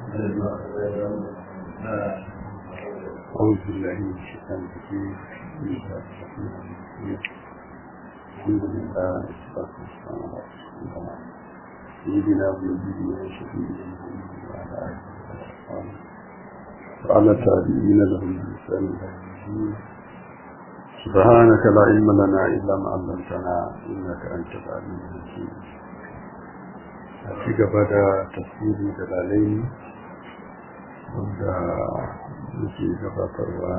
أعوذ بالله من الشيطان الرجيم بسم الله الرحمن الرحيم الحمد لله والصلاة والسلام على رسول الله سيدنا ونبينا وشفيعنا محمد وعلى آله وصحبه وعلى تابعين لهم بإحسان إلى يوم الدين سبحانك لا علم لنا إلا ما علمتنا إنك أنت العليم الحكيم أتيك بدا تفسير دلالين wanda muke gabatarwa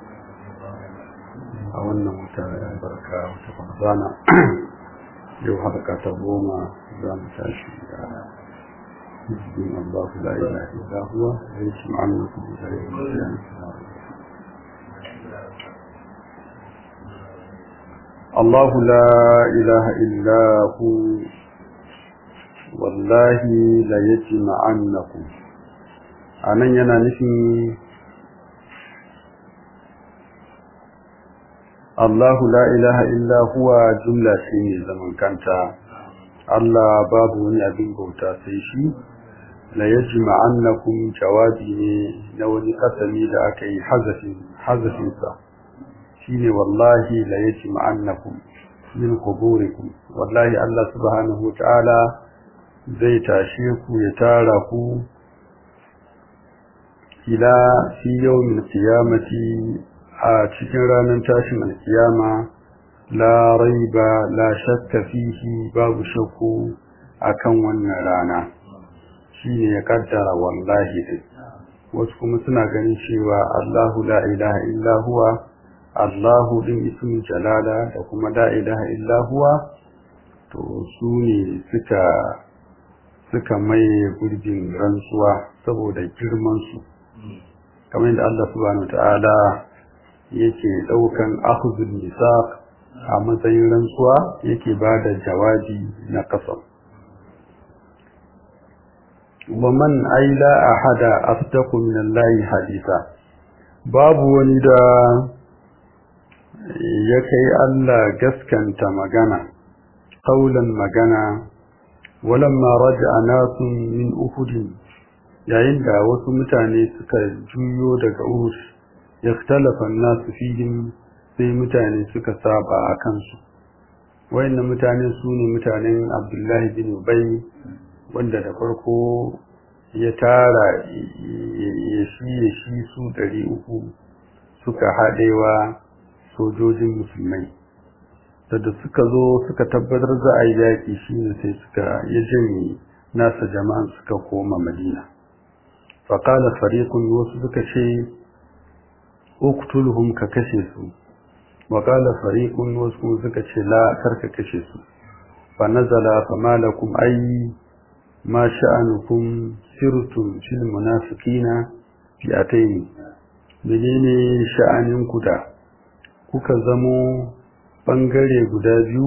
a wannan wata barka wata ramadana yau harka ta goma za mu tashi da hizbin Allah la ilaha illa huwa wa yasmu annakum bi ghayri الله لا إله إلا هو والله ليجمعنكم a nan yana nufin Allahu la ilaha illa huwa jumla ce mai zaman kanta Allah babu wani abin bauta sai shi la yajma annakum jawabi ne na wani kasami da aka yi hazafin hazafin sa shine wallahi la yajma annakum min quburikum wallahi Allah subhanahu wa ta'ala zai tashe ku ya tara ku ila fi yawmin qiyamati a cikin ranar tashin alkiyama la raiba la shakka fihi babu shakku akan wannan rana shine ya kaddara wallahi dai wasu kuma suna ganin cewa Allahu la ilaha illa huwa Allahu din ismin jalala da kuma la ilaha illa huwa to su ne suka suka mai gurbin rantsuwa saboda girman su kamar yadda Allah subhanahu ta'ala yake daukan akhdhul misaq a matsayin rantsuwa yake bada jawabi na kasam wa man aila ahada asdaqu min Allah haditha babu wani da ya kai Allah gaskanta magana qaulan magana walamma raja'a nasun min uhudin yayin da wasu mutane suka juyo daga Uhud ikhtalafa an-nasu fihim sai mutane suka saba a kansu wayannan mutane su ne mutanen Abdullahi bin Ubay wanda da farko ya tara ya shi ya shi su ɗari uku suka haɗewa sojojin musulmai da suka zo suka tabbatar za a yi yaƙi shi ne sai suka ya janye nasa jama'an suka koma madina faƙala fariƙun wasu suka ce uktulhum ka kashe su waƙala fariƙun wasu suka ce la karka kashe su fa nazala fa malakum ay ma sha'anukum sirtum fil munafiqina fi ataini menene sha'anin ku da kuka zamo bangare guda biyu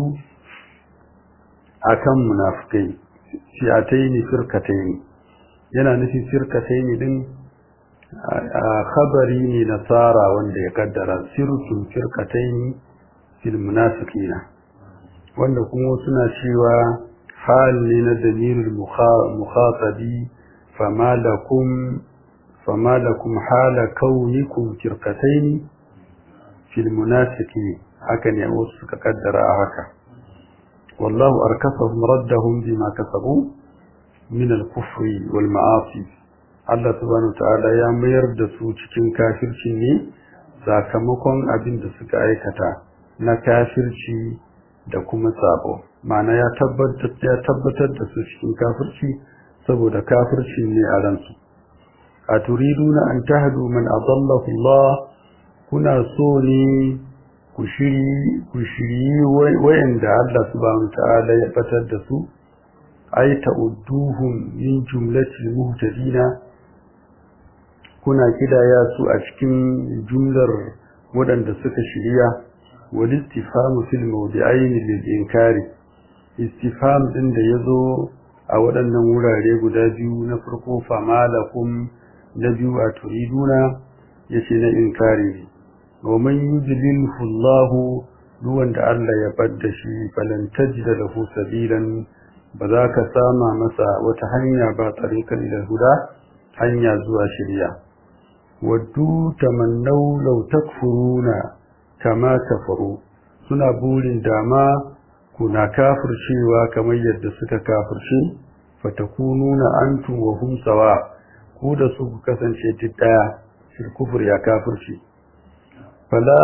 akan munafikai fi ataini firkataini yana nufin firkataini din a khabari ne na tsara wanda ya kaddara sirtum firkataini fil munafiqina wanda kuma suna cewa hal ne na dalilul mukhatabi fama lakum fama lakum hala kaunikum firkataini fil munafiqin haka ne wasu suka kaddara a haka wallahu arkasahum raddahum bima kasabu min al-kufri wal ma'asi Allah subhanahu ta'ala ya mayar da su cikin kafirci ne sakamakon abin da suka aikata na kafirci da kuma sabo ma'ana ya tabbatar ya tabbatar da su cikin kafirci saboda kafirci ne a ransu a turiduna an tahdu man adallahu Allah kuna so ne ku shiri ku shiri wayanda Allah subhanahu ta'ala ya batar da su ay ta'udduhum min jumlatil muhtadina kuna kidaya su a cikin jumlar waɗanda suka shirya wal istifhamu fil mawdi'ain lil inkari istifham din da yazo a waɗannan wurare guda biyu na farko famalakum na biyu a turiduna yace na inkari ne wa man yudlilhu Allah duwan da Allah ya badda shi falan tajida lahu sabilan ba za ka sama masa wata hanya ba tarikan ila huda hanya zuwa shirya waddu tamannau law takfuruna kama kafaru suna burin dama kuna kafircewa kamar yadda suka kafirce fatakununa antum wa hum sawa ku da su ku kasance duk daya fil kufur ya kafirce fala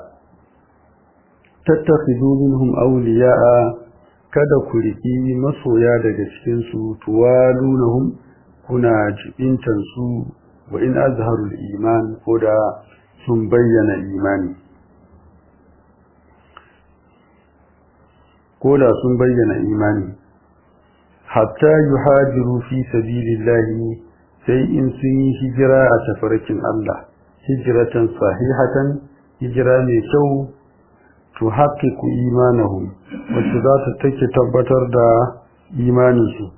tattakhidu minhum awliya'a kada ku riki masoya daga cikin su tuwalunahum kuna jibintan su wa in azharul iman koda sun bayyana imani koda sun bayyana imani hatta yuhajiru fi sabilillahi sai in sun yi hijira a tafarkin Allah hijratan sahihatan hijira mai kyau to haƙiƙu imanahum wacce za ta take tabbatar da imaninsu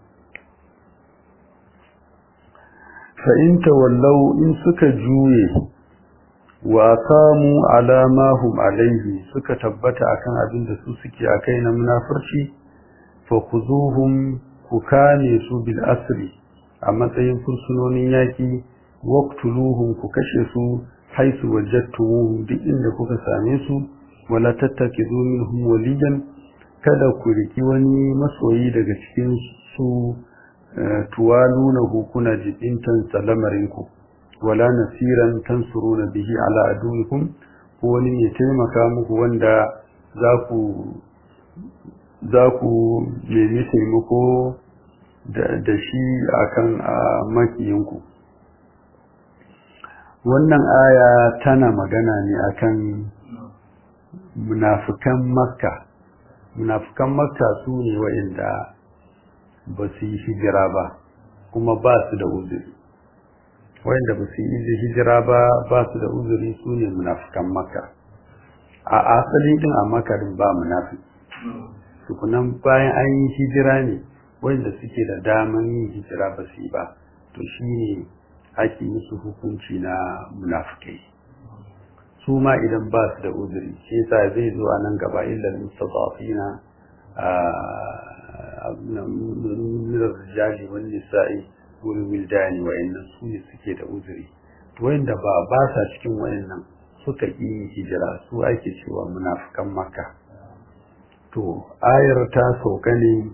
fa in tawallau in suka juye wa qamu ala ma hum alaihi suka tabbata akan abin da su suke akai na munafurci fa khuzuhum ku kane su bil asri a matsayin fursunonin yaki waqtuluhum ku kashe su haisu wajadtumuhum duk inda kuka same su wala tattakizu minhum waliyan kada ku riki wani masoyi daga cikin su tuwaluna kuna jibintan salamarinku wala nasiran tansuruna bihi ala aduwikum ko wani ya taimaka muku wanda za ku za ku nemi taimako da shi akan makiyinku wannan aya tana magana ne akan munafikan makka munafikan makka su ne wa'inda ba su yi hijira ba kuma ba su da uzuri wa'inda ba su yi hijira ba ba su da uzuri su ne munafikan makka a asali din a makarin ba munafiki tukunan bayan an yi hijira ne wanda suke da daman yin hijira ba su yi ba to shi ne ake musu hukunci na munafikai su ma idan ba su da uzuri shi yasa zai zo a nan gaba illa mustadafina min rijali wan nisa'i wal wildani wa inna su ne suke da uzuri to wanda ba ba sa cikin wayannan suka yi hijira su ake cewa munafikan makka to ayar ta sauka ne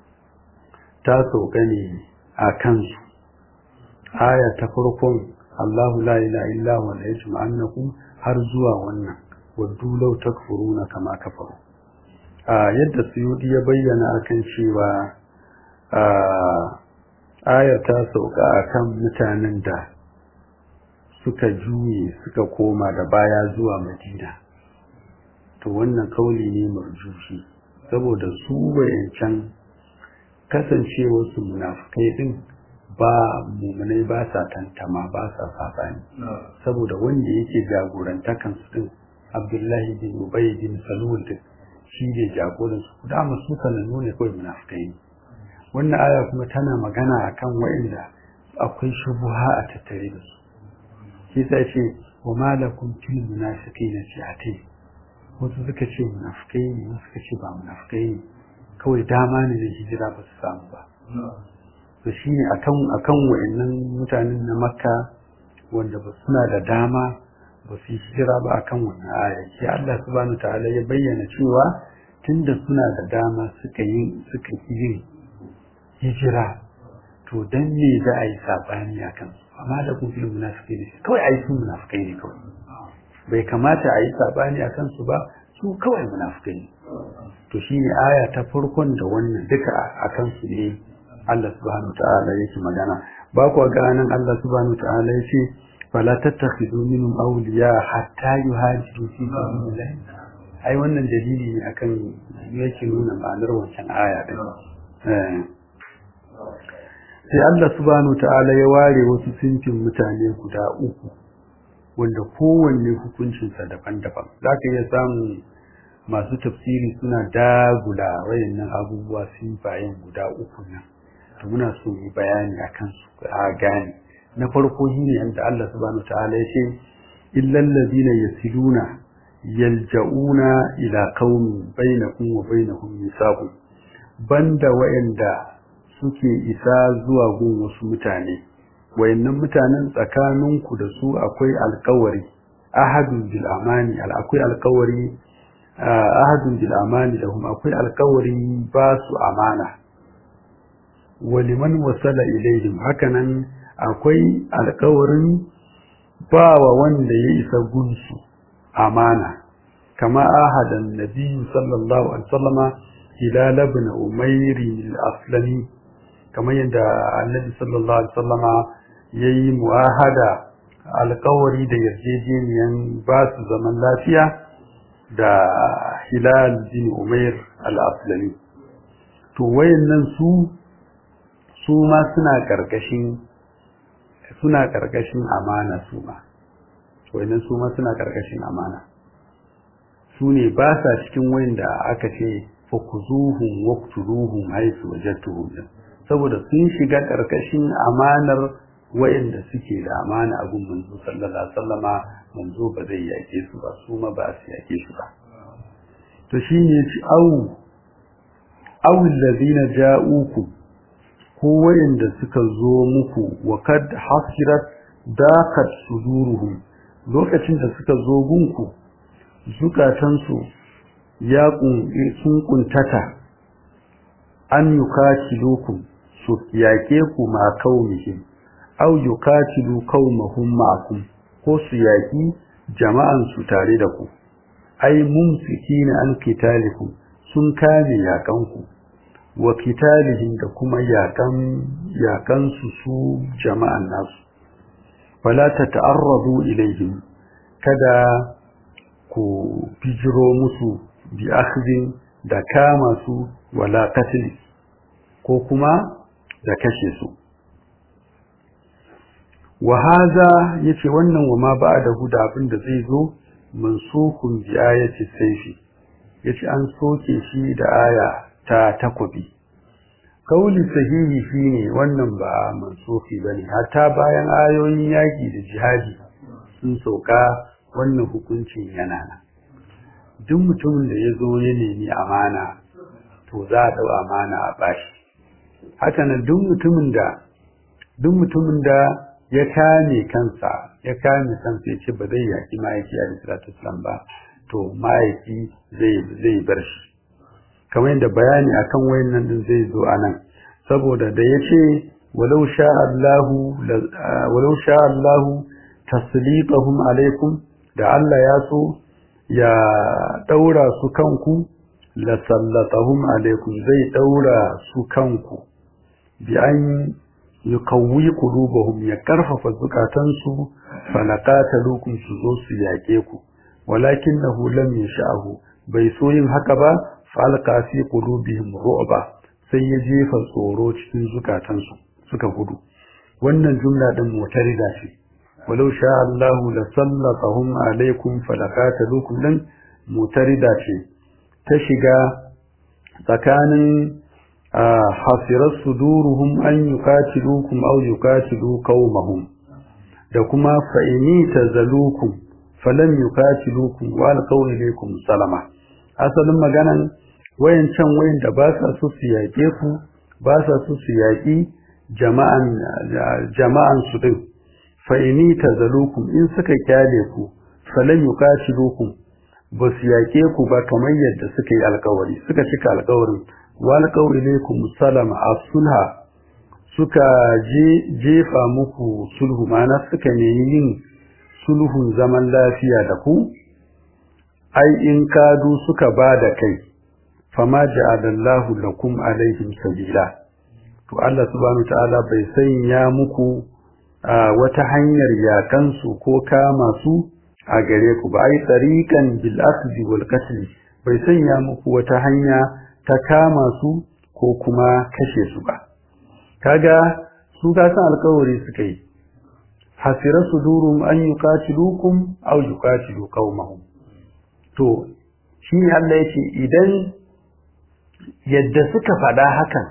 ta sauka ne a kansu aya ta farkon Allahu la ilaha illa huwa la yajma'annakum har zuwa wannan waddu law takfuruna kama kafaru a yadda suyudi ya bayyana akan cewa a aya ta sauka akan mutanen da suka juye suka koma da baya zuwa Madina to wannan kauli ne marjushi saboda su wayancan kasancewar su munafikai din ba mumunai ba sa tantama ba sa sabani saboda wanda yake jagorantakan su din Abdullahi bin Ubay bin Salul din shi ne jagoran su da su sanannu ne kawai munafikai ne wannan aya kuma tana magana akan wa'inda akwai shubuha a tattare da su shi sai ce wa malakum fil munafiqina fi'atin wasu suka ce munafikai ne wasu suka ce ba munafikai ne kawai dama ne da hijira ba su samu ba to shine akan akan wayannan mutanen na makka wanda ba suna da dama ba su hijira ba akan wannan aya shi Allah subhanahu ta'ala ya bayyana cewa tunda suna da dama suka yi suka yi hijira to dan me za a yi sabani akan su amma da kun fi munafiki ne kawai ai su munafikai ne kawai bai kamata a yi sabani akan su ba su kawai munafikai ne to shine aya ta farkon da wannan duka akan su ne Allah subhanahu ta'ala yake magana ba ku ga nan Allah subhanahu ta'ala yace fala tattakhidu minhum awliya hatta yuhajiru fi sabilillah ai wannan dalili ne akan yake nuna ma'anar wancan aya din sai Allah subhanahu ta'ala ya ware wasu sinfin mutane guda uku wanda kowanne hukuncinsa daban-daban zaka iya samun masu tafsiri suna dagula wayannan abubuwa sinfayen guda uku nan to muna so mu bayani akan su a gane na farko shine yanda Allah subhanahu ta'ala ya ce illal ladina yasiluna yalja'una ila qaumin bainakum wa bainahum misaqun banda wayanda suke isa zuwa gun wasu mutane wayannan mutanen tsakaninku da su akwai alƙawari ahadun bil amani akwai alƙawari ahadun bil amani lahum akwai alƙawari ba su amana waliman wasala ilaihim hakanan akwai alƙawarin ba wa wanda ya isa gunsu amana kama ahadan nabiyyu sallallahu alaihi wasallama hilal ibn umayr al-aslami kamar yadda annabi sallallahu alaihi wasallama yayi muahada alƙawari da yarjejeniyan ba su zaman lafiya da hilal bin umayr al-aslami to wayannan su su ma suna karkashin suna karkashin amana su ma wayannan su ma suna karkashin amana su ne ba sa cikin wayanda aka ce fakuzuhum waqtuluhum haythu wajadtuhum saboda sun shiga karkashin amanar wayanda suke da amana a gun manzo sallallahu alaihi wasallama manzo ba zai yake su ba su ma ba su yake su ba to shine ci au au alladhina ja'ukum ko wayanda suka zo muku wa kad hasirat daqat suduruhum lokacin da suka zo gunku zukatansu ya sun kuntata an yukatilukum su yake ku ma kaumihim aw yukatilu qaumahum ma'akum ko su yaki jama'an su tare da ku ai mumsikina an kitalikum sun kame yakan ku wa kitalihim da kuma yakan yakan su su jama'an nasu fala tata'arradu ilaihim kada ku bijiro musu bi akhdin da kama su wala qatl ko kuma da kashe su wa hadha yace wannan wa ma ba'da huda abin da zai zo mansukun bi ayati sayfi yace an soke shi da aya ta takobi kauli sahihi shine wannan ba mansuki bane hatta bayan ayoyin yaki da jihadi sun sauka wannan hukuncin yana nan duk mutumin da ya zo ya nemi amana to za a dau amana a bashi haka nan duk mutumin da duk mutumin da ya kame kansa ya kame kansa ya ce ba zai yaki ma'aiki a salatu islam ba to ma'aiki zai zai bar shi kamar yadda bayani akan wayannan din zai zo anan saboda da yace walau sha Allahu walau sha Allahu taslitahum alaikum da Allah ya so ya daura su kanku la sallatahum alaikum zai daura su kanku bi an yukawwi qulubuhum ya karfafa zukatansu falaqatalukum su zo su yake ku walakinahu lam yasha'hu bai so yin haka ba falqa fi qulubihim ru'ba sai ya jefa tsoro cikin zukatansu suka gudu wannan jumla din mutarida ce walau sha Allahu la sallatahum alaikum falaqatalukum dan mutarida ce ta shiga tsakanin hasirar suduruhum an yuqatilukum aw yuqatilu qaumahum da kuma fa'ini tazalukum falam yuqatilukum wa alqaw ilaykum salama asalin maganan wayancan wayanda ba sa su su yake ku ba sa su su yaki jama'an jama'an su din fa'ini tazalukum in suka kyale ku falam yuqatilukum ba su yake ku ba kamar yadda suka yi alkawari suka cika alkawarin wal qawlikum salama as-sulha suka je jefa muku sulhu mana suka nemi yin sulhun zaman lafiya da ku ai in kadu suka ba da kai fama ja'alallahu lakum alaihim sabila to Allah subhanahu ta'ala bai sanya muku wata hanyar yakansu ko kama su a gare ku ba ai tariqan bil akhdhi wal qatl bai sanya muku wata hanya ta kama su ko kuma kashe su ba kaga su ga san alƙawari suka yi hasira sudurum an yuqatilukum aw yuqatilu qaumahum to shi Allah yake idan yadda suka faɗa hakan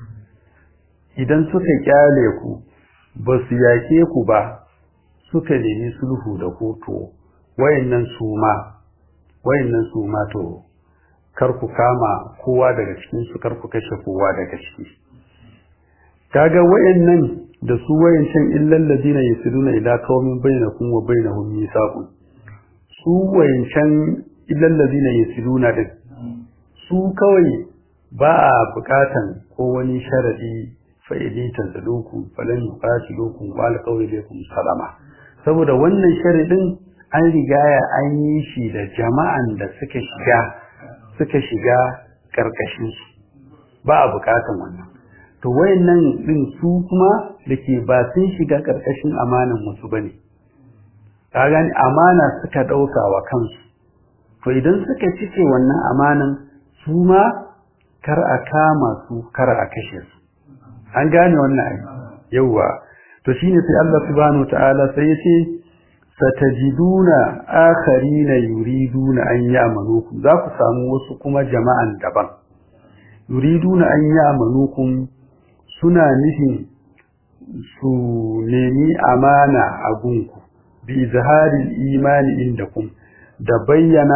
idan suka kyale ku ba su yake ku ba suka nemi sulhu da ku to wayannan su ma wayannan su ma to kar ku kama kowa daga cikin su kar ku kashe kowa daga ciki kaga wayannan da su wayancan illal ladina yasiluna ila qaumin bainakum wa bainahum mithaqun su wayancan illal ladina yasiluna din su kawai ba a bukatan ko wani sharadi fa idita zaluku falan yuqatilukum wa alqawlikum salama saboda wannan sharadin an rigaya an yi shi da jama'an da suka shiga suka shiga karkashin su ba a bukatan wannan to wayannan din su kuma dake ba sun shiga karkashin amanan wasu bane ka gani amana suka dauka wa kansu to idan suka cike wannan amanan su ma kar a kama su kar a kashe su an gane wannan ai yawa to shine sai Allah subhanahu ta'ala sai ya ce satajiduna akharina yuriduna an ya'manukum za ku samu wasu kuma jama'an daban yuriduna an ya'manukum suna nufin su nemi amana a gunku bi izharil imani indakum da bayyana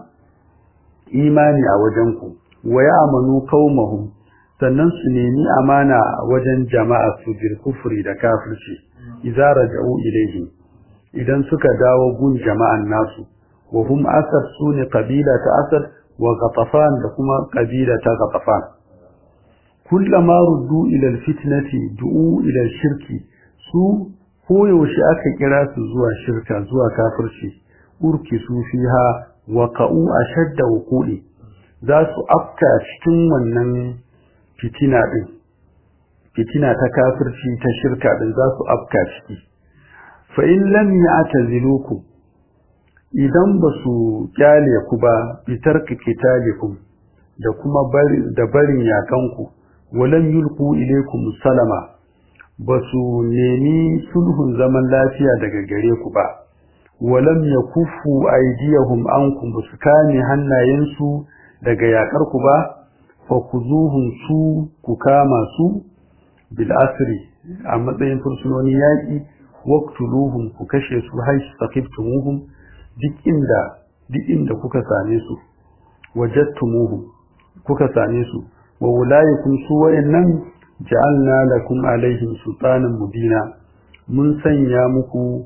imani a wajenku wa ya'manu qaumahum sannan su nemi amana wajen jama'a su bil kufri da kafirci idza raja'u ilayhi idan suka dawo gun jama'an nasu wa hum asad sune qabila ta asad wa ghatafan da kuma qabila ta ghatafan kullama ruddu ila alfitnati du'u ila shirki su koyaushe aka kira su zuwa shirka zuwa kafirci urki su fiha wa qa'u ashadda wuqudi za su afka cikin wannan fitina din fitina ta kafirci ta shirka din za su afka ciki fa in lam ya'tazilukum idan ba su kyale ku ba bitarka kitalikum da kuma bari da barin yakanku walam yulqu ilaykum salama ba su nemi sulhun zaman lafiya daga gare ku ba walam yakuffu aydiyahum ankum ba su kame hannayensu daga yakar ku ba fa kuzuhum su ku kama su bil asri a matsayin fursunoni yaki waqtuluhum ku kashe su haisu saqiftumuhum duk inda duk inda kuka same su wajadtumuhum kuka same su wa ulaikum su wayannan ja'alna lakum alaihim sultanan mubina mun sanya muku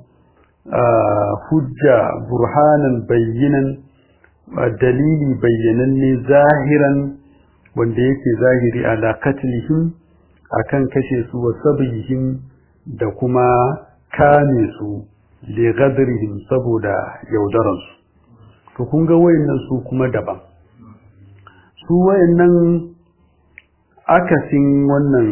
hujja burhanan bayyinan dalili bayyananne zahiran wanda yake zahiri ala katlihim akan kashe su wa sabihim da kuma kame su li ghadrihim saboda yaudaransu to kun ga wayannan su kuma daban su wayannan akasin wannan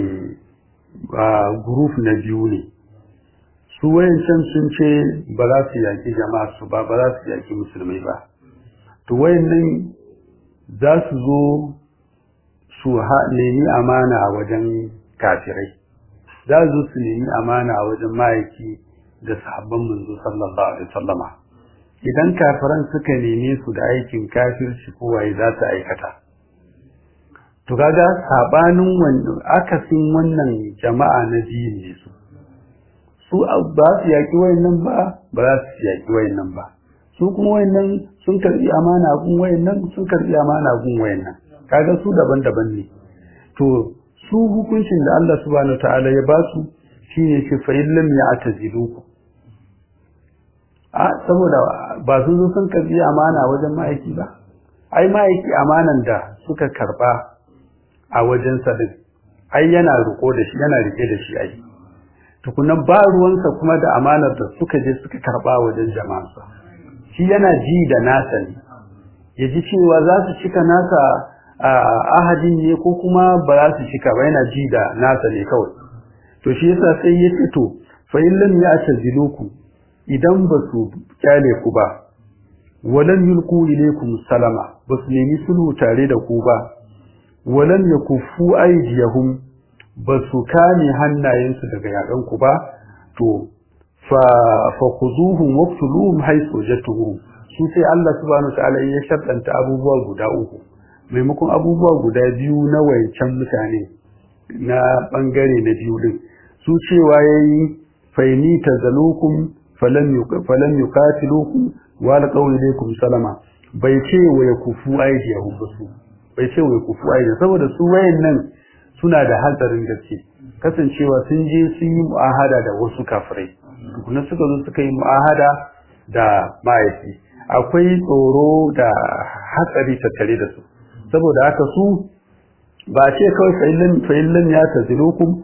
group na biyu ne su wayancan sun ce ba za su yaki jama'a su ba ba za su yaki musulmai ba to wayannan za su zo su nemi amana a wajen kafirai za su su nemi amana a wajen ma'aiki da sahabban manzo sallallahu alaihi wasallama idan kafiran suka neme su da aikin kafirci ko waye za su aikata to kaga sabanin wannan akasin wannan jama'a na biyu ne su su ba su yaki wayannan ba ba za su yaki wayannan ba su kuma wayannan sun karbi amana gun wayannan sun karbi amana gun wayannan kaga su daban-daban ne to su hukuncin da Allah subhanahu wataala ya ba su shine ce fa illam ya'taziluku a saboda ba sun zo sun karbi amana wajen ma'aiki ba ai ma'aiki amanan da suka karba a wajen sadin ai yana riko da shi yana rike da shi ai tukunan ba ruwansa kuma da amanar da suka je suka karba wajen jama'arsa shi yana ji da nasa ne ya ji cewa za su cika nasa ahadin ne ko kuma ba za su cika ba yana ji da nasa ne kawai to shi yasa sai ya ce to fa in lam ya'taziluku idan ba su kyale ku ba walam yulqu ilaykum salama ba su nemi sulhu tare da ku ba walam yakuffu aydiyahum ba su kame hannayensu daga yakan ku ba to fa fa khuzuhum waqtuluhum haythu wajadtumuhum su sai Allah subhanahu ta'ala ya shartanta abubuwa guda uku maimakon abubuwa guda biyu na wayancan mutane na bangare na biyu din su cewa yayi faini tazalukum falam falam yuqatilukum wa laqaw ilaykum salama bai ce wa yakufu aydiyahum basu bai ce wa yakufu aydiyahum saboda su wayannan suna da hatsarin gaske kasancewa sun je sun yi mu'ahada da wasu kafirai tukuna suka zo suka yi mu'ahada da ma'aiki akwai tsoro da hatsari tattare da su saboda haka su ba ce kawai fa'illan ya tazilukum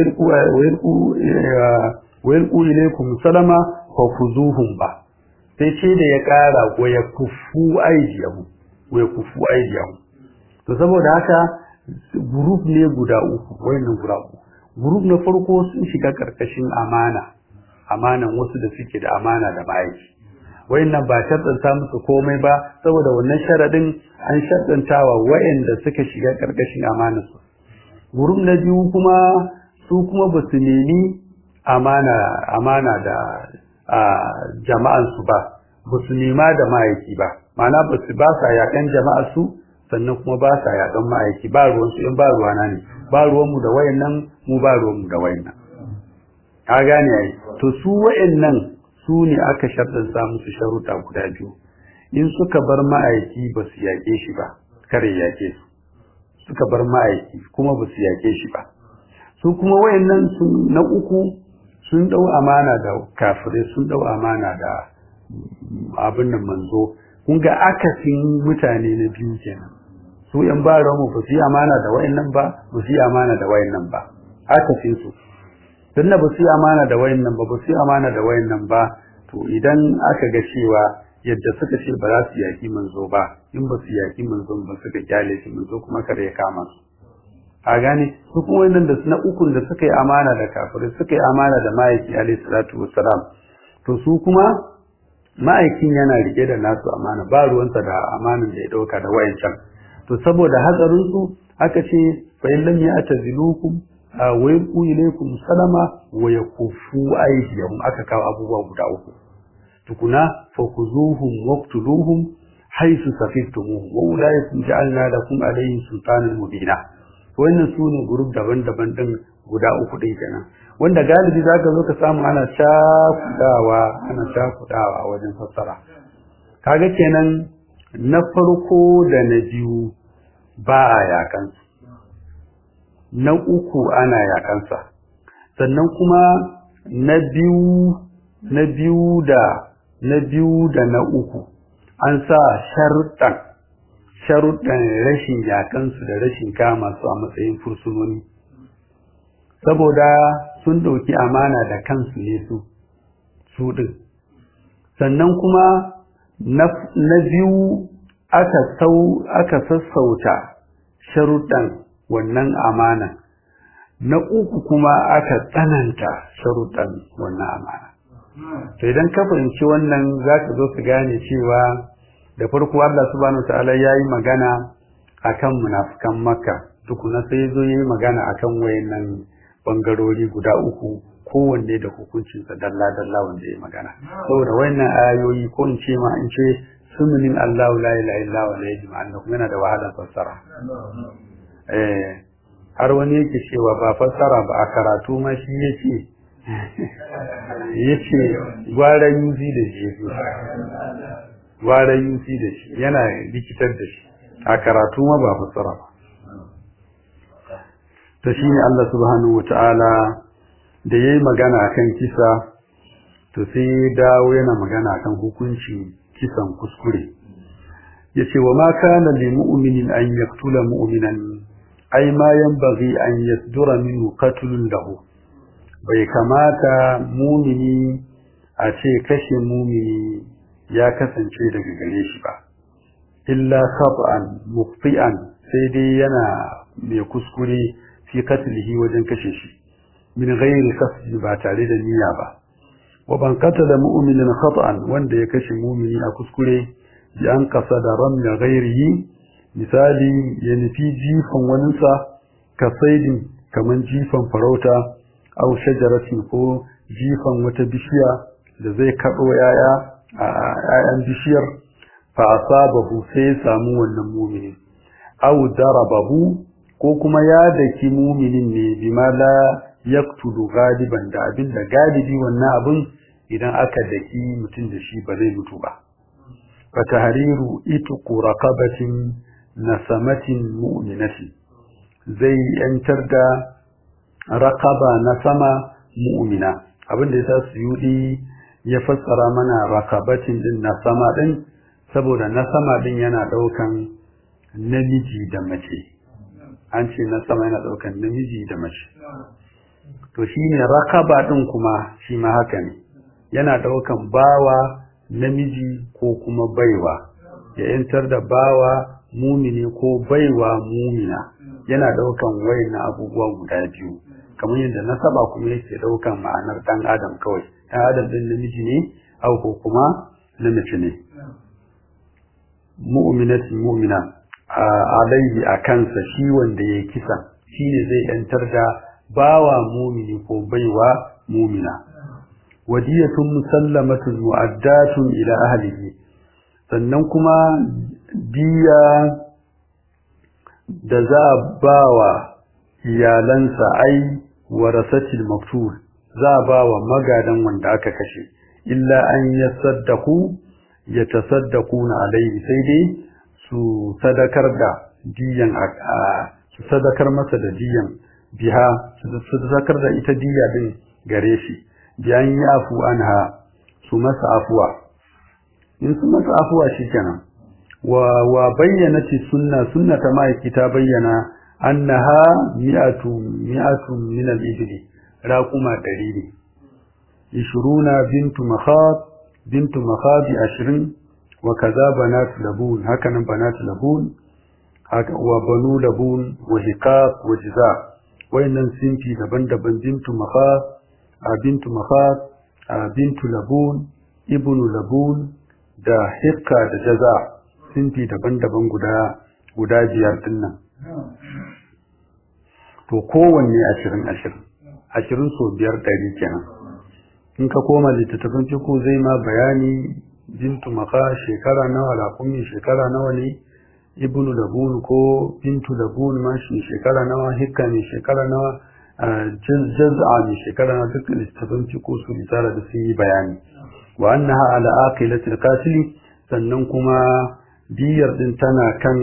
wa yalqu ilaykum salama fa fuzuhum ba sai ce da ya kara wa yakufu aydiyahum wa yakufu aydiyahum to saboda haka group ne guda uku wayannan guda uku group na farko sun shiga karkashin amana amanan wasu da suke da amana da ma'aiki wayannan ba shaddanta musu komai ba saboda wannan sharadin an shaddantawa wayanda suka shiga karkashin amanar su group na biyu kuma su kuma ba su nemi amana amana da jama'an su ba ba su nema da ma'aiki ba ma'ana ba su ba sa yakan jama'ar su sannan kuma ba sa yakan ma'aiki ba ruwan su in ba ruwana ne ba ruwan mu da wayannan mu ba ruwan mu da wayannan ka gane ai to su wayannan su ne aka sharɗanta musu sharuɗa guda biyu in suka bar ma'aiki ba su yaƙe shi ba kare yaƙe su suka bar ma'aiki kuma ba su yaƙe shi ba su kuma wayannan sun na uku sun dau amana da kafirai sun dau amana da abin nan manzo kun ga akasin mutane na biyu kenan su yan ba mu ba su yi amana da wayannan ba ba su yi amana da wayannan ba akasin su dan ba su yi amana da wayannan ba ba su yi amana da wayannan ba to idan aka ga cewa yadda suka ce ba za su yaki manzo ba in ba su yaki manzo ba suka kyale shi manzo kuma kare ya kama su a gane su kuma wannan da na ukun da suka yi amana da kafirai suka yi amana da ma'aiki alaihi salatu wassalam to su kuma ma'aikin yana rike da nasu amana ba ruwansa da amanan da ya dauka da wayancan to saboda hatsarin su aka ce fa in lam ya'tazilukum wa yaqu ilaykum salama wa yakufu aydiyahum aka kawo abubuwa guda uku tukuna fakuzuhum waqtuluhum haythu safiftumuhum wa ulaikum ja'alna lakum alayhim sultanan mubina wannan sune group daban-daban din guda uku din kenan wanda galibi zaka zo ka samu ana cakudawa ana cakudawa wajen fassara kaga kenan na farko da na biyu ba a yakan na uku ana yakansa sannan kuma na biyu na biyu da na biyu da na uku an sa sharuɗan sharuɗan rashin yakansu da rashin kama su a matsayin fursunoni saboda sun ɗauki amana da kansu ne su su ɗin sannan kuma na biyu aka sau aka sassauta sharuɗan wannan amana na uku kuma aka tsananta sharuɗan wannan amana to idan ka fahimci wannan za ka zo ka gane cewa da farko Allah subhanahu ta'ala ya yi magana akan munafukan makka tukuna sai zo yi magana akan wayannan bangarori guda uku kowanne da hukuncinsa dalla dalla wanda ya magana saboda wayannan ayoyi ko in ce ma in ce sununin Allahu la ilaha illa huwa la yajma'u yana da wahalar fassara eh har wani yake cewa ba fassara ba a karatu ma shi yake yace gwara yuzi da shi gwara yuzi da shi yana likitar da shi a karatu ma ba fassara ba to shine Allah subhanahu wataala da yayi magana akan kisa to sai ya dawo yana magana akan hukunci kisan kuskure yace wa ma kana lil mu'minin an yaqtula mu'minan ai ma yanbaghi an yasdura minhu qatlun lahu bai kamata mumini a ce kashe mumini ya kasance daga gare shi ba illa khata'an muqti'an sai dai yana mai kuskure fi qatlihi wajen kashe shi min ghairi qasdi ba tare da niyya ba wa ban qatala mu'minan khata'an wanda ya kashe mumini a kuskure bi an qasada ramya ghairihi misali ya nufi jifan waninsa ka saidin kamar jifan farauta au shajaratin ko jifan wata bishiya da zai kaɗo yaya a yayan bishiyar fa asabahu sai ya samu wannan muminin au darabahu ko kuma ya daki muminin ne bima la yaqtulu galiban da abin da galibi wannan abin idan aka daki mutum da shi ba zai mutu ba fa tahriru itqu raqabatin nasamatin mu'minatin zai yantar da raqaba na sama mu'mina abin da yasa suyudi ya fassara mana raqabatin din na sama din saboda na sama din yana daukan namiji da mace an ce na sama yana daukan namiji da mace to shine raqaba din kuma shi ma haka ne yana daukan bawa namiji ko kuma baiwa ya yantar da bawa mumini ko baiwa mumina yana daukan wayan abubuwa guda biyu kamar yadda nasaba kuma yake daukan ma'anar dan adam kawai dan adam din namiji ne au ko kuma na mace ne mu'minatin mu'mina alaihi a kansa shi wanda ya kisa shine zai yantar da bawa mumini ko baiwa mumina wadiyatun musallamatun mu'addatun ila ahlihi sannan kuma diya da za a bawa iyalansa ai warasatil maftul za a bawa magadan wanda aka kashe illa an yasaddaku yatasaddaquna alaihi sai dai su sadakar da diyan su sadakar masa da diyan biha su sadakar da ita diya din gare shi biyan yafu anha su masa afuwa in su masa afuwa shikenan wa wa bayyanati sunna sunnata ma'aiki ta bayyana annaha mi'atu mi'atu min al-ibli raquma dari ne ishruna bintu makhab bintu makhabi ashirin wa kaza banat labun haka nan banat labun haka wa banu labun wa hiqaq wa jiza wayannan sinfi daban-daban bintu makhab bintu makhab bintu labun ibnu labun da hiqqa da jaza sinfi daban-daban guda guda biyar dinnan to kowanne ashirin ashirin ashirin so biyar ɗari kenan in ka koma littattafan fiku zai ma bayani bintu maka shekara nawa lakumi shekara nawa ne ibnu labun ko bintu labun ma shi shekara nawa hikka ne shekara nawa jaz'a ne shekara nawa duk littattafan fiku su litara da sun yi bayani wa annaha ala aqilatil qatil sannan kuma diyar din tana kan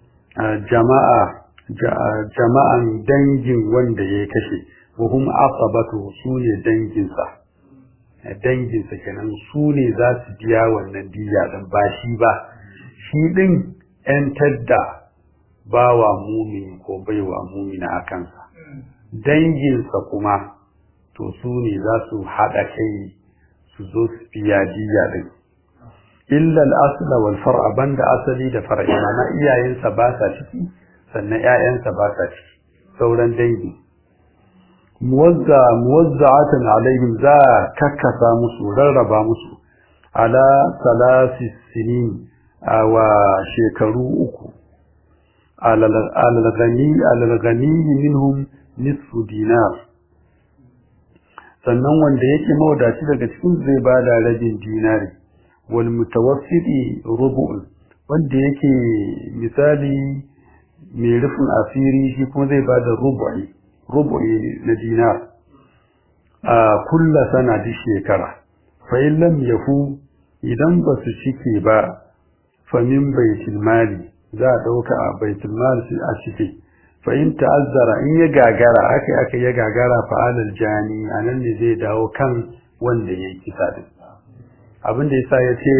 jama'a jama'an dangin wanda ya kashe wa hum asabatu sune danginsa danginsa kenan su ne za su biya wannan diya din ba shi ba shi din yan tadda bawa mumini ko baiwa mumina a kansa danginsa kuma to su ne za su haɗa kai su zo su biya diya din illa al-asla wal far'a banda asali da far'i na iyayensa ba sa ciki sannan ƴaƴansa ba sa ciki sauran dangi muwazza muwazza'atan alaihim za kakkasa musu rarraba musu ala salasi sinin wa shekaru uku al-ghani al-ghani minhum nisfu dinar sannan wanda yake mawadaci daga cikin zai bada rabin dinari wal mutawassiti rubu'un wanda yake misali mai rufin asiri shi kuma zai bada rubu'i rubu'i na dinar a kulla sana duk shekara fa in lam yafu idan ba su cike ba fa min baitul mali za a dauka a baitul mali a cike fa in ta'azzara in ya gagara aka aka ya gagara fa alal jani anan ne zai dawo kan wanda ya kisa din abin da yasa ya ce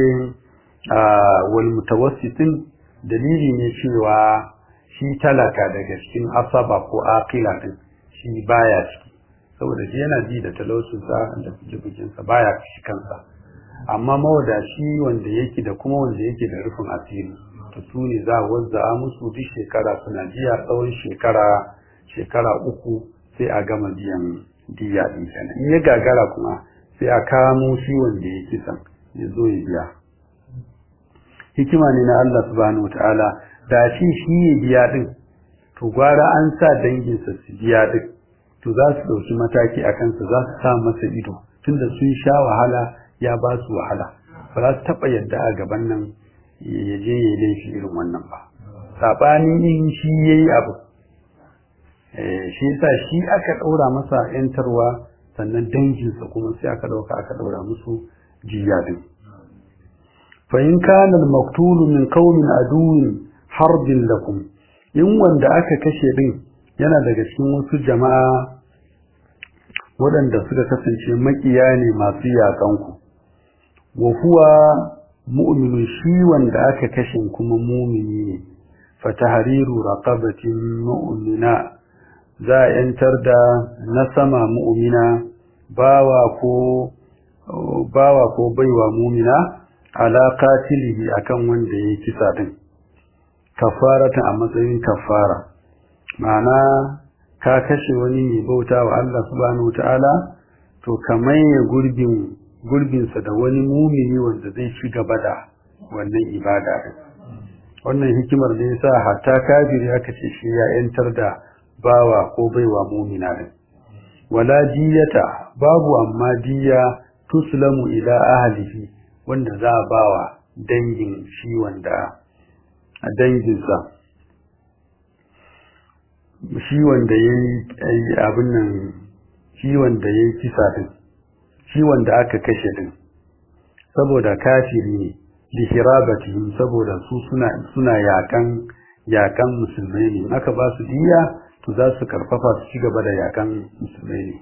wal mutawassitin dalili ne cewa shi talaka daga cikin asaba ko aqila din shi baya ciki saboda shi yana ji da talaucin sa da bujibukin sa baya shi kansa amma mawadashi wanda yake da kuma wanda yake da rufin asiri to su ne za a wazza musu duk shekara suna jiya tsawon shekara shekara uku sai a gama biyan diya din kenan in ya gagara kuma sai a kamo shi wanda ya kisan ya zo ya biya hikima ne na Allah subhanahu wataala da shi shi ya biya din to gwara an sa danginsa su biya din to za su ɗauki mataki a kansa za su sa masa ido tunda sun sha wahala ya ba su wahala ba za su taɓa yadda a gaban nan ya je ya laifi irin wannan ba saɓanin in shi ya yi abu shi yasa shi aka ɗaura masa ‘yantarwa sannan danginsa kuma sai aka ɗauka aka ɗaura musu jiya din fa'in kanar maktulu min kaumin aduwin harbin lakum in wanda aka kashe din yana daga cikin wasu jama'a waɗanda suka kasance makiya ne masu yaƙanku wa huwa mu'minun shi wanda aka kashe kuma mumini ne fatahriru raqabatin mu'mina za a yantar da na sama mu'mina bawa ko bawa ko baiwa mumina ala qatilihi akan wanda ya kisa din kafaratan a matsayin kafara ma'ana ka kashe wani mai bauta wa Allah subhanahu wataala to kamar ya gurbin gurbinsa da wani mumini wanda zai ci gaba da wannan ibada din wannan hikimar da yasa hatta kafiri aka ce shi ya yantar da bawa ko baiwa mumina din wala diyata babu amma diya tuslamu ila ahlihi wanda za a bawa dangin shi wanda a danginsa shi wanda yayi abin nan shi wanda yayi kisa din shi wanda aka kashe din saboda kafiri ne lihirabatihim saboda su suna suna yakan yakan musulmai ne aka ba su diya to za su karfafa su ci gaba da yakan musulmai ne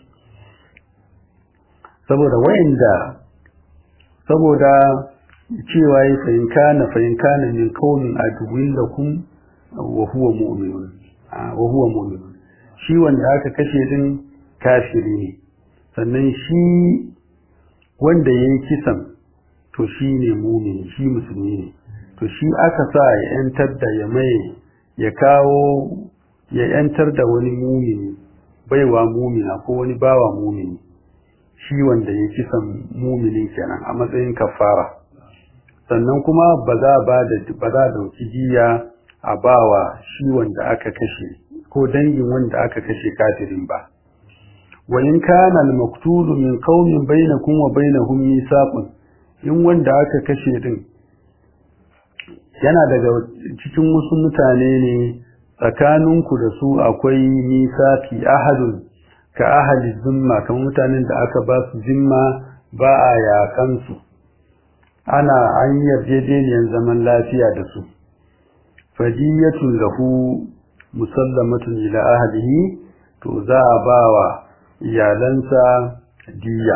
saboda wayanda saboda cewa yi fahim kana fahim kana min qaumin aduwwin lakum wa huwa mu'minun wa huwa mu'minun shi wanda aka kashe din kafiri ne sannan shi wanda yayi kisan to shi ne mumini shi musulmi ne to shi aka sa ya yantar da ya mai ya kawo ya yantar da wani mumini baiwa mumina ko wani bawa mumini shi wanda ya kisan mumini kenan a matsayin kafara sannan kuma ba za ba da ba za dauki jiya a bawa shi wanda aka kashe ko dangin wanda aka kashe kafirin ba wa in kana al-maqtulu min qaumin bainakum wa bainahum mithaqun in wanda aka kashe din yana daga cikin wasu mutane ne tsakaninku da su akwai misaki ahadun ka ahali zimma kamar mutanen da aka ba su zimma ba a yakan su ana an yarjejeniyar zaman lafiya da su fadiyatun lahu musallamatun ila ahlihi to za a ba wa iyalansa diya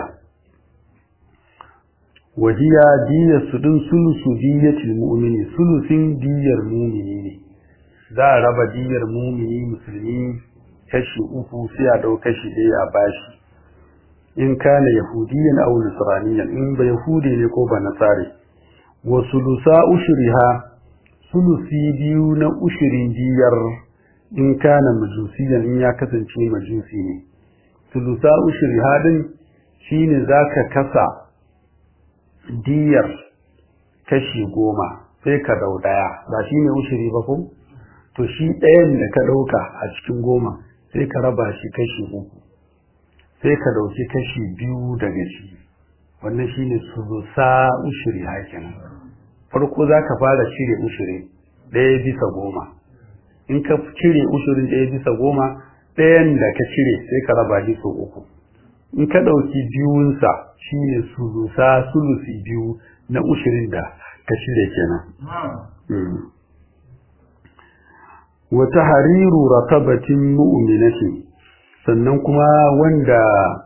wahiya diyar su din sulusu diyatul mu'mini sulusin diyar mu'mini ne za a raba diyar mu'mini musulmi kashi uku sai a dau kashi ɗaya a bashi in kana yahudiyan aw nasraniyan in ba yahudi ne ko ba nasare wa sulusa ushriha sulusi biyu na ushirin diyar in kana majusiyan in ya kasance majusi ne sulusa ushriha din shine zaka kasa diyar kashi goma sai ka dau daya ba shi ne ushiri ba ko to shi ɗayan da ka ɗauka a cikin goma sai ka raba shi kashi uku sai ka ɗauki kashi biyu daga shi wannan shi ne sulusa ushiri hakin farko za ka fara cire ushiri ɗaya bisa goma in ka cire ushirin ɗaya bisa goma ɗayan da ka cire sai ka raba shi sau uku in ka ɗauki biyunsa shi ne sulusa sulusi biyu na ushirin da ka shirya kenan. Wata hariru rakabatin mu'minatin sannan kuma wanda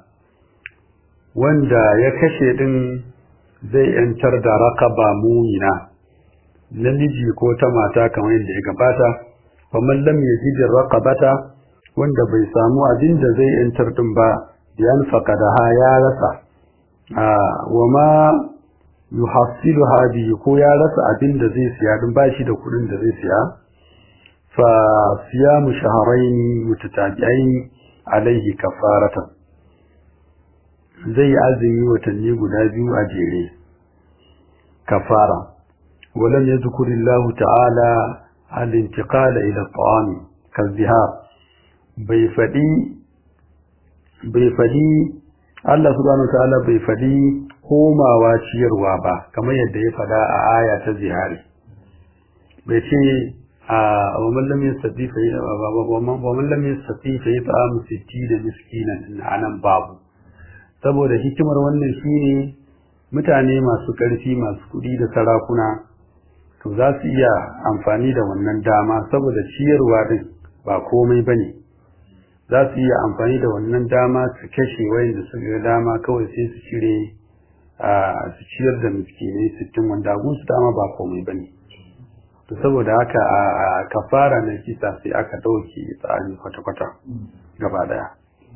wanda ya kashe din zai yantar da rakaba mu'mina namiji ko ta mata kamar yadda ya gabata faman lam yajid raqabata wanda bai samu abin da zai yantar din ba yan faqadaha ya rasa wa ma yuhassilu hadi ko ya rasa abin da zai siya din bashi da kudin da zai siya fa siyamu shahrayn mutatabi'ain alaihi kafaratan zai azumi watanni guda biyu a jere kafara ولم يذكر الله تعالى الانتقال إلى الطعام كالذهاب بيفدي بيفدي Allah subhanahu wa ta'ala bai faɗi komawa ciyarwa ba kamar yadda ya faɗa a aya ta zihari bai ce a wa man lam yastati fa wa man lam yastati fa yat'am 60 miskinan anan babu saboda hikimar wannan shine mutane masu ƙarfi masu kuɗi da sarakuna to za su iya amfani da wannan dama saboda ciyarwa din ba komai bane za su iya amfani da wannan dama su kashe wayanda su ga dama kawai sai su cire a su ciyar da miskinai sittin wanda gun su dama ba komai bane to saboda haka a kafara na kisa sai aka dauke tsani kwata-kwata gaba daya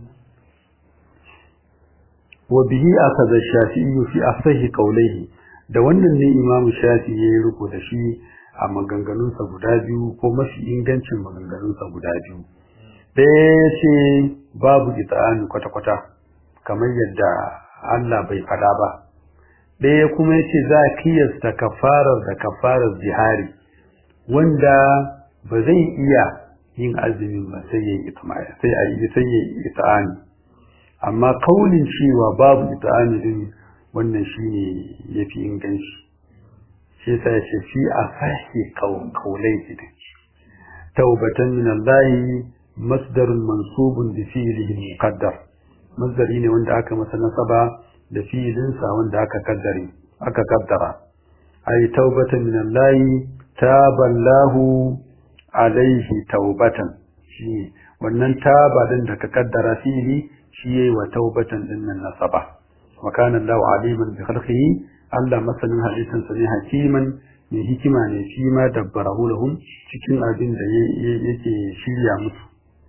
wa bihi akaza shafi'i fi asahi qawlihi da wannan ne imamu shafi'i ya riko da shi a maganganunsa guda biyu ko mafi ingancin maganganunsa guda biyu ɗaya ya ce babu ita'ani kwata-kwata kamar yadda Allah bai faɗa ba ɗaya kuma ya ce za a kiyasta kafarar da kafarar jihari wanda ba zai iya yin azumin ba sai ya yi sai a yi sai ya yi ita'ani amma kaulin cewa babu ita'ani din wannan shine yafi inganci shi yasa ya ce fi asahi kaulai din taubatan min Allah masdarun mansubun bi fi'lihi muqaddar masdari ne wanda aka masa nasaba da fi'ilinsa wanda aka kaddare aka kaddara ay taubatan min Allah taballahu alaihi taubatan shi wannan taba din da ka kaddara fi'li shi yayi wa taubatan din nan nasaba wa kana Allahu aliman bi khalqihi Allah masanin hadisin sa ne hakiman mai hikima ne shi ma dabbarahu lahum cikin abin da yake shirya musu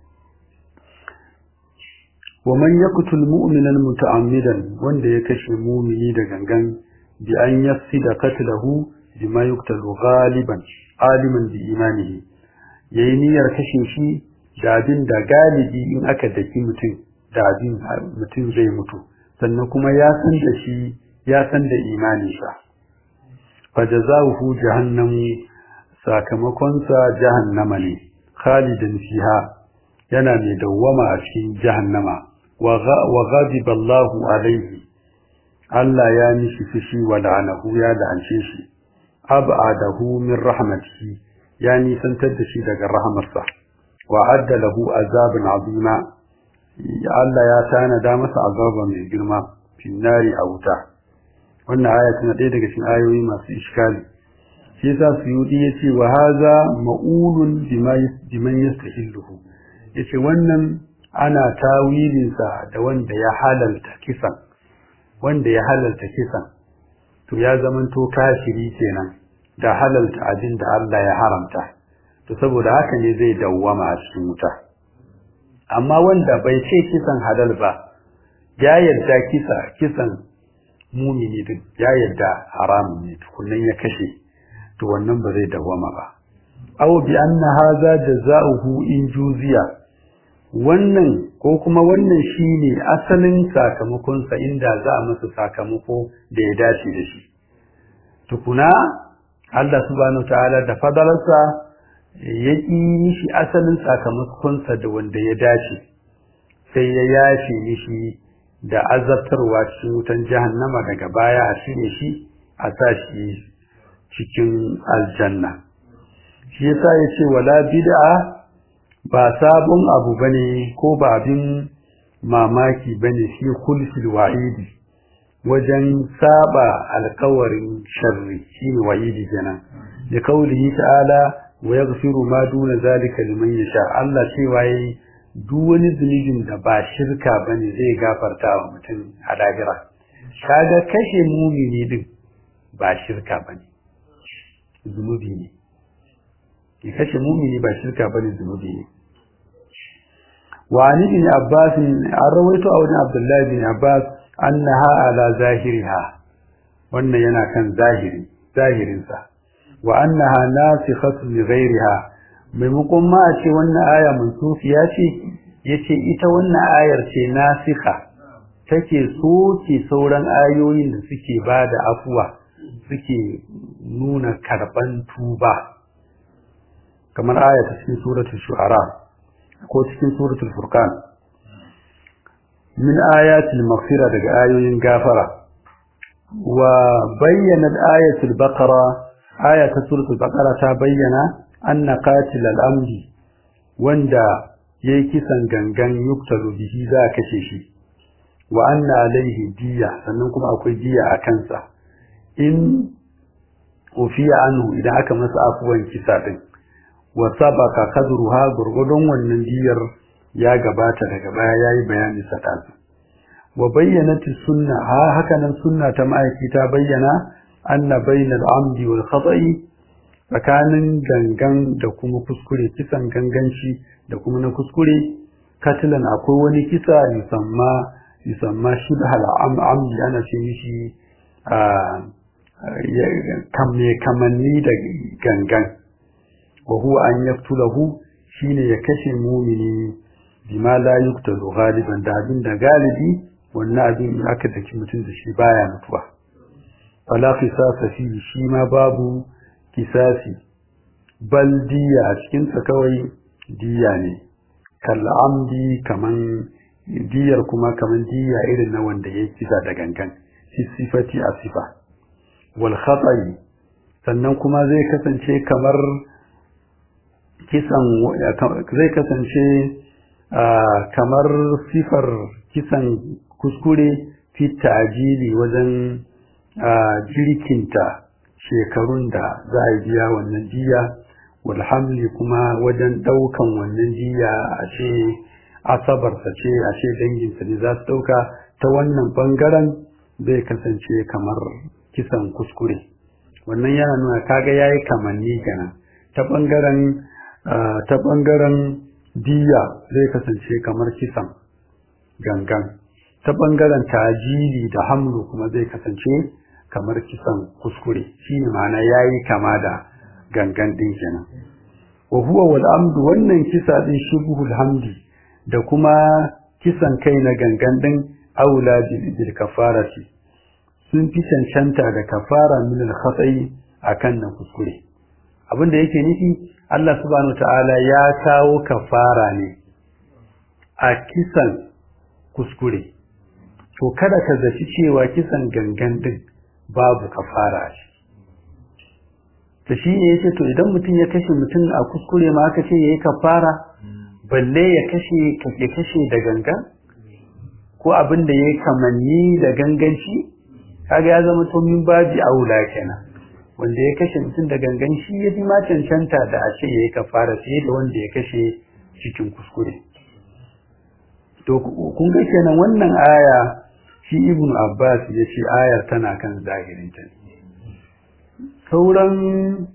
wa man yaqtul mu'mina muta'ammidan wanda ya kashe mu'mini da gangan bi an yafsida qatlahu bima yuqtalu ghaliban aliman bi imanihi yayi niyyar kashe shi da abin da galibi in aka daki mutum da abin mutum zai mutu sannan kuma ya san da shi ya san da imaninsa fa jazaohu jahannam sakamakon sa jahannama ne khalidan fiha yana mai dawwama a cikin jahannama wa ghadiba Allahu alaihi Allah ya mishi fushi wa la'anahu ya la'ance shi ab'adahu min rahmatihi ya nisantar da shi daga rahamarsa wa adda lahu azabun azima Allah ya tanada masa azaba mai girma finnari a wuta wannan aya tana ɗaya daga cikin ayoyi masu iskali shi yasa suyudi yace wa haza ma'ulun bima biman yastahilluhu yace wannan ana tawilin sa da wanda ya halalta kisan wanda ya halalta kisan to ya zamanto kafiri kenan da halalta abin da Allah ya haramta to saboda haka ne zai dawwama a cikin wuta amma wanda bai ce kisan halal ba ya yarda kisa kisan mumini duk ya yarda haramun ne tukunnan ya kashe to wannan ba zai dawwama ba aw bi anna hadha jazaohu in juziya wannan ko kuma wannan shine asalin sakamakon sa inda za a masa sakamako da ya dace da shi tukuna Allah subhanahu ta'ala da fadalarsa ya ƙi mishi asalin sakamakonsa da wanda ya dace sai ya yafe mishi da azabtarwa cikin wutan jahannama daga baya a shirye shi a sa shi cikin aljanna shi yasa ya ce wala bid'a ba sabon abu bane ko ba abin mamaki bane shi khulfil wa'idi wajen saba alkawarin sharri shine wa'idi kenan da kaulihi ta'ala wa yaghfiru ma duna zalika liman yasha Allah cewa yayi duk wani zunubin da ba shirka bane zai gafarta wa mutum a lahira kaga kashe mumini din ba shirka bane zunubi ne ki kashe mumini ba shirka bane zunubi ne wa ani bin abbas an rawaito a wajen abdullahi bin abbas annaha ala zahiriha wannan yana kan zahiri zahirinsa wa annaha nasikhatun li ghayriha maimakon ma a ce wannan aya mansufiya ce yace ita wannan ayar ce nasikha take soke sauran ayoyin da suke bada afuwa suke nuna karban tuba kamar aya ta cikin suratul shu'ara ko cikin suratul furqan min ayatil maghfira daga ayoyin gafara wa bayyana ayatul baqara aya ta suratul baqara ta bayyana anna qatil al-amdi wanda yayi kisan gangan yuktalu bihi za a kashe shi wa anna alaihi diya sannan kuma akwai diya a kansa in ufiya anhu idan aka masa afuwan kisa din wa sabaka kadruha gurgudun wannan diyar ya gabata daga baya yayi bayani sadasu wa bayyanat sunna ha haka nan sunna ta ma'aiki ta bayyana anna bainal amdi wal khata'i tsakanin gangan da kuma kuskure kisan ganganci da kuma na kuskure katilan akwai wani kisa musamma musamma shibhal amdi ana ce mishi a kamme kamanni da gangan wa huwa an yaktulahu shine ya kashe mumini bima la yuktalu ghaliban da abin da galibi wannan abin aka daki mutum da shi baya mutuwa fala qisasa fi shi ma babu kisasi bal diya a cikin sa kawai diya ne kal amdi kaman diyar kuma kaman diya irin na wanda ya kisa da gangan fi sifati a sifa wal khata'i sannan kuma zai kasance kamar kisan zai kasance kamar sifar kisan kuskure fi ta'jili wajen jirkinta shekarun da za a biya wannan jiya walhamli kuma wajen daukan wannan jiya a ce asabarsa ce a ce danginsa ne za su dauka ta wannan bangaren zai kasance kamar kisan kuskure wannan yana nuna kaga yayi kamanni kenan ta bangaren ta bangaren diya zai kasance kamar kisan gangan ta bangaren tajiri da hamlu kuma zai kasance kamar kisan kuskure shine ma'ana yayi kama da gangan din kenan wa huwa wal amdu wannan kisa din shibhul hamdi da kuma kisan kai na gangan din aula bil kafarati sun fi cancanta da kafara min al khata'i akan nan kuskure abinda yake nufi Allah subhanahu ta'ala ya kawo kafara ne a kisan kuskure to kada ka zaci cewa kisan gangan din babu kafara shi to shi ne yace to idan mutum ya kashe mutum a kuskure ma aka ce yayi kafara balle ya kashe ya kashe da gangan ko abin da yayi kamanni da ganganci kaga ya zama to min baji aula kenan wanda ya kashe mutum da gangan shi ya fi ma cancanta da a ce yayi kafara fiye da wanda ya kashe cikin kuskure to kun ga kenan wannan aya shi ibn abbas ya ce ayar tana kan zahirin ta sauran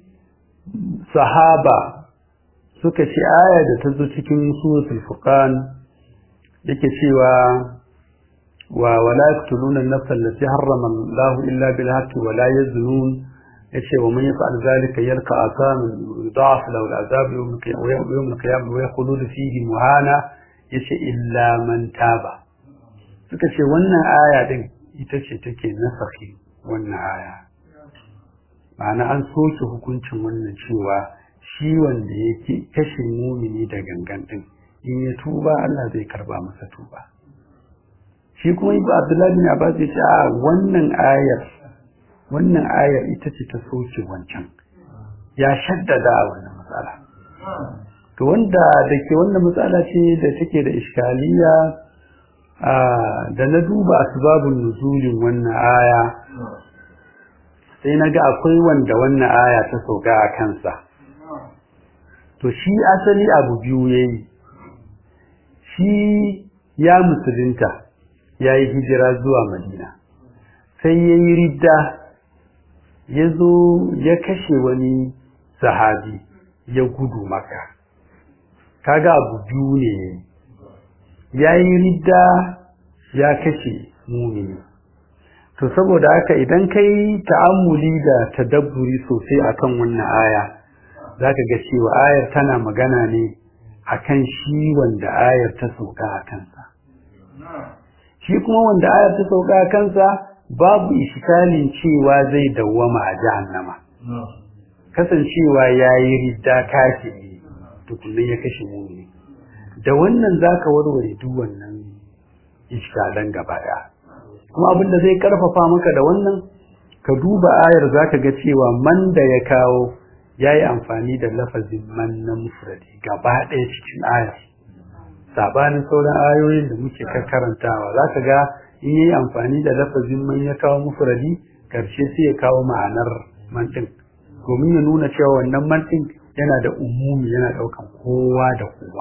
sahaba suka ce aya da ta zo cikin suratul furqan yake cewa wa wala yaqtuluna an-nafsa allati harrama Allah illa bil haqqi wa la yaznun yace wa man yaf'al zalika yalqa asaman yudaf lahu al-azab yawm al-qiyamah wa yakhulud fihi muhana yace illa man taba suka ce wannan aya din ita ce take nasakhi wannan aya ma'ana an soke hukuncin wannan cewa shi wanda yake kashe mumini da gangan din in ya tuba Allah zai karba masa tuba shi kuma ibnu abdullahi bin abbas ya ce a wannan ayar wannan ayar ita ce ta soke wancan ya shaddada wannan matsala to wanda da ke wannan matsala ce da take da iskaliya da na duba asbabun nuzulin wannan aya sai na ga akwai wanda wannan aya ta sauka a kansa to shi asali abu biyu yayi shi ya musulunta ya yi hijira zuwa madina sai ya yi ridda ya zo ya kashe wani sahabi ya gudu maka kaga abu biyu ne ya yi ridda ya kashe mumini to saboda haka idan ka yi ta'ammuli da tadabburi sosai akan wannan aya zaka ga cewa ayar tana magana ne akan shi wanda ayar ta sauka a kansa shi kuma wanda ayar ta sauka a kansa babu iskalin cewa zai dawwama a jahannama kasancewa yayi ridda kafiri tukunan ya kashe mumini da wannan zaka warware duk wannan iskalan gaba daya kuma abinda zai karfafa maka da wannan ka duba ayar zaka ga cewa man da ya kawo yayi amfani da lafazin man na mufradi gaba ɗaya cikin ayar sabanin sauran ayoyin da muke karantawa zaka ga in yayi amfani da lafazin man ya kawo mufradi karshe sai ya kawo ma'anar man din domin ya nuna cewa wannan man din yana da umumi yana daukan kowa da kowa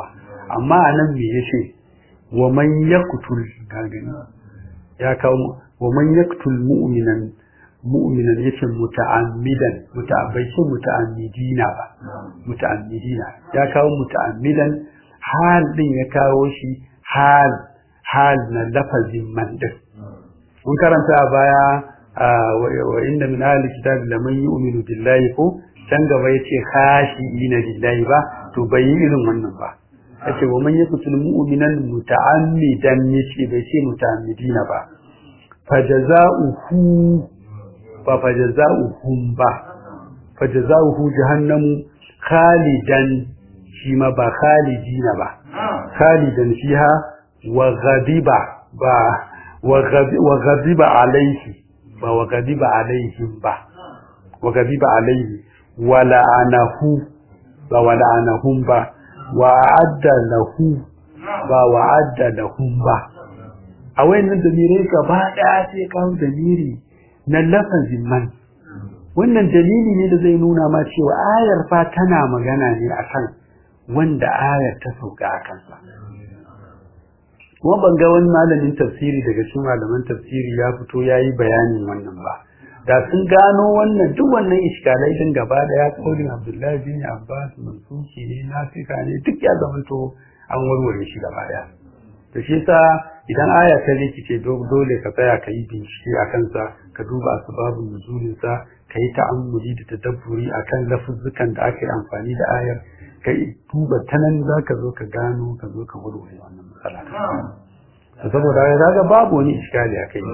amma anan me yace wa man yaqtul gagani ya kawo wa man yaqtul mu'minan mu'minan yace muta'ammidan muta'abbaishin muta'ammidina ba muta'ammidina ya kawo muta'ammidan hal din ya kawo shi hal hal na lafazin man din mun karanta a baya wa inna min ahli kitabi laman yu'minu billahi ko can gaba yace khashi'ina lillahi ba to bai yi irin wannan ba yace wa man yaqtul mu'minan muta'ammidan yace bai ce muta'ammidina ba fajaza'uhu ba fajaza'uhum ba fajaza'uhu jahannamu khalidan shi ma ba khalidina ba khalidan fiha wa ghadiba ba wa ghadiba alayhi ba wa ghadiba alaihim ba wa ghadiba alayhi wa la'anahu ba wa la'anahum ba wa adda lahu ba wa adda lahum ba a wayannan damirai gaba daya sai kawo damiri na lafazin man wannan dalili ne da zai nuna ma cewa ayar fa tana magana ne akan wanda ayar ta sauka a kansa kuma ban ga wani malamin tafsiri daga cikin malaman tafsiri ya fito ya yi bayanin wannan ba da sun gano wannan duk wannan iskalai din gaba daya kaulin abdullahi bin abbas mansuki ne nafika ne duk ya zamanto an warware shi gaba daya to shi yasa idan aya ta rikice dole ka tsaya ka yi bincike a kansa ka duba asbabun nuzulin sa ka yi ta'ammuli da tadabburi akan lafuzzukan da aka yi amfani da ayar ka duba ta nan za ka zo ka gano ka zo ka warware wannan matsala saboda ya zaga babu wani iskali a kai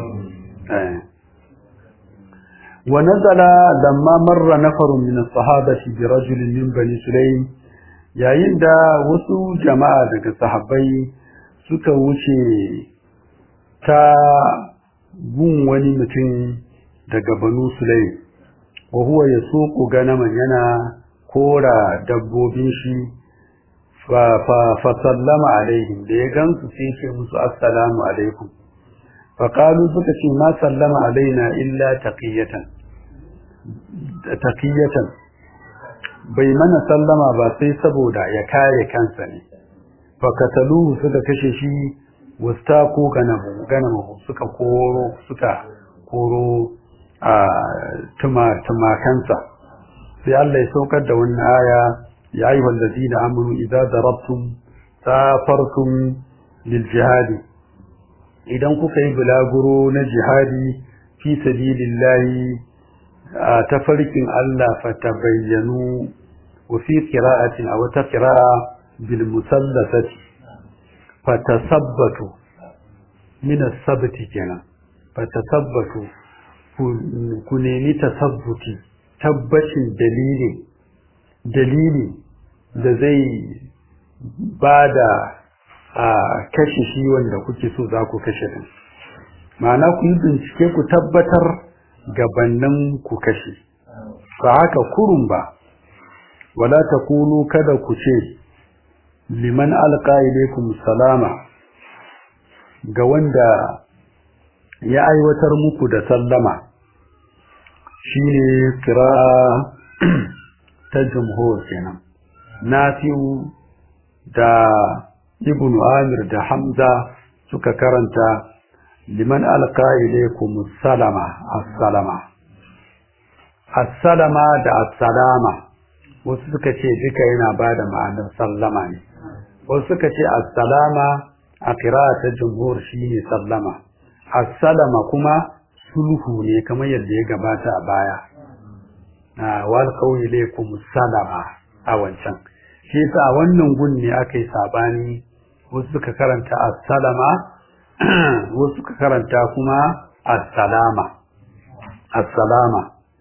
wa nazala lamma marra nafarun min as-sahabati bi rajulin min bani sulaym yayin da wasu jama'a daga sahabbai suka wuce ta gun wani mutum daga banu sulaym wa huwa yasuqu ganaman yana kora dabbobin shi fa sallama alaihim da ya gansu sai ce musu assalamu alaikum fa qalu suka ce ma sallama alaina illa taqiyatan taqiyatan bai mana sallama ba sai saboda ya kare kansa ne fa kataluhu suka kashe shi wastaqu ganamu ganamu suka koro suka koro a tuma tumakansa sai Allah ya saukar da wannan aya ya ayyuha allazina amanu idza darabtum safartum lil jihadi idan kuka yi bulaguro na jihadi fi sabilillahi ta farkin Allah fatabayyanu wa fi qira'atin aw ta qira'a bil musallasati fatasabbatu min as-sabti kenan fatasabbatu ku nemi tasabbuti tabbacin dalili dalili da zai ba da a kashe shi wanda kuke so za ku kashe din ma'ana ku yi bincike ku tabbatar gabannin ku kashe ba haka kurun ba wala ta kunu kada ku ce liman alqa ilaykum salama ga wanda ya aiwatar muku da sallama shine kira'a ta jumhur kenan nafi'u da ibnu amir da hamza suka karanta liman alqa ilaykum salama assalama assalama da assalama wasu suka ce duka yana bada ma'anar sallama ne wasu suka ce assalama a ta jumhur shine sallama assalama kuma sulhu ne kamar yadda ya gabata a baya na wal qawli ilaykum salama a wancan shi yasa a wannan gun ne aka yi sabani wasu suka karanta as-salama wasu suka karanta kuma as-salama as-salama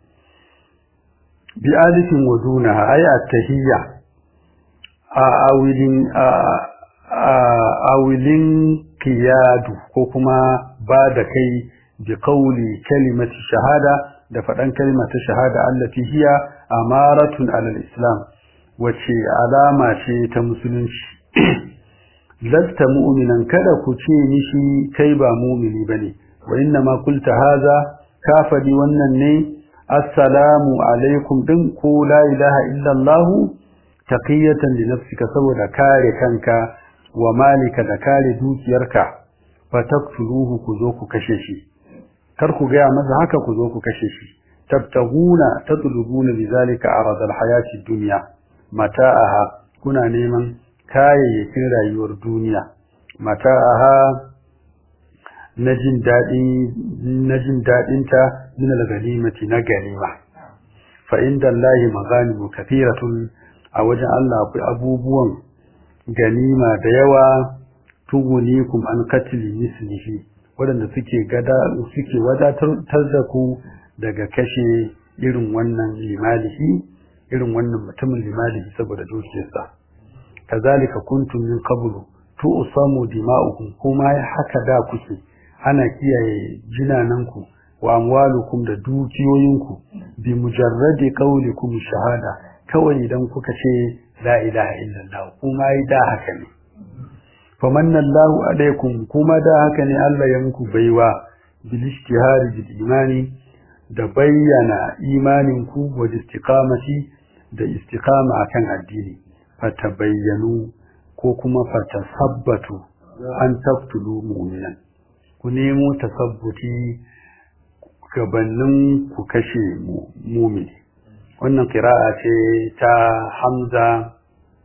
bi alifin wa dunaha ay at-tahiyya a awilin awilin qiyadu ko kuma ba da kai bi qawli kalimati shahada da faɗan kalimata shahada allati hiya amaratun alal islam wace alama ce ta musulunci lasta mu'minan kada ku ce mishi kai ba mu'mini bane wa inna ma qulta hadha ka faɗi wannan ne assalamu alaikum din ko la ilaha illa allah taqiyatan li nafsika saboda kare kanka wa malika da kare dukiyarka fa taqtuluhu ku zo ku kashe shi kar ku ga masa haka ku zo ku kashe shi tabtaguna tatlubuna bizalika arad alhayati dunya mata'aha kuna neman kayayyakin rayuwar duniya mata'aha na jin daɗin na jin daɗinta min al-ganimati na ganima fa inda Allahi maghanimu kathiratun a wajen Allah akwai abubuwan ganima da yawa tugunikum an katili mislihi waɗanda suke gada suke wadatar da ku daga kashe irin wannan limalihi irin wannan mutumin limalihi saboda dukiyarsa kazalika kuntum min qablu tu'samu dima'ukum kuma haka da kuke ana kiyaye jinananku wa amwalukum da dukiyoyinku bi mujarradi qawlikum shahada kawai idan kuka ce la ilaha illallah kuma yi da haka ne famanna Allahu alaikum kuma da haka ne Allah ya muku baiwa bil ishtihari bil imani da bayyana imaninku wa istiqamati da istiqama akan addini fatabayyanu ko kuma fatasabbatu an taqtulu mu'minan ku nemo tasabbuti gabanin ku kashe mumini wannan kira'a ce ta hamza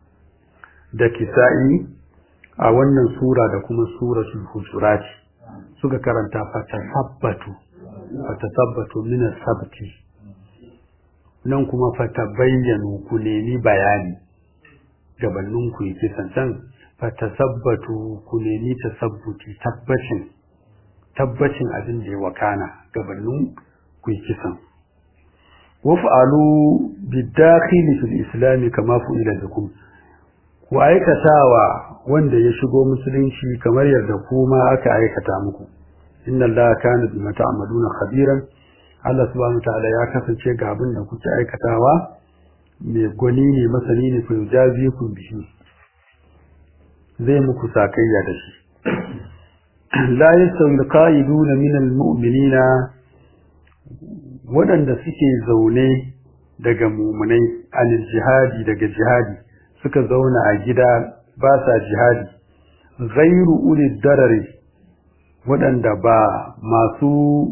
da kisa'i a wannan sura da kuma suratul hujurat suka karanta fatasabbatu fatasabbatu min as-sabti nan kuma fatabayyanu ku nemi bayani gabanin ku yi kisan can fatasabbatu ku nemi tasabbuti tabbacin tabbacin abin da ya wakana gabanin ku yi kisan waf'alu bidakhili fil islam kama fu'ila bikum ku aikatawa wanda ya shigo musulunci kamar yadda kuma aka aikata muku inna allaha kana bima ta'maluna khabiran Allah subhanahu ta'ala ya kasance ga abin da kuke aikatawa mai gwani ne masani ne ku jazi ku bihi zai muku sakayya da shi la yastawi alqa'iduna min almu'minina waɗanda suke zaune daga mumunai anil jihadi daga jihadi suka zauna a gida ba sa jihadi ghairu ulil darari waɗanda ba masu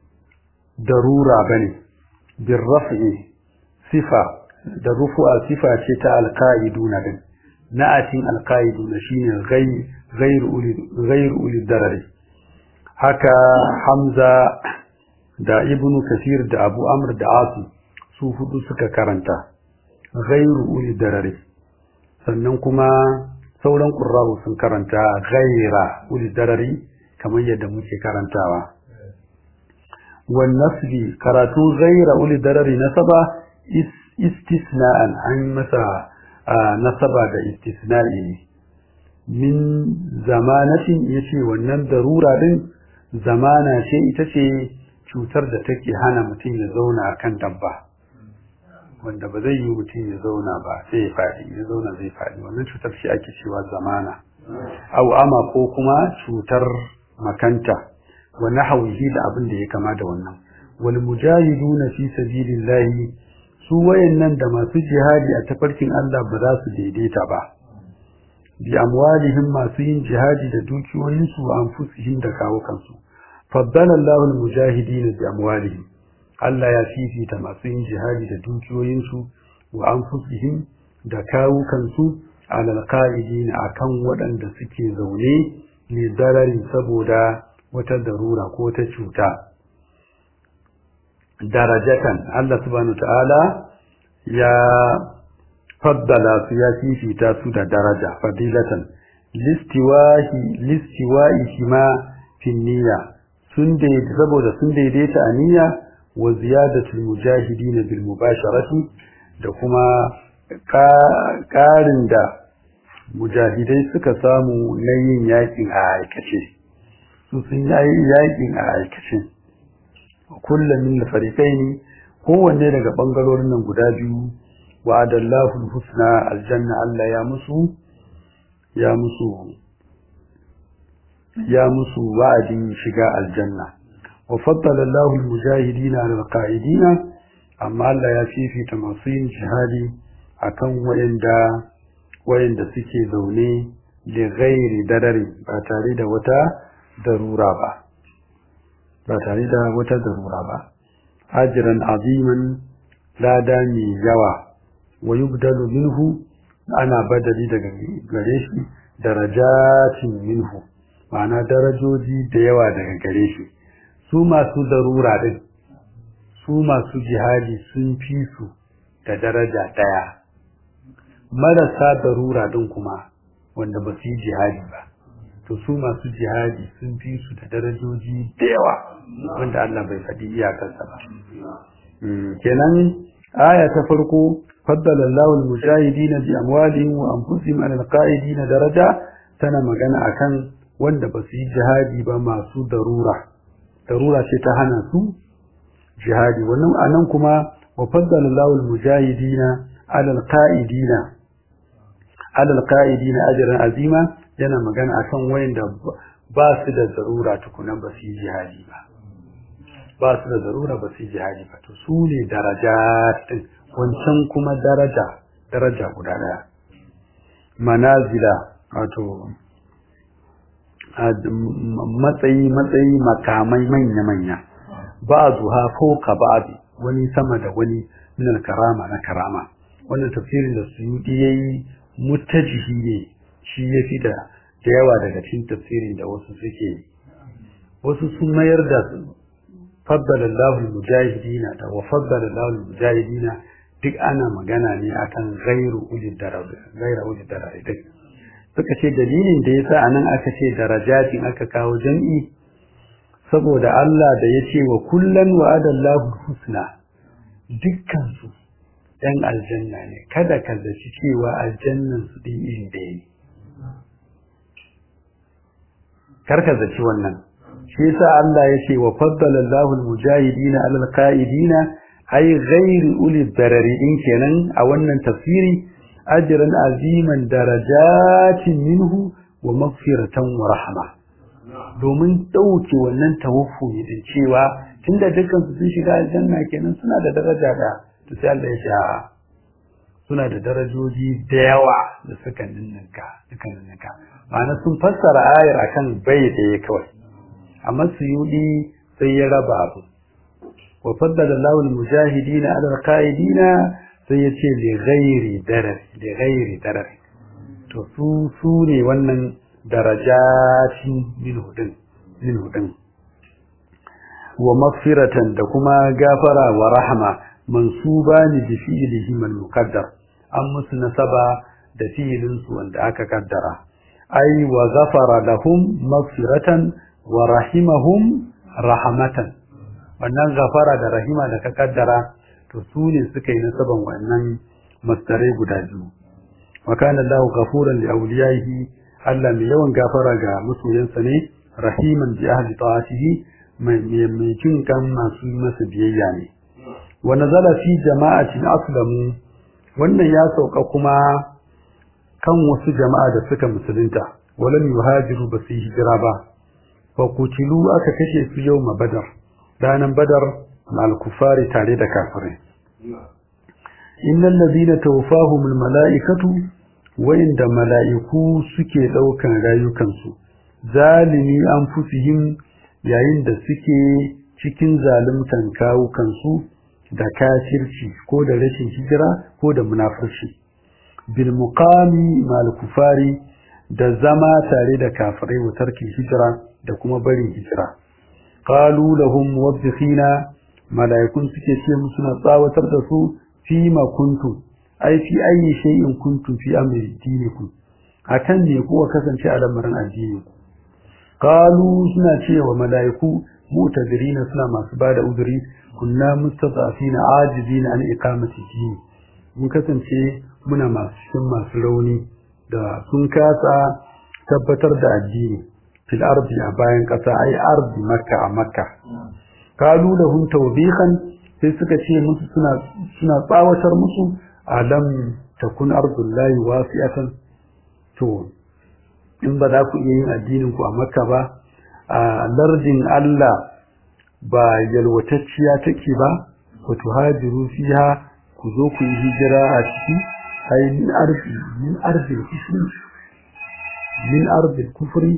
darura bane bin raf'i sifa da rufu'a sifa ce ta alqa'iduna din na'atin alqa'iduna shine ghairu ulil ghairu ulil darari haka hamza da ibnu kasir da abu amr da asu su hudu suka karanta ghairu uli darari sannan kuma sauran qurra'u sun karanta ghaira uli darari kamar yadda muke karantawa wan nasbi karatu ghaira uli darari nasaba istisna'an an masa nasaba da istisna'i min zamanatin yace wannan darura din zamana ce ita ce cutar da take hana mutum ya zauna a kan dabba wanda ba zai yi mutum ya zauna ba sai ya faɗi ya zauna zai faɗi wannan cutar shi ake cewa zamana au ama ko kuma cutar makanta wa nahwihi da abin da ya kama da wannan wal mujahiduna fi sabilillahi su wayannan da masu jihadi a tafarkin Allah ba za su daidaita ba bi amwalihim masu yin jihadi da dukiyoyinsu wa anfusihim da kawo kansu faddala Allahu al-mujahidin bi amwalihim Allah ya fifita masu yin jihadi da dukiyoyinsu wa anfusihim da kawukansu ala al-qa'idin akan waɗanda suke zaune ne darari saboda wata darura ko wata cuta darajatan Allah subhanahu ta'ala ya faddala su ya fifita su da daraja fadilatan listiwahi listiwahi ma fi niyya sun daidaita saboda sun daidaita a niyya wa ziyadatul mujahidin bil mubasharati da kuma ƙarin da mujahidai suka samu na yin yakin a aikace su sun yi yakin a aikace kullum min fariqaini kowanne daga bangarorin nan guda biyu wa adallahu husna aljanna Allah ya musu ya musu ya musu wa'adin shiga aljanna wa faddala Allahu al-mujahidin 'ala al-qa'idin amma Allah ya fifita masu yin jihadi akan wayanda wayanda suke zaune da ghairi darari ba tare da wata darura ba ba tare da wata darura ba ajran aziman lada mai yawa wa yubdalu minhu ana badali daga gare shi darajatin minhu ma'ana darajoji da yawa daga gare shi su masu darura din su masu jihadi sun fi su da daraja daya marasa darura din kuma wanda ba su yi jihadi ba to su masu jihadi sun fi su da darajoji da yawa wanda Allah bai faɗi iyakarsa ba kenan aya ta farko faddala Allahu al-mujahidin bi amwalihim wa anfusihim ala al-qa'idin daraja tana magana akan wanda ba su yi jihadi ba masu darura darura ce ta hana su jihadi wannan anan kuma wa faddala Allahu al-mujahidin ala al-qa'idin ala al-qa'idin ajran azima yana magana akan wayanda ba su da darura tukunan ba su yi jihadi ba ba su da zarura ba su jihadi ba to su ne daraja din wancan kuma daraja daraja guda daya manazila wato matsayi matsayi makamai manya manya ba zuha fauka ba'di wani sama da wani min karama na karama wannan tafsirin da su yayi mutajihi ne shi yafi da da yawa daga cikin tafsirin da wasu suke wasu sun mayar da faddala Allahul mujahidina da wa faddala Allahul mujahidina duk ana magana ne akan ghairu ulil daraja ghairu ulil daraja duk suka ce dalilin da yasa anan aka ce darajatin aka kawo jam'i saboda Allah da ya ce wa kullan wa'ada Allahu husna dukkan su dan aljanna ne kada ka zaci cewa aljannan su din iri ɗaya ne karka zaci wannan shi yasa Allah ya ce wa faddala Allahu al-mujahidina 'ala al-qa'idina ay ghayri uli darari din kenan a wannan tafsiri ajran aziman darajatin minhu wa maghfiratan wa rahma domin dauke wannan tawaffumi din cewa tunda dukkan su sun shiga aljanna kenan suna da daraja da to sai Allah ya ce suna da darajoji da yawa da suka ninninka suka ninninka ma'ana sun fassara ayar akan bai da kawai amma suyudi sai ya raba abu wa faddala Allahu al-mujahidin 'ala al-qa'idin sai yace li ghairi darar li ghairi darar to su su ne wannan darajatin min hudin min hudin wa maghfiratan da kuma gafara wa rahma mansubani bi fi'lihi al muqaddar an musu nasaba da fi'ilin su wanda aka kaddara ai wa ghafara lahum maghfiratan wa rahimahum rahmatan wannan gafara da rahima da ka kaddara to su ne suka yi nasaban wannan masdarai guda biyu wa kana Allahu ghafuran li awliyaihi Allah mai yawan gafara ga masoyansa ne rahiman bi ahli ta'atihi mai mai jin kan masu masa biyayya ne wa nazala fi jama'atin aslamu wannan ya sauka kuma kan wasu jama'a da suka musulunta walam yuhajiru ba su hijira ba fa kutilu aka kashe su yau ma badar ranan badar mal kufari tare da kafirai innal ladina tawaffahum al malaikatu wa inda malaiku suke daukan rayukansu zalimi anfusihim yayin da suke cikin zaluntan kawukansu da kafirci ko da rashin hijira ko da munafurci bil muqami mal kufari da zama tare da kafirai wa tarkin hijira da kuma barin hijira qalu lahum muwaddikhina malaikun suke ce musu na tsawatar da su fi ma kuntum ai fi ayi shay'in kuntum fi amri dinikum akan ne kuwa kasance a lamarin addini ku qalu suna cewa malaiku mutazirina suna masu bada uzuri kunna mustadafina ajizina an iqamati dini mun kasance muna masu cikin masu rauni da sun kasa tabbatar da addini fil ardi a bayan kasa ai ardi makka a makka kalu lahum tawbihan sai suka ce musu suna suna tsawatar musu alam takun ardullahi wasi'atan to in ba za ku iya yin addinin ku a makka ba a lardin Allah ba yalwatacciya take ba ku tuhajiru fiha ku zo ku yi hijira a ciki ai min arzi min arzi min ardil kufri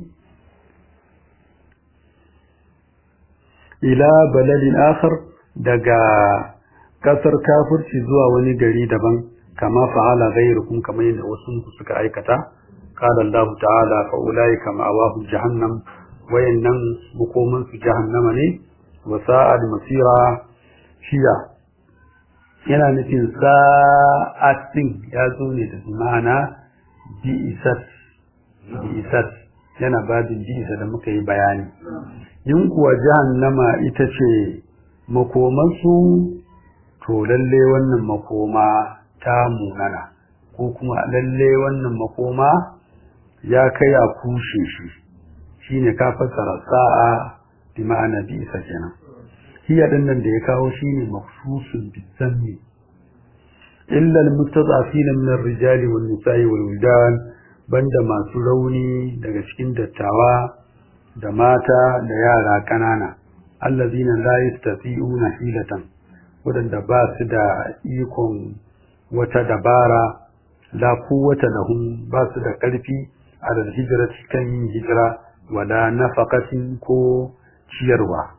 ila baladin akhar daga kasar kafirci zuwa wani gari daban kama fa'ala ghayrukum kamar yadda wasu suka aikata qala Allah ta'ala fa ulaika ma'awahu jahannam wayannan bukoman su jahannama ne wa sa'ad masira shiya yana nufin sa'atin ya zo ne da ma'ana bi'isat bi'isat yana babin bi'isa da muka yi bayani yin kuwa jahannama ita ce makomansu to lalle wannan makoma ta munana ko kuma lalle wannan makoma ya kai a kushe shi shine ka fassara sa'a bi ma'ana bi isa kenan hiya din nan da ya kawo shine mafsusun bisanni illa almustad'afin min ar-rijali wan nisa'i wal wildan banda masu rauni daga cikin dattawa da mata da yara kanana allazina la yastati'una hilatan wadanda ba su da ikon wata dabara la quwwata lahum ba su da karfi a da hijrati kan yin hijira wala nafaqatin ko ciyarwa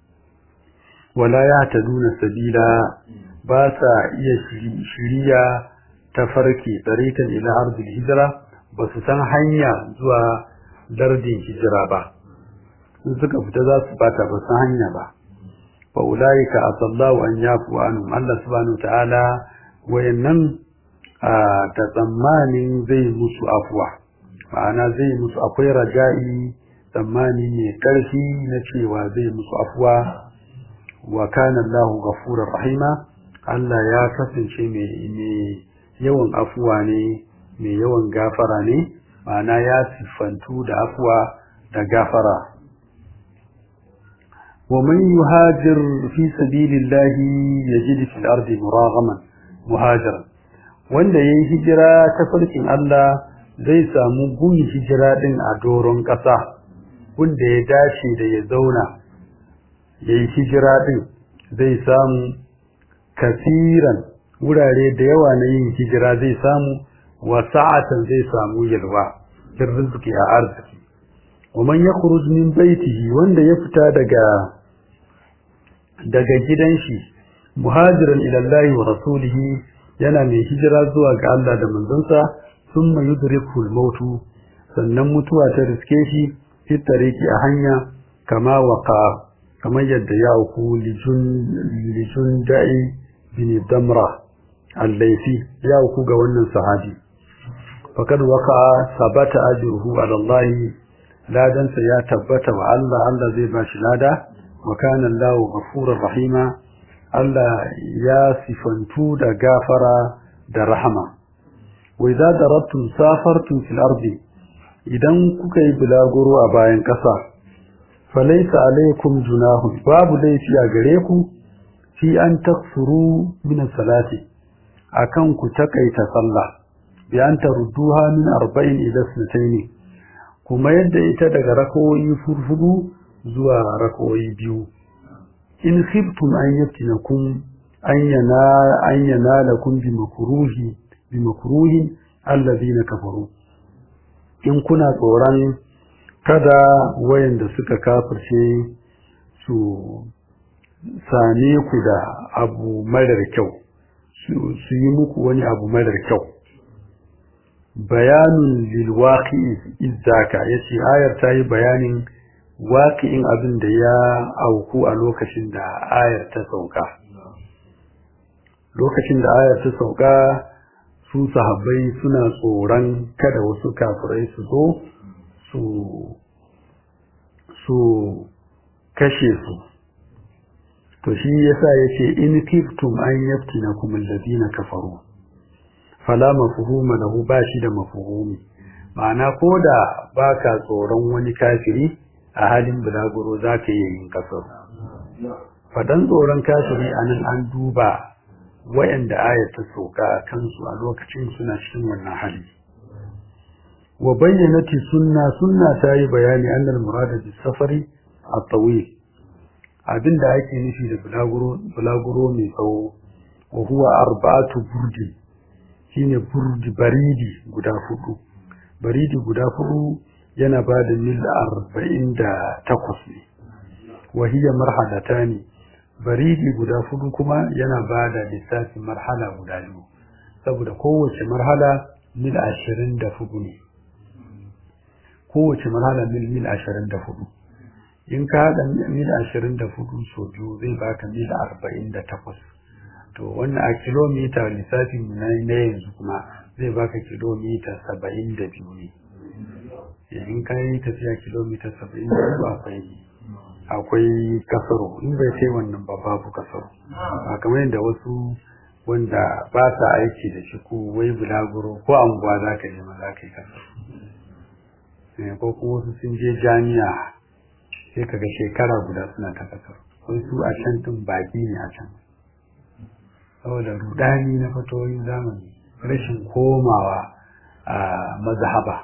wala yahtaduna sabila ba sa iya shiriya ta farki tarikan ila ardil hijra ba su san hanya zuwa lardin hijira ba in suka fita za su bata ba san hanya ba fa ulaika asallahu an yafu anhum Allah subhanahu ta'ala wayannan a ta tsammanin zai musu afuwa ma'ana zai musu akwai raja'i tsammani mai karfi na cewa zai musu afuwa wa kana Allahu ghafurur rahima Allah ya kasance mai yawan afuwa ne mai yawan gafara ne ma'ana ya siffantu da afuwa da gafara ومن يهاجر في سبيل الله يجد في الأرض مراغما مهاجرا wanda yayi hijira ta farkin Allah zai samu gun hijira din a doron ƙasa wanda ya dace da ya zauna yayi hijira din zai samu kasiran wurare da yawa na yin hijira zai samu wa sa'atan zai samu yalwa fil rizqi a arziki wa man yakhruj min baitihi wanda ya fita daga daga gidan shi muhajiran ila Allah wa rasulihi yana mai hijira zuwa ga Allah da manzonsa thumma yudriku al-maut sannan mutuwa ta riske shi fi tariki a hanya kama waqa kamar yadda ya uku lijun lijun da'i bin damra al-laythi ya uku ga wannan sahabi faqad waqa sabata ajruhu ala Allah ladansa ya tabbata wa Allah Allah zai bashi lada وكان الله غفورا رحيما الله يا صفنتو دا غافرا دا رحمة وإذا ضربتم سافرتم في الأرض idan kuka yi bulaguro a bayan ƙasa falaisa alaikum junahun babu laifi a gare ku fi an taksuru min salati akan ku takaita sallah bi an tarudduha min arba'in ila sunatayn kuma yadda ita daga rakawoyi furfudu zuwa rakoyi biyu in khiftum an yaftinakum an yana an yanalakum bi makruhi bi makruhin alladhina kafaru in kuna tsoron kada wayanda suka kafirce su same ku da abu marar kyau su yi muku wani abu marar kyau bayanun lilwaqi izzaka yace ayar ta yi bayanin waƙi'in abin da ya auku a lokacin da ayar ta sauka lokacin da ayar ta sauka su sahabbai suna tsoron kada wasu kafirai su zo su su kashe su to shi yasa yace in kiftum an yaftinakum alladhina kafaru fala mafhuma lahu bashi da mafhumi ma'ana koda baka tsoron wani kafiri a halin bulaguro za ka iya yin kasar. Fadan tsoron kafiri a nan an duba wayanda ayat ta soka a kansu a lokacin suna cikin wannan hali. Wa bayyanati sunna sunna ta yi bayani annal murada bi safari a tawil abinda ake nufi da bulaguro bulaguro mai tsawo wa huwa arba'atu burdi shine burdi baridi guda hudu baridi guda hudu yana ba da mil arba'in da takwas ne wahiyar marhalata ne baridi guda hudu kuma yana ba da lissafin marhala guda biyu saboda kowace marhala mil ashirin da hudu ne kowace marhala mil mil ashirin da hudu in ka haɗa mil ashirin da hudu so biyu zai baka mil arba'in da takwas to wannan a kilomita lissafin na yanzu kuma zai baka kilomita saba'in da biyu ne in ka yi tafiya kilomita saba'in da biyu akwai akwai kasaro in bai kai wannan ba babu kasaro a kamar yadda wasu wanda ba sa aiki da shi ko wai bulaguro ko anguwa za ka je ma za ka yi kasaro ko kuma wasu sun je jami'a sai ka ga shekara guda suna ta kasaro wai su a can tun baki ne a can saboda rudani na fatoyin zamani rashin komawa a mazhaba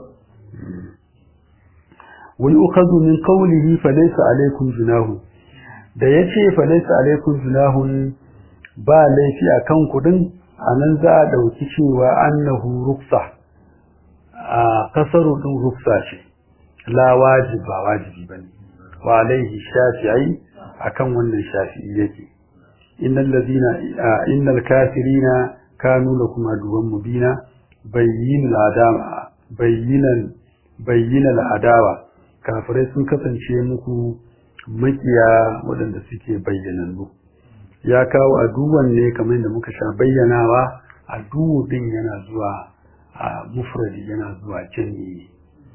wai ukhadhu min qawlihi fa laysa alaykum junahu da yace fa laysa alaykum junahun ba laifi akan kudin anan za a dauki cewa annahu ruksa a kasaru din ruksa ce la wajib ba wajibi bane wa alaihi shafi'i akan wannan shafi'i yake innal ladina innal kafirina kanu lakum aduwwan mubina bayyinal adama bayyinan bayyinal adawa kafirai sun kasance muku makiya waɗanda suke bayyanannu ya kawo aduwan ne kamar da muka sha bayyanawa aduwu din yana zuwa a mufradi yana zuwa jami'i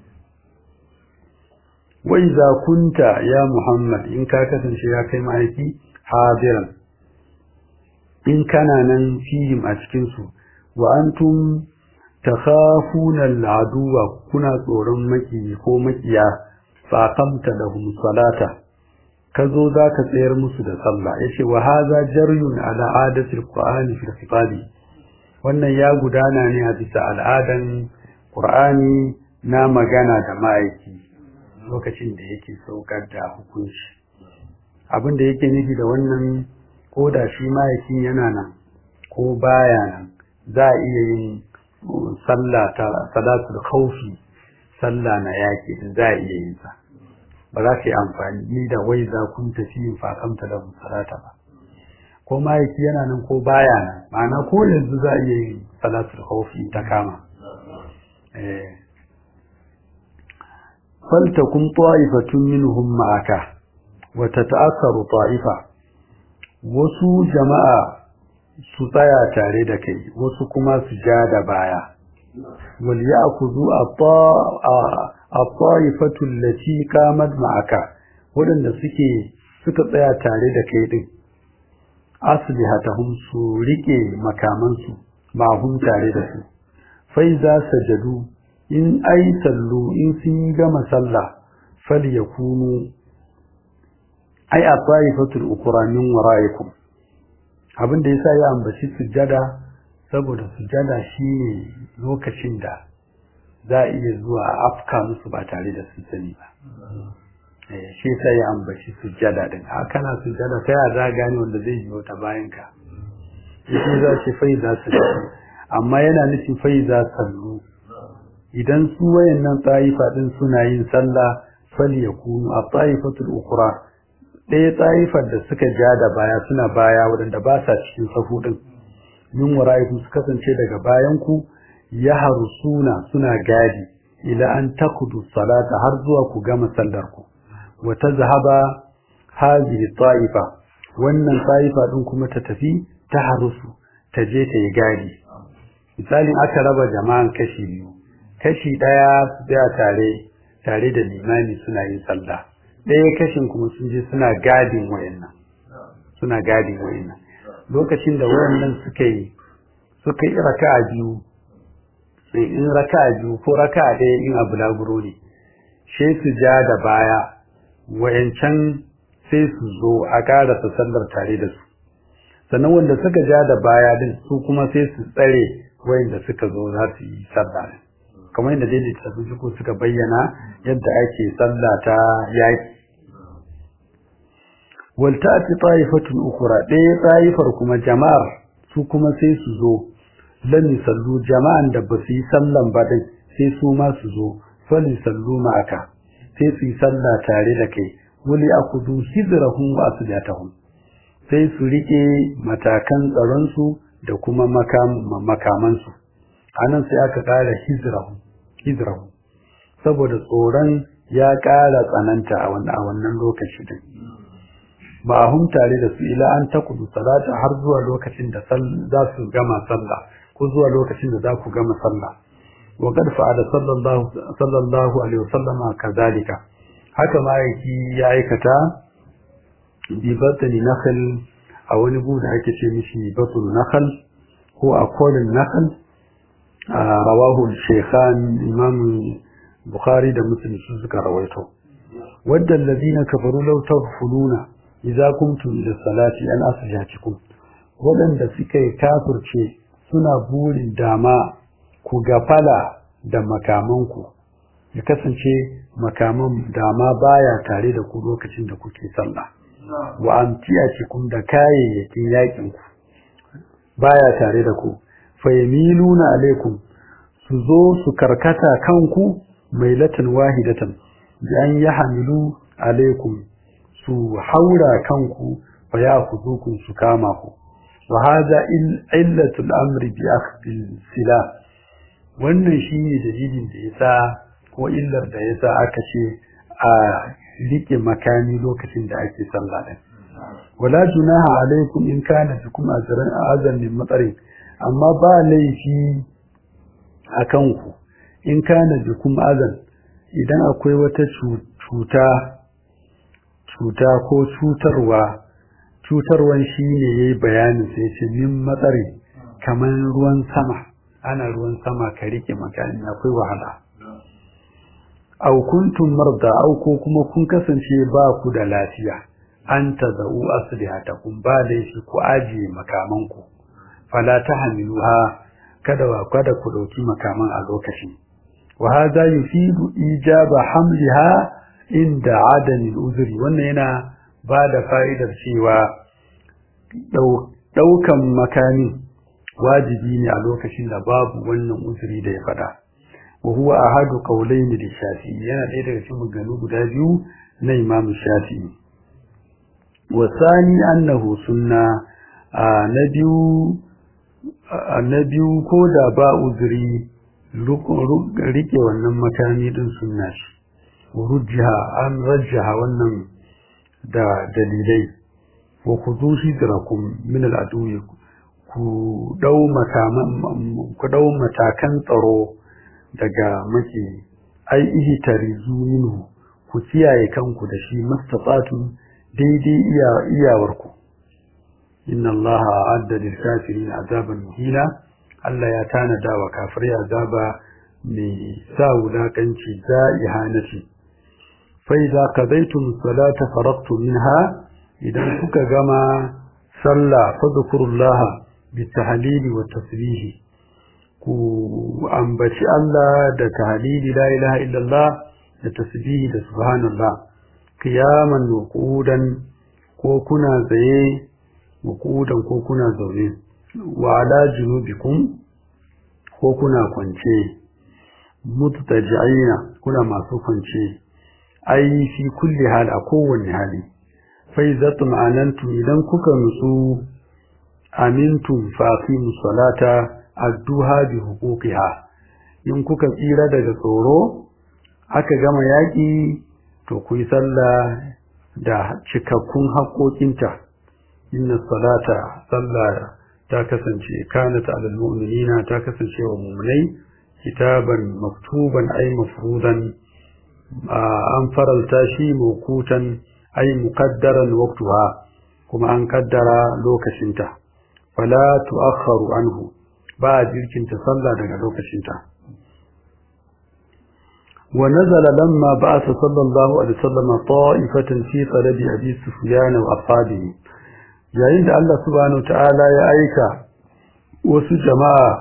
wai za kunta ya muhammad in ka kasance ya kai ma'aiki hadiran in kana nan fihim a cikinsu wa antum takhafuna al'aduwa kuna tsoron maki ko makiya fa qamta lahum salata kazo zaka tsayar musu da sallah yace wa hadha jaryun ala adati alqur'ani fi khitabi wannan ya gudana ne a bisa al'adan qur'ani na magana da ma'aiki lokacin da yake saukar da hukunci abin da yake nufi da wannan ko da shi ma'aikin yana nan ko baya nan za a iya yin sallah ta salatul khawfi sallah na yaki za a iya yin sa ba za ka yi amfani ni da wai za kun tafi yin fakamta da salata ba ko ma'aiki yana nan ko baya nan ma'ana ko yanzu za a iya yin salatul khawfi ta kama eh فلتكن طائفة منهم معك وتتأثر طائفة wasu jama'a su tsaya tare da kai wasu kuma su ja da baya wal ya'khudhu at-ta'ifatu allati qamat ma'aka wadanda suke suka tsaya tare da kai din aslihatahum su rike makaman su mahum tare da su fa iza sajadu in ai sallu in sun gama sallah falyakunu ai a taifatul ukra min waraikum abin da yasa ya ambaci sujjada saboda sujjada shine lokacin da za a iya zuwa afka musu ba tare da sun sani ba eh shi yasa ya ambaci sujjada din a kana sujjada sai a za gane wanda zai yi ta bayan ka shi za shi fai za su amma yana nufin fai za sallu idan su wayannan taifa din suna yin sallah fal yakunu a taifatul ukra ɗaya tsayifar da suka ja da baya suna baya waɗanda ba sa cikin sahu ɗin min wara'ikum su kasance daga bayan ku ya harusuna suna gadi ila an takudu salata har zuwa ku gama sallar ku wa tazhaba hadhihi ta'ifa wannan ta'ifa ɗin kuma ta tafi ta harusu ta je ta yi gadi misalin aka raba jama'an kashi biyu kashi ɗaya su tsaya tare tare da limami suna yin sallah ɗaya kashin kuma sun je suna gadin wayannan suna gadin wayannan lokacin da wayannan suka yi suka yi raka'a biyu in raka'a biyu ko raka'a ɗaya in abu laburo ne sai su ja da baya wayancan sai su zo a ƙarasa sallar tare da su sannan wanda suka ja da baya din su kuma sai su tsare wayanda suka zo za su yi sallah kamar yadda dai littattafai suko suka bayyana yadda ake sallah ta yaki wal ta'ti ta'ifatun ukhra ɗaya ta'ifar kuma jama'ar su kuma sai su zo lam yusallu jama'an da ba su yi sallan ba dai sai su ma su zo fali sallu ma'aka sai su yi sallah tare da kai wali akudu hizrahum wa asdatahum sai su rike matakan tsaron su da kuma makaman su anan sai aka kara hizrahum hizrahum saboda tsoron ya kara tsananta a wannan lokaci din ba hum tare da su ila an takudu salata har zuwa lokacin da za su gama sallah ko zuwa lokacin da za ku gama sallah wa qad fa'ala sallallahu sallallahu alaihi wasallama kazalika haka ma yake ya aikata bi batni nakhl a wani gu da ake ce mishi batul nakhl ko a kolin nakhl rawahu shaykhan imam bukhari da muslim su suka rawaito wadda alladhina kafaru law taghfuluna idza kuntum ila salati an asjatikum wadanda suka kafirce suna burin dama ku gafala da makamanku ya kasance makaman dama baya tare da ku lokacin da kuke sallah wa amtiyatikum da kayayyakin yakin ku baya tare da ku fayamiluna alaikum su zo su karkata kanku mailatan wahidatan bi an yahmilu alaikum su haura kanku fa ya'khudhukum su kama ku wa hadha illatul amri bi akhdhi sila wannan shine dalilin da yasa ko illar da yasa aka ce a rike makami lokacin da ake sallah din wala junaha alaikum in kana bikum azran azan min matsarin amma ba laifi akan ku in kana bikum azan idan akwai wata cuta cuta ko cutarwa cutarwan shi ne ya yi bayanin sai ce min matsari kamar ruwan sama ana ruwan sama ka rike makani akwai wahala au kuntum marda au ko kuma kun kasance ba ku da lafiya an tazau aslihatakum ba laifi ku ajiye makamanku fala tahmiluha kada wa kada ku dauki makaman a lokacin wa hadha yufidu ijaba hamliha inda adamin uzuri wannan yana ba da fa'idar cewa ɗaukan makami wajibi ne a lokacin da babu wannan uzuri da ya faɗa wa huwa ahadu qawlayn da shafi yana ɗaya daga cikin maganganu guda biyu na imam shafi wa sani annahu sunna na biyu na biyu ko da ba uzuri rike wannan makami din sunna shi rujjaha an rajjaha wannan da dalilai wa khudhu hidrakum min al-aduwi ku dau matakan ku dau matakan tsaro daga maki ai ihi tarizu minhu ku kiyaye kanku da shi mastatatu daidai iya iyawarku inna allaha a'adda lil kafirin azaban muhina Allah ya tanada wa kafirai azaba mai sa wulakanci za ihanati فإذا قضيتم الصلاة فرغتم منها إذا كك جمع صلى فذكروا الله بالتهليل والتسبيح ku ambaci Allah da tahlili la ilaha illallah da tasbihi da subhanallah qiyaman wa qu'udan ko kuna tsaye wa qu'udan ko kuna zaune wa ala junubikum ko kuna kwance mutaji'ina kuna masu kwance ai fi kulli hal a kowanne hali fa idza tuma'anantum idan kuka nutsu amintum fa aqimus salata adduha bi huquqiha in kuka tsira daga tsoro aka gama yaki to ku yi sallah da cikakkun haƙoƙinta inna salata sallah ta kasance kanat alal mu'minina ta kasance wa mu'minai kitaban maktuban ay mafrudan an faralta shi mawkutan ay muqaddaran waqtuha kuma an kaddara lokacinta fala tu'akhkharu anhu ba jirkinta sallah daga lokacinta wa nazala lamma ba'atha sallallahu alaihi wasallam ta'ifatan fi talabi abi sufyan wa ashabihi yayin da Allah subhanahu ta'ala ya aika wasu jama'a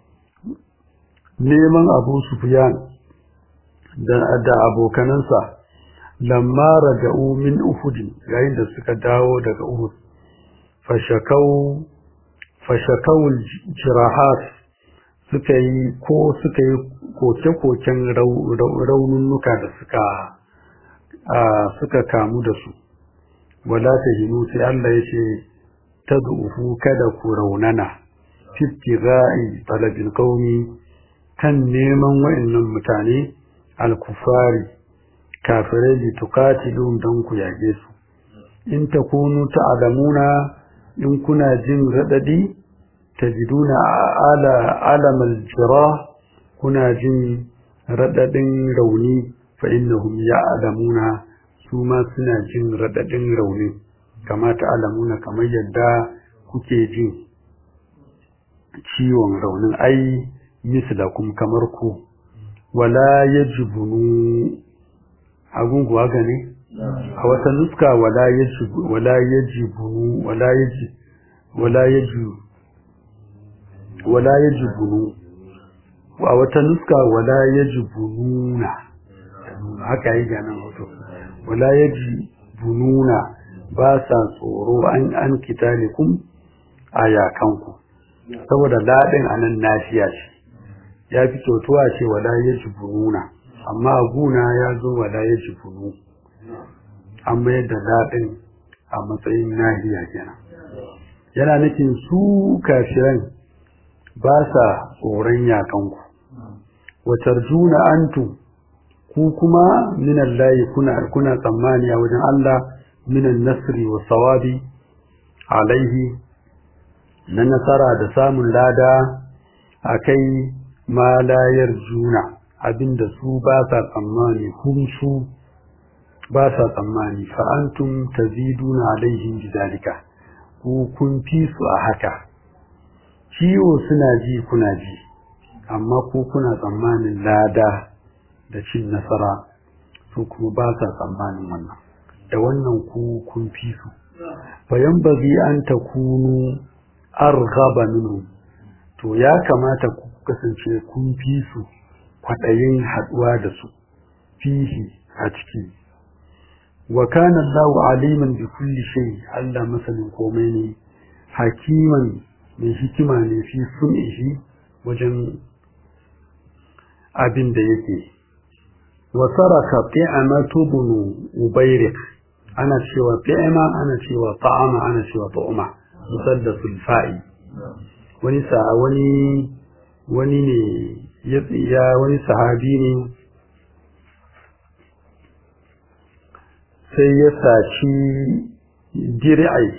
neman Abu Sufyan da abokanansa lamma raja'u min Uhud yayin da suka dawo daga Uhud fashakau fashakau jirahat suka yi ko suka yi koke-koken raununnuka da suka suka kamu da su wala ta hinu sai Allah ya ce ta zuufu kada ku raunana fitti za'i talabil qaumi kan neman wa'annan mutane al-kufari kafirai li tuqatilun dan ku yage su in takunu ta'lamuna in kuna jin radadi tajiduna ala alamal jirah kuna jin radadin rauni fa innahum ya'lamuna su ma suna jin radadin rauni kama ta'lamuna kamar yadda kuke jin ciwon raunin ai mislakum kamar ku wala yajibunu agun kuwa gane a wata nuska wala yajibu wala yajibunu wala yaji wala yaji wala yajibunu a wata nuska wala yajibununa haka yi ganin hoto wala yajibununa ba sa tsoro an an kitalikum a yakanku saboda ladin anan nafiya ce ya fi kyautuwa ce wala yajibununa amma guna ya zo wala yajibunu an mayar da ladin a matsayin nahiya kenan yana nufin su kafiran ba sa tsoron yakanku watarjuna antu ku kuma minan layi kuna kuna tsammani a wajen Allah minan nasri wa sawabi alaihi na nasara da samun lada a kai ma layar juna abinda su ba sa tsammani kun su ba sa tsammani fa'antum taziduna alaihim bidalika ku kun fi su a haka ciwo suna ji kuna ji amma ku kuna tsammanin lada da cin nasara su kuma ba sa tsammanin wannan da wannan ku kun fi su bayan bazi an ta kunu arghaba minhu to ya kamata ku kasance kun fi su kwaɗayin haɗuwa da su fihi a ciki wa kana Allahu aliman bi kulli shay Allah masanin komai ne hakiman mai hikima ne fi sun'ihi wajen abin da yake wa saraka fi'amatu bunu ubayrik ana cewa fi'ama ana cewa ta'ama ana cewa ta'uma musaddasul fa'i wani sa wani wani ne ya wani sahabi ne sai ya saci dir'ai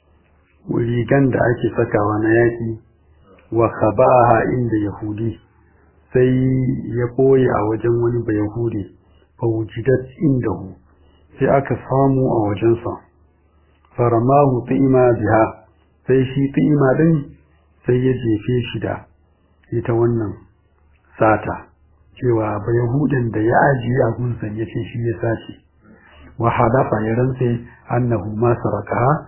rigan da ake sakawa na yaki wa khabaha inda yahudi sai ya boye a wajen wani bayahudi fa wujidat indahu sai aka samu a wajensa faramahu ti'ima biha sai shi ti'ima din sai ya jefe shi da ita wannan sata cewa bayahudin da ya ajiye a gunsan ya ce shi ya sace wa hadafa ya rantse annahu ma saraka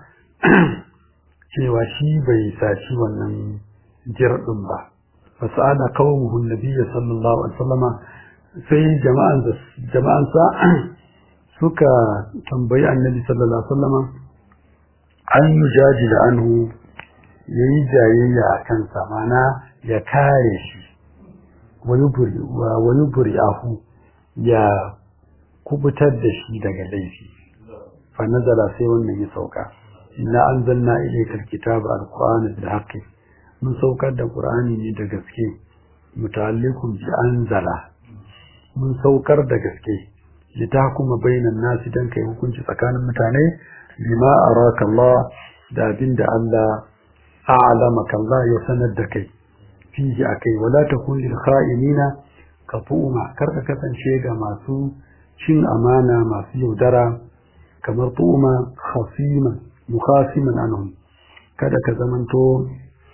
cewa shi bai saci wannan jirɗin ba fasada qaumuhu nabiyyi sallallahu alaihi wasallama sai jama'an jama'an sa suka tambayi annabi sallallahu alaihi wasallama an yujadila anhu yayi jayayya a kansa mana ya kare shi wani buri wa wani buri ahu ya kubutar da shi daga laifi fa nazala sai wannan ya sauka inna anzalna ilayka alkitaba alqur'ana bil haqqi mun saukar da qur'ani ne da gaske muta'alliqun bi anzala mun saukar da gaske litahkuma bainan nasi dan kai hukunci tsakanin mutane bima araka Allah da abinda Allah a'lamaka Allah ya sanar da kai fihi akai wala takun lil kha'inina kafuma karka kasance ga masu cin amana masu yaudara kamar tu'uma khasiman mukhasiman anhum kada ka zamanto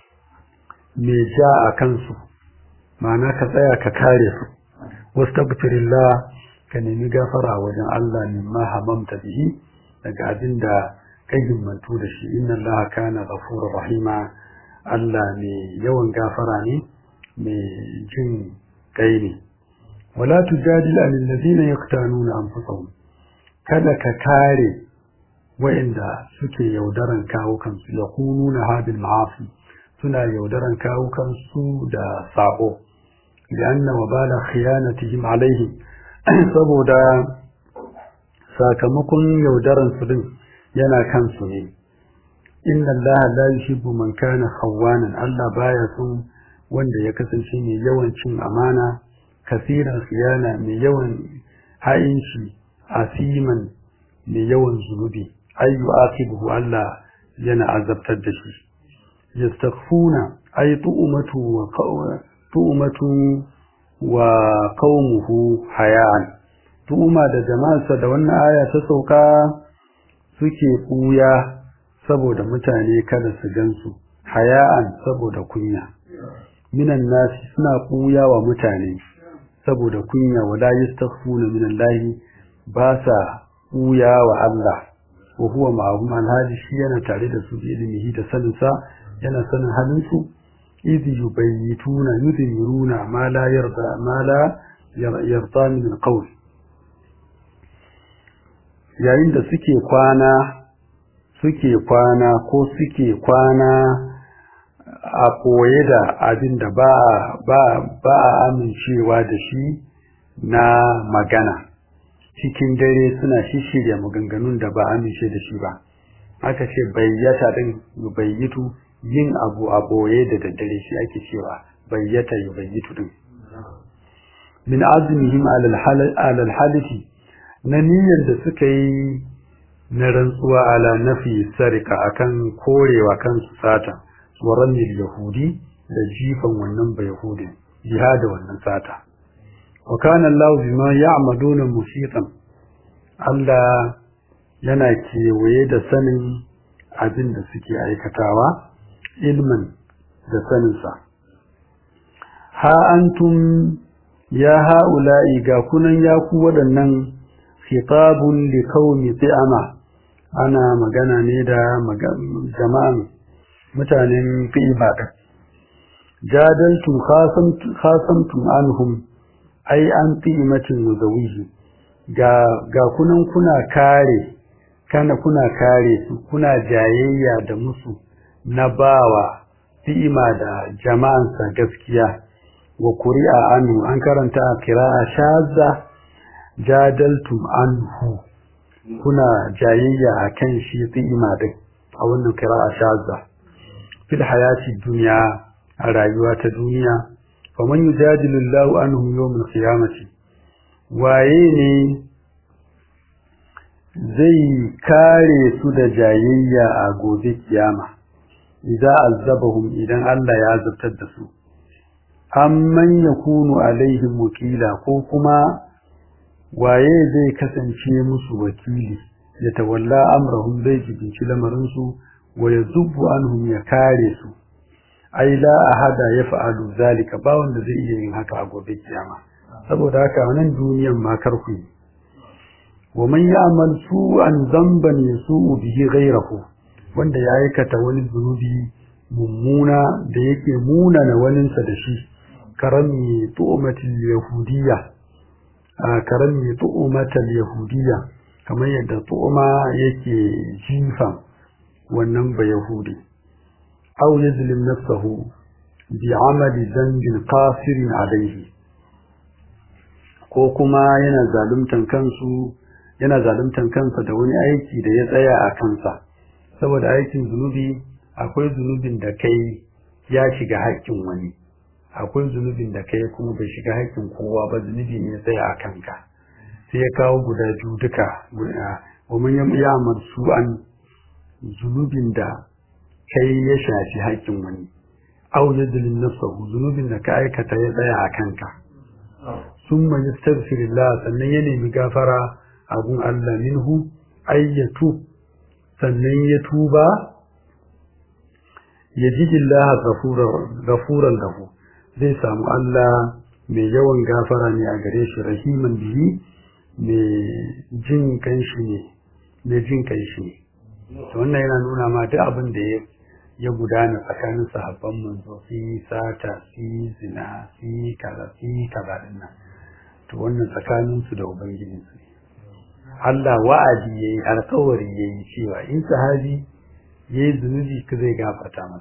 mai ja a kansu ma'ana ka tsaya ka kare su wastaghfirillah ka nemi gafara wajen Allah mimma hamamta bihi daga abin da kai himmantu da shi inna Allah kana ghafurur rahima Allah mai yawan gafara ne mai jin kai ne wala tujadil anil ladina yaqtanuna anfusahum kada ka kare wa'inda suke yaudaran kawo kansu ya kununa habil ma'afi suna yaudaran kawukansu da sabo lianna wa bala khiyanatihim alaihim saboda sakamakon yaudaran su din yana kansu ne inna allaha la yuhibbu man kana khawanan Allah baya son wanda ya kasance mai yawan cin amana kasiran khiyana mai yawan ha'inci asiman mai yawan zunubi ayyu akibuhu Allah yana azabtar da shi yastaghfuna ay tu'matu wa tu'matu wa qaumuhu haya'an tu'ma da jama'arsa da wannan aya ta sauka suke kuya saboda mutane kada su gansu haya'an saboda kunya minan nasi suna kuya wa mutane saboda kunya wala yastaghfuna minallahi ba sa kuya wa Allah wa huwa ma'ahum alhali shi yana tare da su bi ilmihi da saninsa yana sanin halin su idh yubayyituna yudhiruna ma la yarda ma la yarda min alqawl yayin da suke kwana suke kwana ko suke kwana a koye da abin da ba ba ba a amincewa da shi na magana cikin dare suna shishirya maganganun da ba amince da shi ba aka ce bayyata din bayyitu yin abu a boye da daddare shi ake cewa bayyata yubayyitu din min azmihim alal halifi na niyyar da suka yi na rantsuwa ala nafi sarika akan korewa kansu sata tsoron yahudi da jifan wannan bai yahudi jihada wannan sata wa kana Allah bima ya'maluna musitan Allah yana kewaye da sanin abin da suke aikatawa ilman da saninsa ha antum ya ha'ula'i ga kunan ya ku waɗannan khitabun li qaumi ti'ama ana magana ne da jama'an mutanen fi'iba jadaltum khasamtum anhum ai an ti'imatin muzawihi ga ga kunan kuna kare kana kuna kare su kuna jayayya da musu na bawa fi'ima da jama'ansa gaskiya wa kuri'a anhu an karanta a kira'a shazza jadaltum anhu kuna jayayya a kan shi fi'ima din a wannan kira'a shazza fil hayati dunya a rayuwa ta duniya faman yujadilu Allahu anhum yawm al-qiyamati waye ne zai kare su da jayayya a gobe kiyama idza azabahum idan Allah ya azabtar da su amman yakunu alaihim wakila ko kuma waye zai kasance musu wakili ya tawalla amrahum zai jibinci lamarin su wa yazubbu anhum ya kare su ai la ahada yaf'alu zalika ba wanda zai iya yin haka a gobe kiyama saboda haka wannan duniyan ma karku yi wa man ya'mal su'an dhanban yasu'u bihi ghayrahu wanda ya aikata wani zunubi mummuna da yake munana waninsa da shi karami tu'matil yahudiyya a karami tu'matil yahudiyya kamar yadda tu'ma yake jifa wannan ba yahudi aw yazlim nafsahu bi amali dhanbin qasirin alayhi ko kuma yana zaluntan kansu yana zaluntan kansa da wani aiki da ya tsaya a kansa saboda aikin zunubi akwai zunubin da kai ya shiga haƙƙin wani akwai zunubin da kai kuma bai shiga haƙƙin kowa ba zunubi ne tsaya a kanka sai ya kawo guda biyu duka wa man ya'mal su'an zunubin da kai ya shafi haƙƙin wani aw yadlin nafsahu zunubin da ka aikata ya tsaya a kanka summa yastaghfirullah sannan ya nemi gafara abun Allah minhu ayyatu sannan ya tuba ya ji Allah gafuran lahu zai samu Allah mai yawan gafara ne a gare shi rahiman bihi mai jin kanshi ne mai jin kanshi ne wannan yana nuna ma duk abin da ya gudana tsakanin sahabban manzo su yi sata su yi zina su yi kaza su yi kaza dinnan to wannan tsakaninsu da ubangijinsu ne Allah wa'adi yayi alƙawari yayi cewa in sahabi yayi zunubi ka zai gafarta masa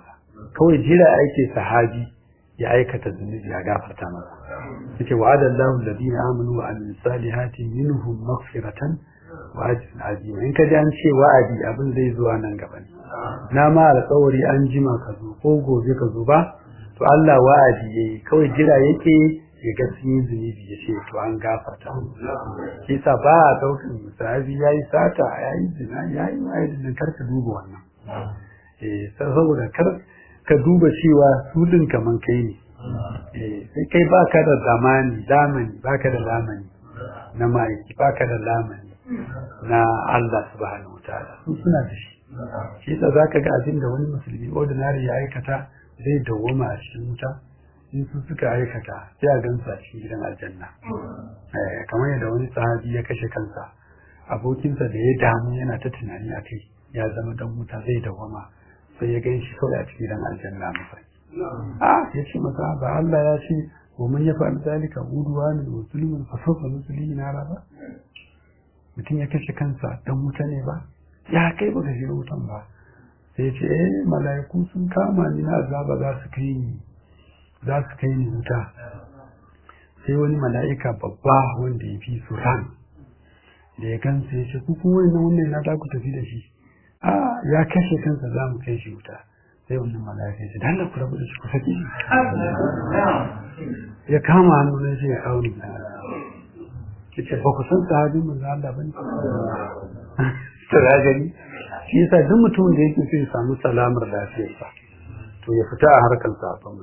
kawai jira ake sahabi ya aikata zunubi ya gafarta masa yace wa'ada Allahu alladhina amanu wa amilus salihati minhum maghfiratan wa ajrun azim in ka ji an ce wa'adi abin zai zuwa nan gaba ne na ma alƙawari an jima ka zo ko gobe ka zo ba to Allah wa'adi yayi kawai jira yake ya ga sun yi zunubi ya ce to an gafarta shi sa ba a ɗaukan misali ya yi sata ya yi zina ya yi ma'aikatan kar ka duba wannan eh saboda kar ka duba cewa su din kaman kai ne eh sai kai baka da zamani zamani baka da zamani na ma'aiki baka da zamani na Allah subhanahu wataala su suna da shi shi sa zaka ga abin da wani musulmi ordinary ya aikata zai dawwama a cikin wuta in su suka aikata sai a gansu a cikin gidan aljanna kamar yadda wani sahabi ya kashe kansa abokinsa da ya damu yana ta tunani a kai ya zama dan wuta zai dawwama sai ya gan shi kawai a cikin gidan aljanna masa a ya ce masa ba Allah ya ce wa man ya fa'al zalika udwanan wa zulmun fa sawfa nuslihi nara ba mutum ya kashe kansa dan wuta ne ba ya kai baka shiga wutan ba sai ya ce eh mala'iku sun kama ni na azaba za su kai ni za su kai ni wuta sai wani mala'ika babba wanda ya fi su ran da ya gansa ya ce ku kuma wannan wannan na za ku tafi da shi a ya kashe kansa za mu kai shi wuta sai wannan mala'ika ya ce dan ku rabu da shi ku saki shi ya kama hannu na shi ya kawo ni ya ce ba ku san sahabin manzo Allah bane to ya gani shi yasa duk mutumin da yake so ya samu salamar lafiyarsa to ya fita a harkar safon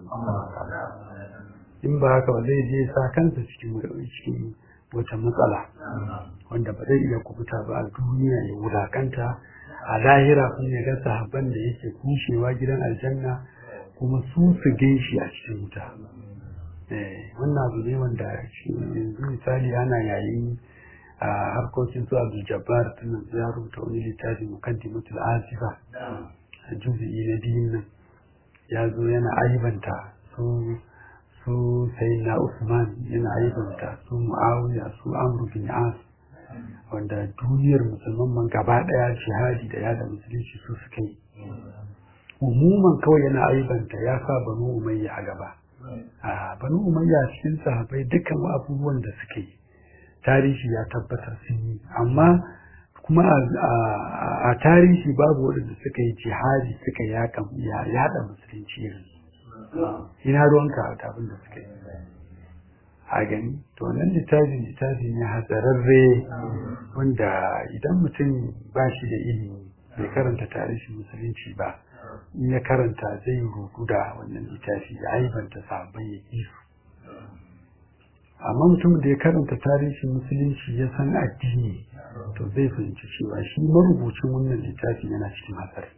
in ba haka ba zai je sa kansa cikin cikin wata matsala wanda ba zai iya kubuta ba a duniya ya wulakanta a lahira kun ya ga sahabban da yake kushewa gidan aljanna kuma su su shi a cikin wuta wannan abu ne wanda yanzu misali ana yayin a harkokin su abu jabbar tunan ya rubuta wani littafi mukaddimatul azifa a juzi'i na biyun nan ya zo yana aibanta su su sai na Usman yana aibanta su Muawiya su Amr bin As wanda duniyar musulman man gaba daya jihadi da yada musulunci su suka yi umuman kawai yana aibanta ya sa banu umayya a gaba a banu umayya cikin sahabbai dukkan abubuwan da suka yi tarihi ya tabbatar sun yi amma kuma a tarihi babu waɗanda suka yi jihadi suka yada musulunci irin ina ruwanka a abin da suka yi a gani to nan littafin littafi ne hatsararre wanda idan mutum ba shi da ilimi bai karanta tarihin musulunci ba in ya karanta zai rudu da wannan littafi ya aibanta sabon ya su amma mutum da ya karanta tarihin musulunci ya san addini to zai fahimci cewa shi marubucin wannan littafi yana cikin hatsari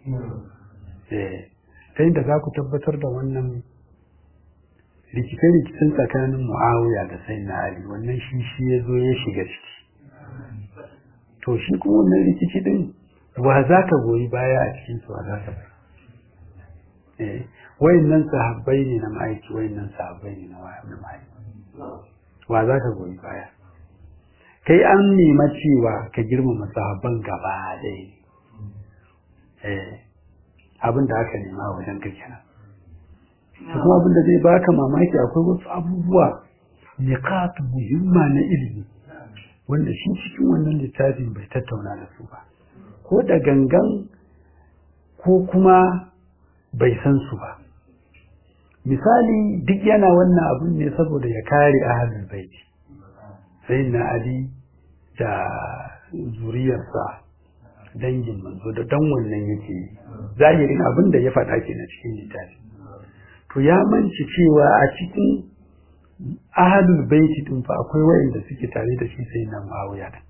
ta yadda za ku tabbatar da wannan rikice-rikicen tsakanin mu'awiya da sai na ali wannan shi shi ya zo ya shiga ciki to shi kuma wannan rikici din wa za ka goyi baya a cikin su wa za ka bai wayannan sahabbai ne na ma'aiki wayannan sahabbai ne na ma'aiki wa za ka goyi baya kai an nema cewa ka girmama sahabban gaba ɗaya abin da aka nema wajen ka kenan kuma abin da zai baka mamaki akwai wasu abubuwa niqat muhimma na ilimi wanda shi cikin wannan littafin bai tattauna da su ba ko da gangan ko kuma bai san su ba misali duk yana wannan abun ne saboda ya kare ahlul baiti sai na ali da zuriyarsa dangin manzo da dan wannan yake zahirin abin da ya faɗa ke na cikin littafi to ya manci cewa a cikin ahlul baiti din fa akwai wayanda suke tare da shi sai na Muawiya din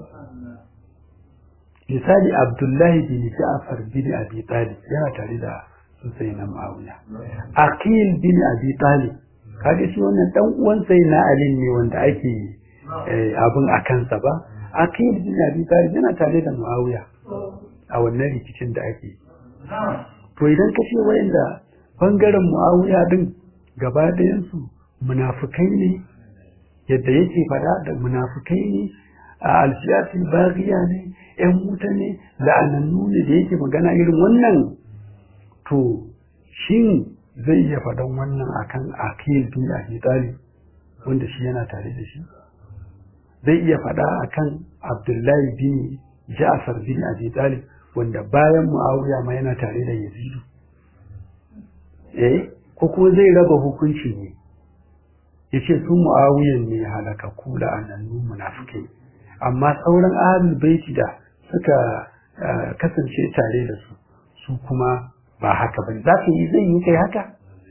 misali Abdullahi bin Ja'far bin Abi Talib yana tare da su sai na Muawiya Aqil bin Abi Talib kaga shi wannan dan uwan sai na Ali ne wanda ake abin a kansa ba Aqil bin Abi Talib yana tare da Muawiya a wannan rikicin da ake to idan ka ce wayanda bangaren Muawiya din gaba ɗayan su munafukai ne yadda yake faɗa da munafukai ne a alfiyatul baghiya ne ƴan wuta ne la'anannu ne da yake magana irin wannan to shin zai iya faɗan wannan akan akil bin abi talib wanda shi yana tare da shi zai iya faɗa akan abdullahi bin ja'far bin abi talib wanda bayan muawiya ma yana tare da yazidu eh ko kuma zai raba hukunci ne yace su muawiyan ne halaka kula annanu munafikai amma sauran ahlul baiti da suka kasance tare da su su kuma ba haka ba za ka yi zai yi kai haka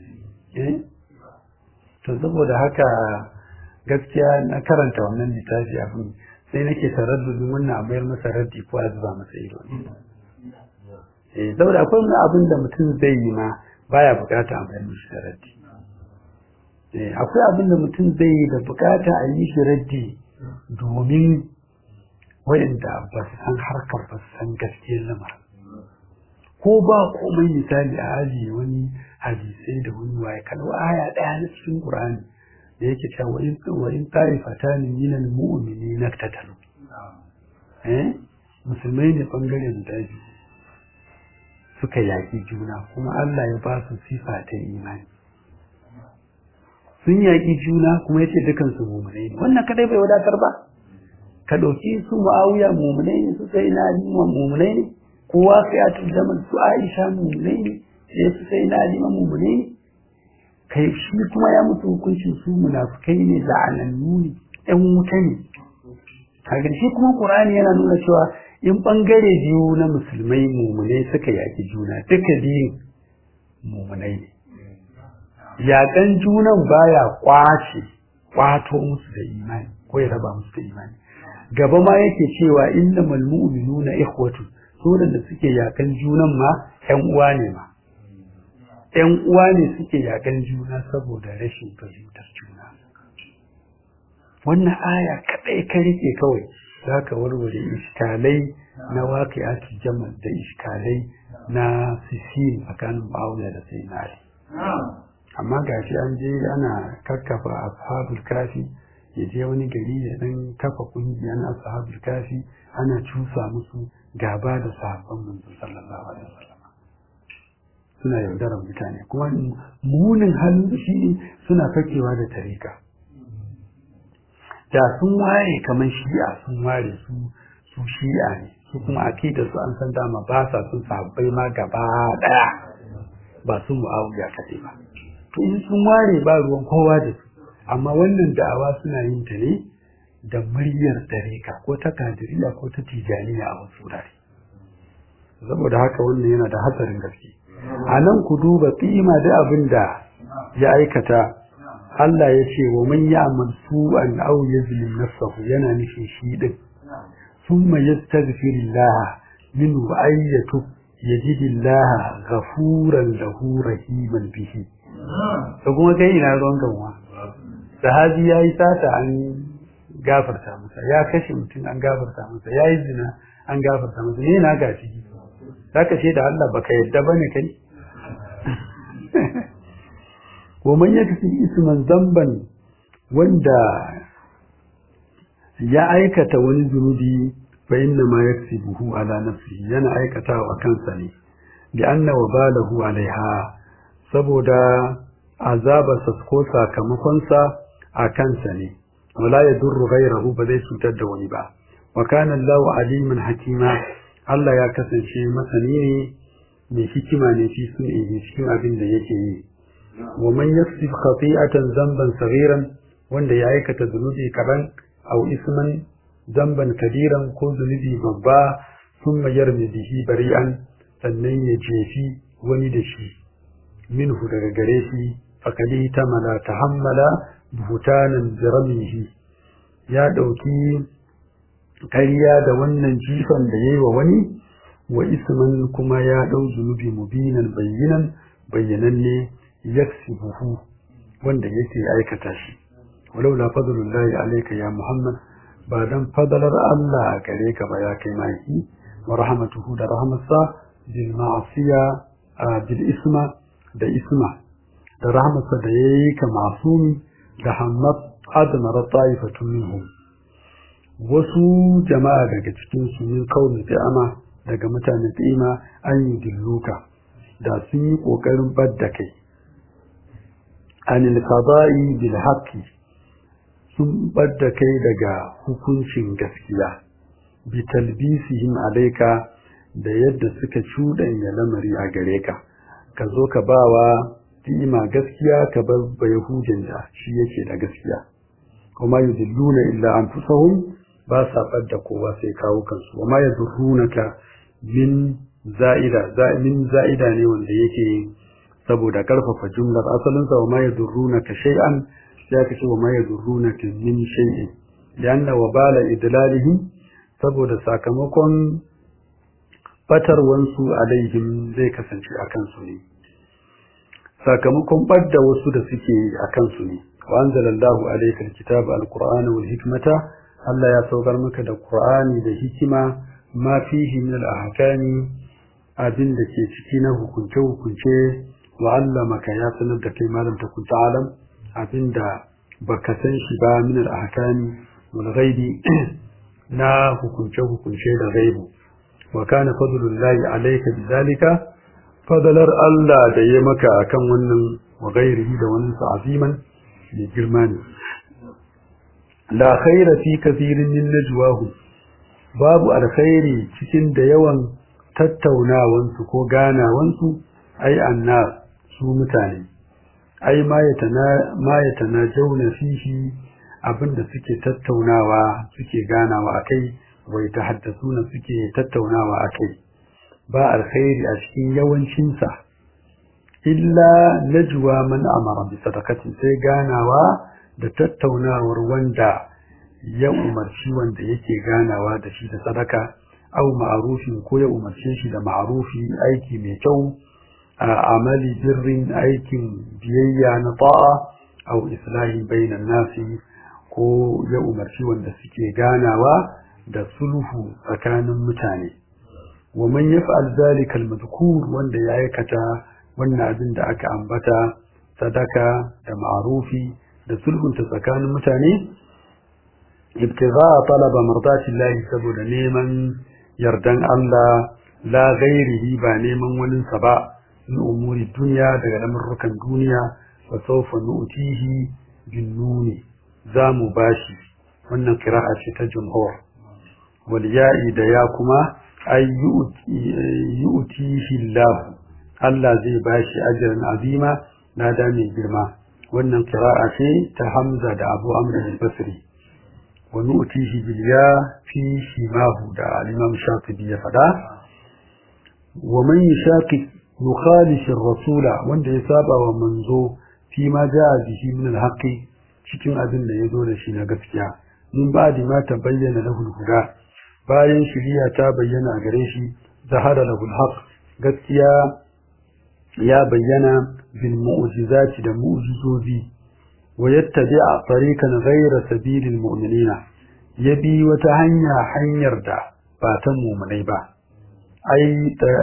to saboda haka gaskiya na karanta wannan littafi abin sai nake taraddudin wannan a mayar masa raddi ko a zuba masa ido eh saboda akwai wani abin da mutum zai yi ma baya bukata a mayar masa raddi eh akwai abin da mutum zai yi da bukata a yi shi raddi domin wayanda ba su san harkar ba su san gaskiyar lamarin ko ba komai misali a ajiye wani hadisai da wani waye kalwa aya daya na cikin Qur'ani da yake cewa wa in wa in ta'ifatan min al-mu'minina tatalu eh musulmai ne bangaren da suka yaki juna kuma Allah ya ba su sifa ta imani sun yaki juna kuma yace dukan su mu'minai ne wannan kadai bai wadatar ba ka dauki su Muawiya mu'minai ne su sai na mu'minai ne kowa sai ya turjama su Aisha mu'minai ne sai su sai na lima mu'minai ne kai shi kuma ya mutu hukuncin su munafikai ne la'anannu ne ɗan wuta ne kaga shi kuma Qur'ani yana nuna cewa in bangare biyu na musulmai mu'minai suka yaki juna duka biyun mu'minai ne yaƙan junan baya kwace kwato musu da imani ko ya raba musu da imani gaba ma yake cewa innamal mu'minuna ikhwatu sunan da suke yakan junan ma ƴan uwa ne ma ƴan uwa ne suke yakan juna saboda rashin fahimtar juna wannan aya kadai ka rike kawai zaka warware iskalai na waqi'atul jamal da iskalai na sisin tsakanin Muawiya da Sayyidina Ali amma gashi an je ana kakkafa ashabul kafi ya je wani gari ya dan kafa kungiyar ashabul kafi ana cusa musu gaba da sahabban manzo sallallahu alaihi wasallam suna yaudarar mutane kuma munin halin shi suna fakewa da tarika da sun ware kamar shi'a sun ware su su shi'a ne su kuma akidar su an san dama ba sa sun sahabbai ma gaba daya ba su mu'awiya kaɗai ba to in sun ware ba ruwan kowa da su amma wannan da'awa suna yin ta ne da muryar tarika ko ta kadiriya ko ta tijaniya a wasu wurare saboda haka wannan yana da hatsarin gaske a nan ku duba tsima da abin da ya aikata Allah ya ce wa man ya'mal su'an aw yazlim nafsahu yana nufin shi din thumma yastaghfirullah min ayyatu yajidillah ghafuran lahu rahiman bihi to kuma kai ina ruwan ganwa sahabi yayi sata an gafarta masa ya kashe mutum an gafarta masa yayi zina an gafarta masa ne na gashi zaka ce da Allah baka yadda bane kai wa man yakfi isman zamban wanda ya aikata wani zunubi fa inna ma yaksibuhu ala nafsihi yana aikatawa kansa ne bi anna wabalahu alaiha saboda azabarsa ko sakamakonsa a kansa ne wala yadurru ghayrahu ba zai cutar da wani ba wa kana Allahu aliman hakima Allah ya kasance masani ne mai hikima ne fi sun yi cikin abin da yake yi wa man yaksib khati'atan zamban saghiran wanda ya aikata zunubi kaban aw isman zamban kabiran ko zunubi babba thumma yarmi bihi bari'an sannan ya jefi wani da shi minhu daga gare shi fakali tamala tahammala buhutanan biramihi ya dauki kariya da wannan jifan da yayi wa wani wa isman kuma ya dau zunubi mubinan bayyinan bayyananne yaksibuhu wanda yake aikata shi walau la fadlullahi alayka ya muhammad ba dan fadalar Allah a gare ka ba ya kai maki wa rahmatuhu da rahmatsa bil ma'siya bil isma da isma da rahmatsa da yayi ka masumi da hammat admara ta'ifatun minhum wasu jama'a daga cikin su min kauni ama daga mutanen tsima an yi dilluka da sun yi kokarin badda kai anil qada'i bil haqqi sun badda kai daga hukuncin gaskiya bi talbisihim alayka da yadda suka cuɗanya lamari a gare ka ka zo ka bawa ima gaskiya ka bar bayahudin da shi yake da gaskiya kuma yudilluna illa anfusahum ba sa da kowa sai kawo kansu wa ma yadurrunaka min za'ida min za'ida ne wanda yake saboda karfafa jumlar asalin sa wa ma yadurrunaka shay'an sai aka ce wa ma yadurrunaka min shay'in lianna wa bala idlalihim saboda sakamakon batarwansu alaihim zai kasance a kansu ne sakamakon ɓadda wasu da suke a kansu ne wa anzalallahu alaykal kitaba alqur'ana wal hikmata Allah ya saukar maka da Qur'ani da hikima ma fihi min al-ahkami abin da ke ciki na hukunce hukunce wa allamaka ya sanar da kai malam ta kunta alam abin da baka san shi ba min al-ahkami wal ghaibi na hukunce hukunce da ghaibu wa kana fadlullahi alayka bidhalika fadalar Allah da ya maka akan wannan wa ghairihi da wannan aziman mai girma ne la khaira fi kathirin min najwahum babu alkhairi cikin da yawan tattaunawansu ko ganawansu ai annas su mutane ai ma yatana ma yatana jauna fihi abinda suke tattaunawa suke ganawa akai wai tahaddasuna suke tattaunawa akai ba alkhairi a cikin yawancin sa illa najwa man amara bi sadaqati sai ganawa da tattaunawar wanda ya umarci wanda yake ganawa da shi da sadaka au ma'arufin ko ya umarce shi da ma'arufi aiki mai kyau a amali birrin aikin biyayya na ta'a au islahi bainan nasi ko ya umarci wanda suke ganawa da sulhu tsakanin mutane wa man yaf'al zalika al-madhkur wanda ya aikata wannan abin da aka ambata sadaka da ma'arufi da sulhunta tsakanin mutane ibtigha talaba mardatillahi saboda neman yardan Allah la ghairihi ba neman wani sa ba in umuri duniya daga lamurrukan duniya fa sawfa nu'tihi bin nuni zamu bashi wannan qira'a ce ta jumhur wal ya'i da ya kuma ay yu'tihi Allah Allah zai bashi ajran azima nada mai girma wannan qira'a ce ta Hamza da Abu Amr al-Basri wa nu'tihi bil ya fi shimahu da al-Imam Shafi'i ya fada wa man yashaqi yukhalif ar-rasula wanda ya saba wa manzo fi ma ja'a bihi min al-haqqi cikin abin da yazo da shi na gaskiya min ba'di ma tabayyana lahu al-huda bayan shiriya ta bayyana a gare shi zahara lahu al-haqq gaskiya ya bayyana bil mu'jizati da mu'jizozi wa yattabi'a tariqan ghayra sabilil mu'minina yabi wata hanya hanyar da ba ta mu'minai ba ai ta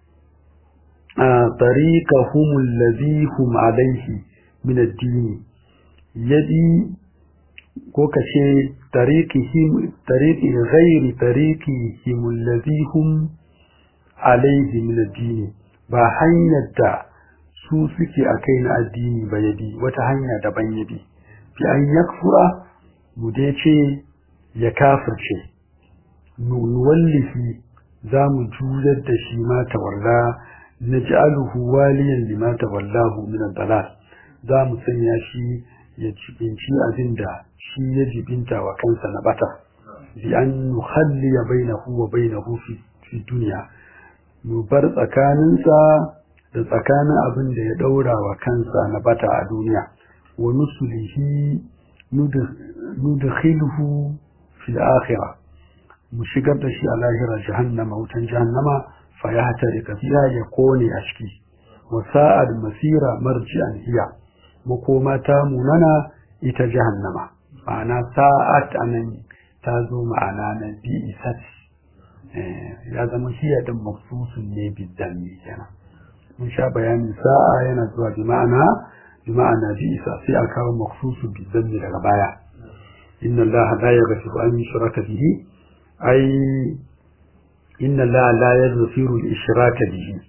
tariqahum alladhi hum alayhi min ad-din yabi ko kace tariqihim tariqi ghayri tariqihim alladhi hum alayhi min ad-din ba hanyar da su suke a kai na addini ba ya bi wata hanya daban ya bi fi an yakfura mu dai ce ya kafirce nuwallifi za mu juyar da shi ma tawalla na ji'aluhu waliyan lima tawallahu min dalal za mu sanya shi ya jibinci abin da shi ya jibinta wa kansa na bata bi an nukhalliya bainahu wa bainahu fi duniya mu bar tsakaninsa da tsakanin abin da ya daura wa kansa na bata a duniya wa nusulihi nudkhilhu fil akhirah mu shigar da shi a lahira jahannama wutan jahannama fa ya hatarika fiha ya kone a ciki wa sa'ad masira marji'an hiya makoma ta munana ita jahannama ma'ana sa'at anan ta zo ma'ana na bi'isat ya zama hiya din mafsusun ne bidan ne kenan mun sha bayanin sa'a yana zuwa bi ma'ana bi ma'ana bi isa sai a kawo maksusu bi zanni daga baya inna allaha la yaghfiru an yushraka bihi ai inna allaha la yaghfiru al-ishraka bihi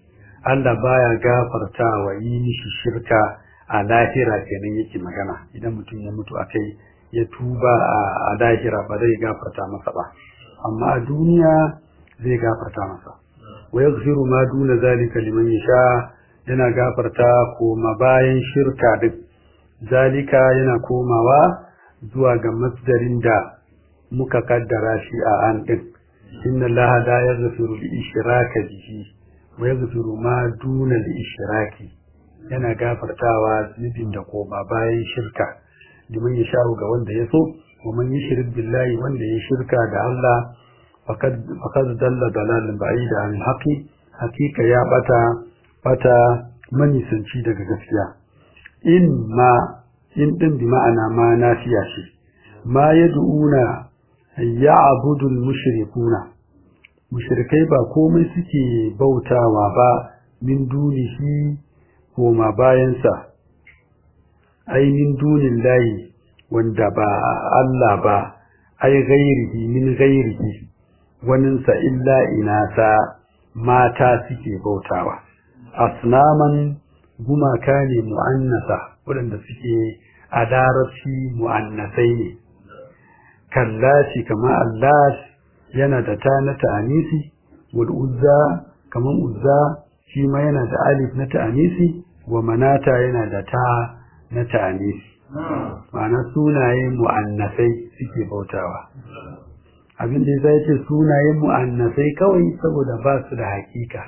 Allah baya gafarta wa yi mishi shirka a lahira kenan yake magana idan mutum ya mutu akai ya tuba a lahira ba zai gafarta masa ba amma a duniya zai gafarta masa wa yaghfiru ma duna zalika liman yasha yana gafarta koma bayan shirka duk zalika yana komawa zuwa ga masdarin da muka kaddara shi a an din inna allaha la yaghfiru li ishraka bihi wa yaghfiru ma duna li ishraki yana gafartawa zunubin da koma bayan shirka liman ya sha ga wanda ya so wa man yushrik billahi wanda ya shirka da Allah faqad faqad dalla dalalan ba'ida an haqi hakika ya bata bata manisanci daga gaskiya in ma in din bi ma'ana ma nafiya shi ma yad'una ya'budu al-mushrikuna mushrikai ba komai suke bautawa ba min dunihi koma bayansa ainihin dunin layi wanda ba Allah ba ai gairihi min gairihi waninsa illa inasa mata suke bautawa asnaman gumaka ne mu'annasa waɗanda suke a larabci mu'annasai ne kallashi kama Allah yana da ta na ta'anisi wal uzza kaman uzza shi ma yana da alif na ta'anisi wa manata yana da ta na ta'anisi ma'ana sunaye mu'annasai suke bautawa abin da zai ce sunaye mu'annasai kawai saboda ba su da hakika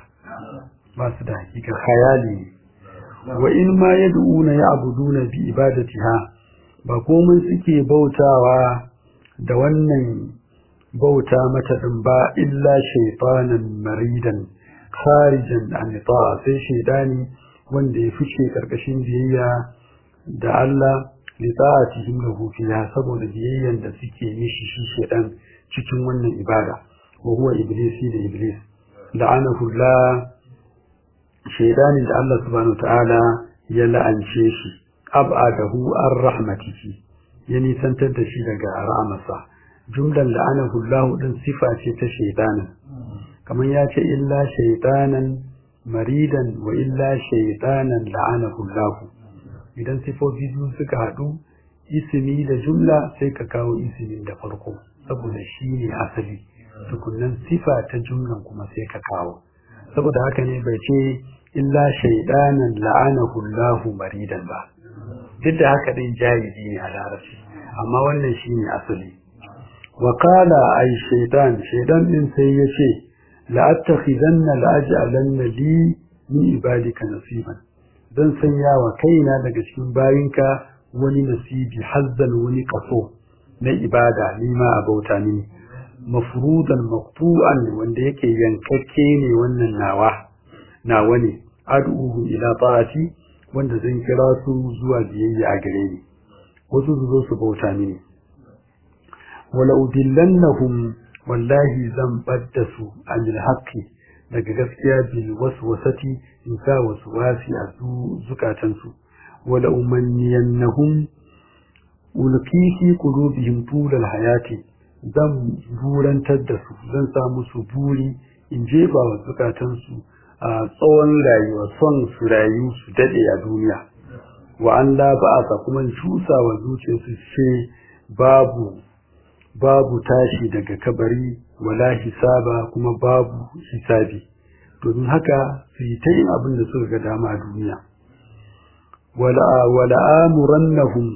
ba su da hakika khayali ne wa in ma yad'una ya'buduna bi ibadatiha ba komai suke bautawa da wannan bauta mata din ba illa shaytanan maridan kharijan an ta'a sai shaydani wanda ya fice karkashin biyayya da Allah li ta'atihim lahu fiha saboda biyayyan da suke mishi shi shaydan cikin wannan ibada wa huwa iblisi da iblis la'anahu Allah shaydanin da Allah subhanahu ta'ala ya la'ance shi ab'adahu ar rahmatihi ya nisantar da shi daga rahmarsa jumlan la'anahu Allah din sifa ce ta shaydanin kamar ya ce illa shaytanan maridan wa illa shaytanan la'anahu Allah idan sifofi biyu suka haɗu ismi da jumla sai ka kawo ismin da farko saboda shi ne asali tukunnan sifa ta jumlan kuma sai ka kawo saboda haka ne bai ce illa shaydanan la'anahu Allah maridan ba duk da haka din jahili ne a larabci amma wannan shi ne asali wa qala ay shaytan shaydan din sai ya ce la'attakhidanna la'aj'alanna li min ibadika nasiban zan sanya wa kaina daga cikin bayinka wani nasibi hazzan wani kaso na ibada ni ma a bauta mini mafrudan maqtu'an wanda yake yankakke ne wannan nawa nawa ne ad'uhu ila ta'ati wanda zan kira su zuwa biyayya a gare ni wasu su zo su bauta mini wala udillannahum wallahi zan badda su anil haqqi daga gaskiya bil waswasati in sa waswasi a zukatansu wala umanniyannahum ulqi fi qulubihim tulal hayati zan burantar da su zan sa musu buri in jefa wa zukatansu a tsawon rayuwa son su rayu su dade a duniya wa an la ba'asa kuma cusa wa zuciyarsu ce babu babu tashi daga kabari wala hisaba kuma babu hisabi domin haka su yi ta yin abin da suka ga dama a duniya wala amurannahum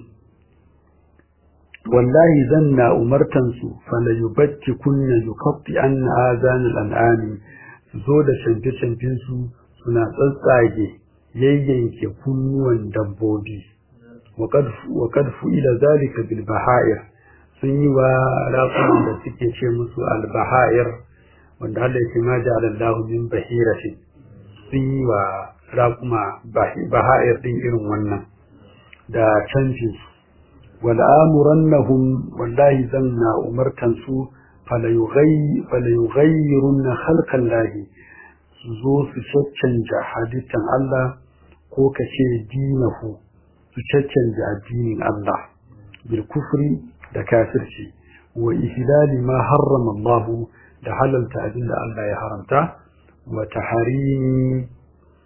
wallahi zan na umartansu fala yubatti kunna yukaffi an azan al'ami su zo da canfe-canfen su suna tsatsage yayyanke kunnuwan dabbobi wa kad fu'ila zalika bil baha'ir sun yi wa raƙuman da suke ce musu albaha'ir wanda Allah ya ma ja'ala Allah min bahiratin sun yi wa raƙuma baha'ir din irin wannan da canjin su wal amurannahum wallahi zanna umartan su fala yughayyirunna khalqan lahi su zo su caccanja halittan Allah ko kace dinahu su caccanja addinin Allah bil kufri da kafirci wa ihlali ma harrama Allah da halalta abin da Allah ya haramta wa taharimi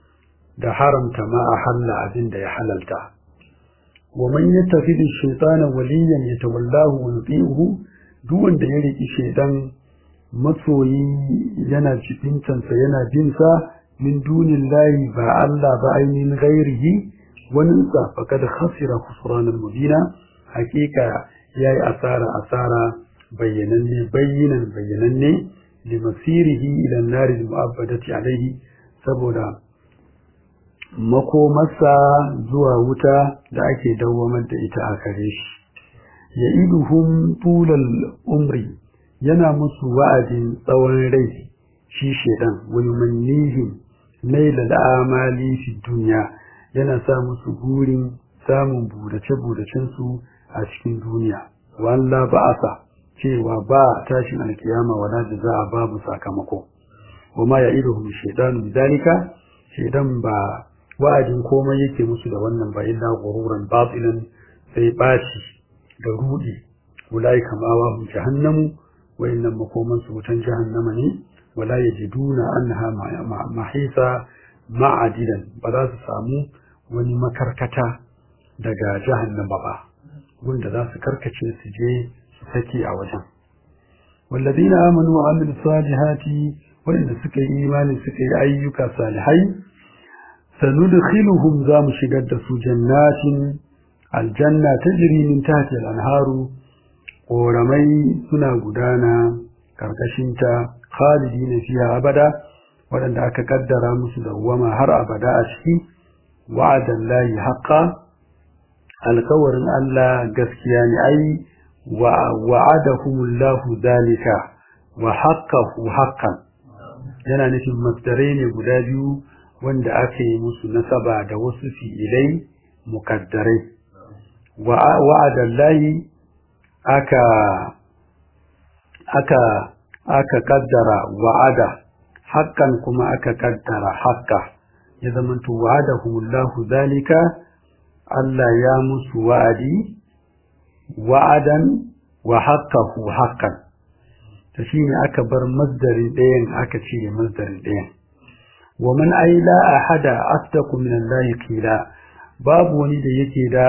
da haramta ma a halla abin da ya halalta wa man yattakhidhu ash-shaytana waliyan yatawallahu wa yuti'uhu duk wanda ya riki shaytan masoyi yana jibintansa yana bin sa min dunillahi ba Allah ba ainihin ghairihi wani sa faqad khasira khusranan mubina hakika yayi asara asara bayyananne bayyinan bayyananne limasirihi ila an-nar al-mu'abbadati alayhi saboda makomarsa zuwa wuta da ake dawwamar da ita a kare shi ya iduhum tulal umri yana musu wa'adin tsawon rai shi shedan wani mannihim naila al'amali fi duniya yana sa musu burin samun burace-buracen su a cikin duniya walla ba'asa cewa ba tashin alkiyama wala da za a babu sakamako wama ya iduhum shedanu bidalika shedan ba wa'adin komai yake musu da wannan ba illa gururan batilan sai baci da rudi ulai kama wa hum jahannamu wa innam makoman su wutan jahannama ne wala yajiduna annaha mahisa ma'adidan ba za su samu wani makarkata daga jahannama ba wanda za su karkace su je su sake a wajen والذين آمنوا وعملوا الصالحات وإن سكي إيمان سكي أيك صالحين سندخلهم زام شقد جنات الجنة تجري من تحت الأنهار ورمي سنا قدانا كركشنتا خالدين فيها أبدا ولن أك قدر مسل وما هر أبدا أشكي وعد الله حقا الكور ألا قسكيان أي وعدهم الله ذلك وحقه حقا yana nufin masdarai ne guda biyu wanda aka yi musu nasaba da wasu fi'ilai mukaddarai wa'adallahi aka aka aka kaddara wa'ada hakan kuma aka kaddara hakka ya zamanto wa'adahumullahu zalika Allah ya musu wa'adi wa'adan wa haqqahu haqqan ta shine aka bar masdarin ɗayan aka cire masdarin ɗayan wa man aila ahada asdaqu min Allah qila babu wani da yake da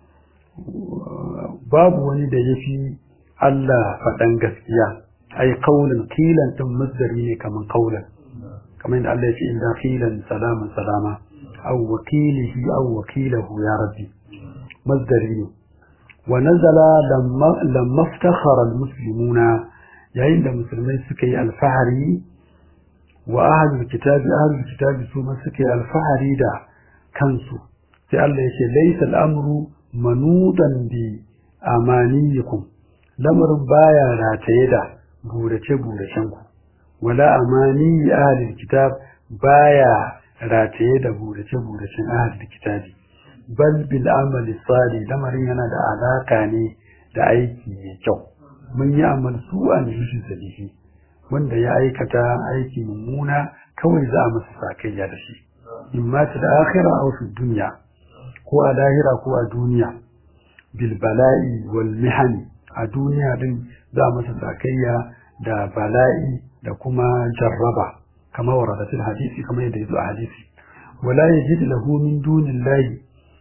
babu wani da yafi Allah faɗan gaskiya ai qaulan qilan din masdari ne kaman qaulan kamar yadda Allah ya ce inda qilan salaman salama aw wakilihi aw wakilahu ya rabbi masdari ne wa nazala lamma lamma iftakhara almuslimuna yayin da musulmai suka yi alfahari wa ahlul kitabi ahlul kitabi su ma suka yi alfahari da kansu sai Allah yake laysa al'amru manudan bi amaniyikum lamarin baya rataye da burace buracen ku wala amani ahlul kitab baya rataye da burace buracen ahlul kitabi bal bil amali salih lamarin yana da alaka ne da aiki mai kyau mun yi amal su an yushin salihi wanda ya aikata aiki mummuna kawai za a masa sakayya da shi in ma ta da akhira aw fi dunya ko a lahira ko a duniya bil bala'i wal mihani a duniya din za a masa sakayya da bala'i da kuma jarraba kama waradatul hadisi kama yadda yazo a hadisi wala yajid lahu min dunillahi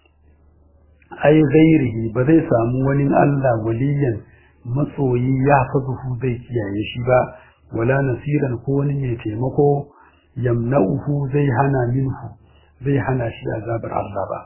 ay ghairihi ba zai samu wani Allah waliyan matsoyi ya fazuhu zai kiyaye shi ba wala nasiran ko wani mai taimako yamna'uhu zai hana minhu zai hana shi azabar Allah ba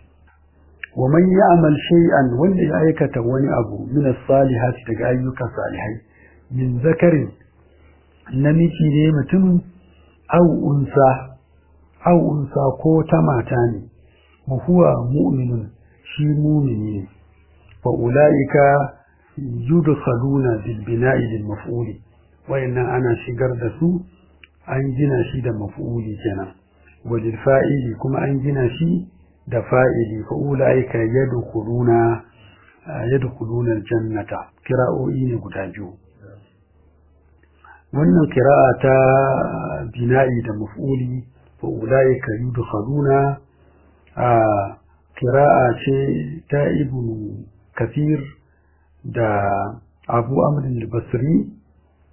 wa man ya'mal shay'an wanda ya aikata wani abu min as-salihati daga ayyukan salihai min zakarin namiji ne mutum au unsa au unsa ko ta mata ne wa huwa mu'minun shi mu'mini ne fa ulaika yudkhaluna bil bina'i lil maf'uli wayannan ana shigar da su an gina shi da maf'uli kenan walil fa'ili kuma an gina shi da fa'ili fa ulaika yadkhuluna yadkhuluna aljannata kira'o'i ne guda biyu wannan kira'a ta bina'i da maf'uli fa ulaika yudkhaluna a kira'a ce ta ibnu kafir da abu amrin al-basri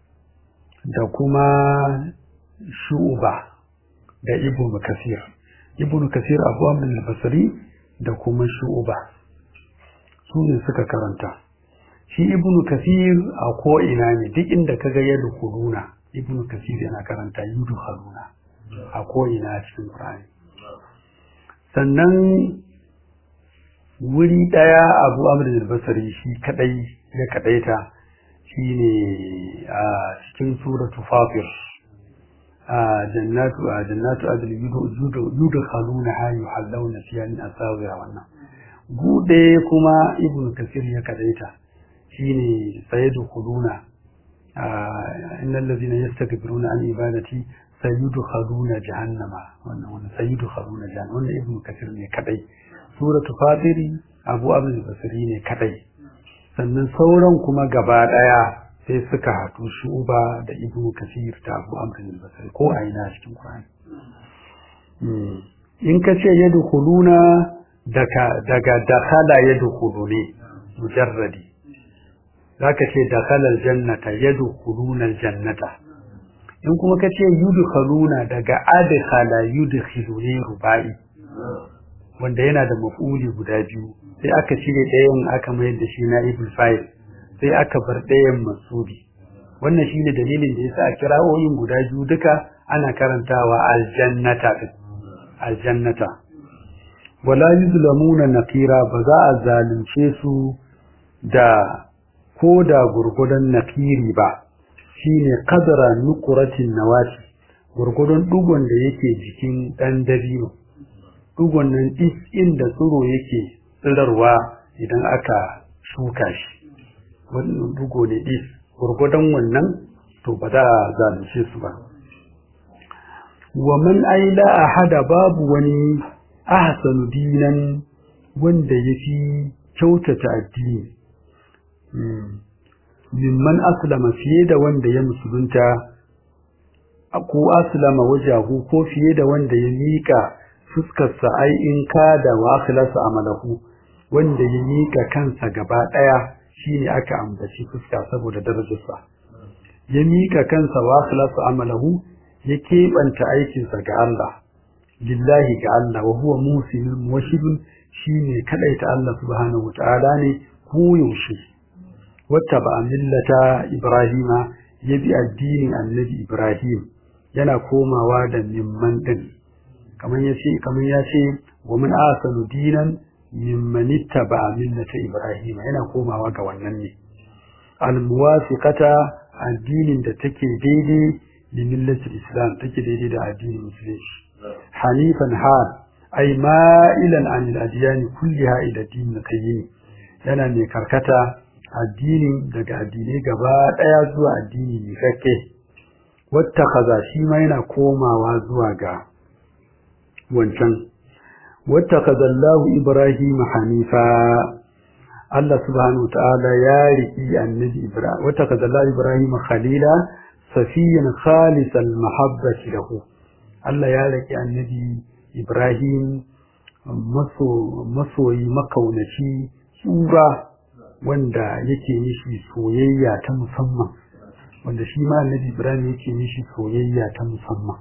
da kuma shu'ba da ibnu kafir ibn kasir abu amr al-basri da kuma shu'ba su ne suka karanta shi ibn kasir a ko ina ne duk inda kaga yadda kuluna ibn kasir yana karanta yudu haruna a ko ina cikin qur'ani sannan wuri daya abu amr al-basri shi kadai ya kadaita shine a cikin suratu fatir jannatu jannatu adl yudkhaluna ha yuhallawna fiha min asawira wannan gude kuma ibnu kasir ya kadaita shine sayadkhuluna innal ladhina yastakbiruna an ibadati sayudkhaluna jahannama wannan wannan sayudkhaluna jahannama wannan ibnu kasir ne kadai suratu fatiri abu abdul basri ne kadai sannan sauran kuma gaba daya sai suka haɗu shuba da ibnu kasir da abu amrin basri ko a ina cikin qur'ani in ka ce yadkhuluna daga daga dakhala yadkhuluni mujarradi zaka ce dakhala aljannata yadkhuluna aljannata in kuma ka ce yudkhaluna daga adkhala yudkhiluni rubai wanda yana da maf'uli guda biyu sai aka cire ɗayan aka mayar da shi na ibul fa'il sai aka bar ɗayan masubi wannan shine dalilin da yasa a kira'o'in guda biyu duka ana karantawa aljannata din aljannata wala yuzlamuna naqira ba za a zalunce su da ko da gurgudan naqiri ba shine qadra nuqratin nawati gurgudan dugon da yake jikin dan dabino dugon nan is inda tsiro yake tsirarwa idan aka shuka shi wannan dugo ne is gurgudan wannan to ba za a zalunce su ba wa man aila ahada babu wani ahsanu dinan wanda yafi kyautata addini mimman aslama fiye da wanda ya musulunta ko aslama wajahu ko fiye da wanda ya mika fuskarsa ai in ka da wa akhlasa amalahu wanda ya mika kansa gaba daya shine aka ambaci fuska saboda darajarsa ya mika kansa wa akhlasa amalahu ya keɓanta aikinsa ga Allah lillahi ga Allah wa huwa musilun muwashidun shine kadaita Allah subhanahu wataala ne ko yaushe wata ba millata Ibrahima ya bi addinin annabi Ibrahim yana komawa da mimman din kamar yace kamar yace wa man asanu dinan mimman ittaba millata Ibrahima yana komawa ga wannan ne al muwafiqata addinin da take daidai da millatul islam take daidai da addinin musulunci hanifan hal ay ma'ilan an al-adyan kulliha ila din qayyim yana mai karkata addinin daga addinai gaba daya zuwa addini mai kakke wattakaza shi ma yana komawa zuwa ga wancan wattakaza Allah Ibrahim hanifa Allah subhanahu wa ta'ala ya riki annabi Ibrahim wattakaza Allah Ibrahim khalila safiyan khalisal mahabbati lahu Allah ya riki annabi Ibrahim masoyi makaunaci tsura wanda yake mishi soyayya ta musamman wanda shi ma annabi Ibrahim yake mishi soyayya ta musamman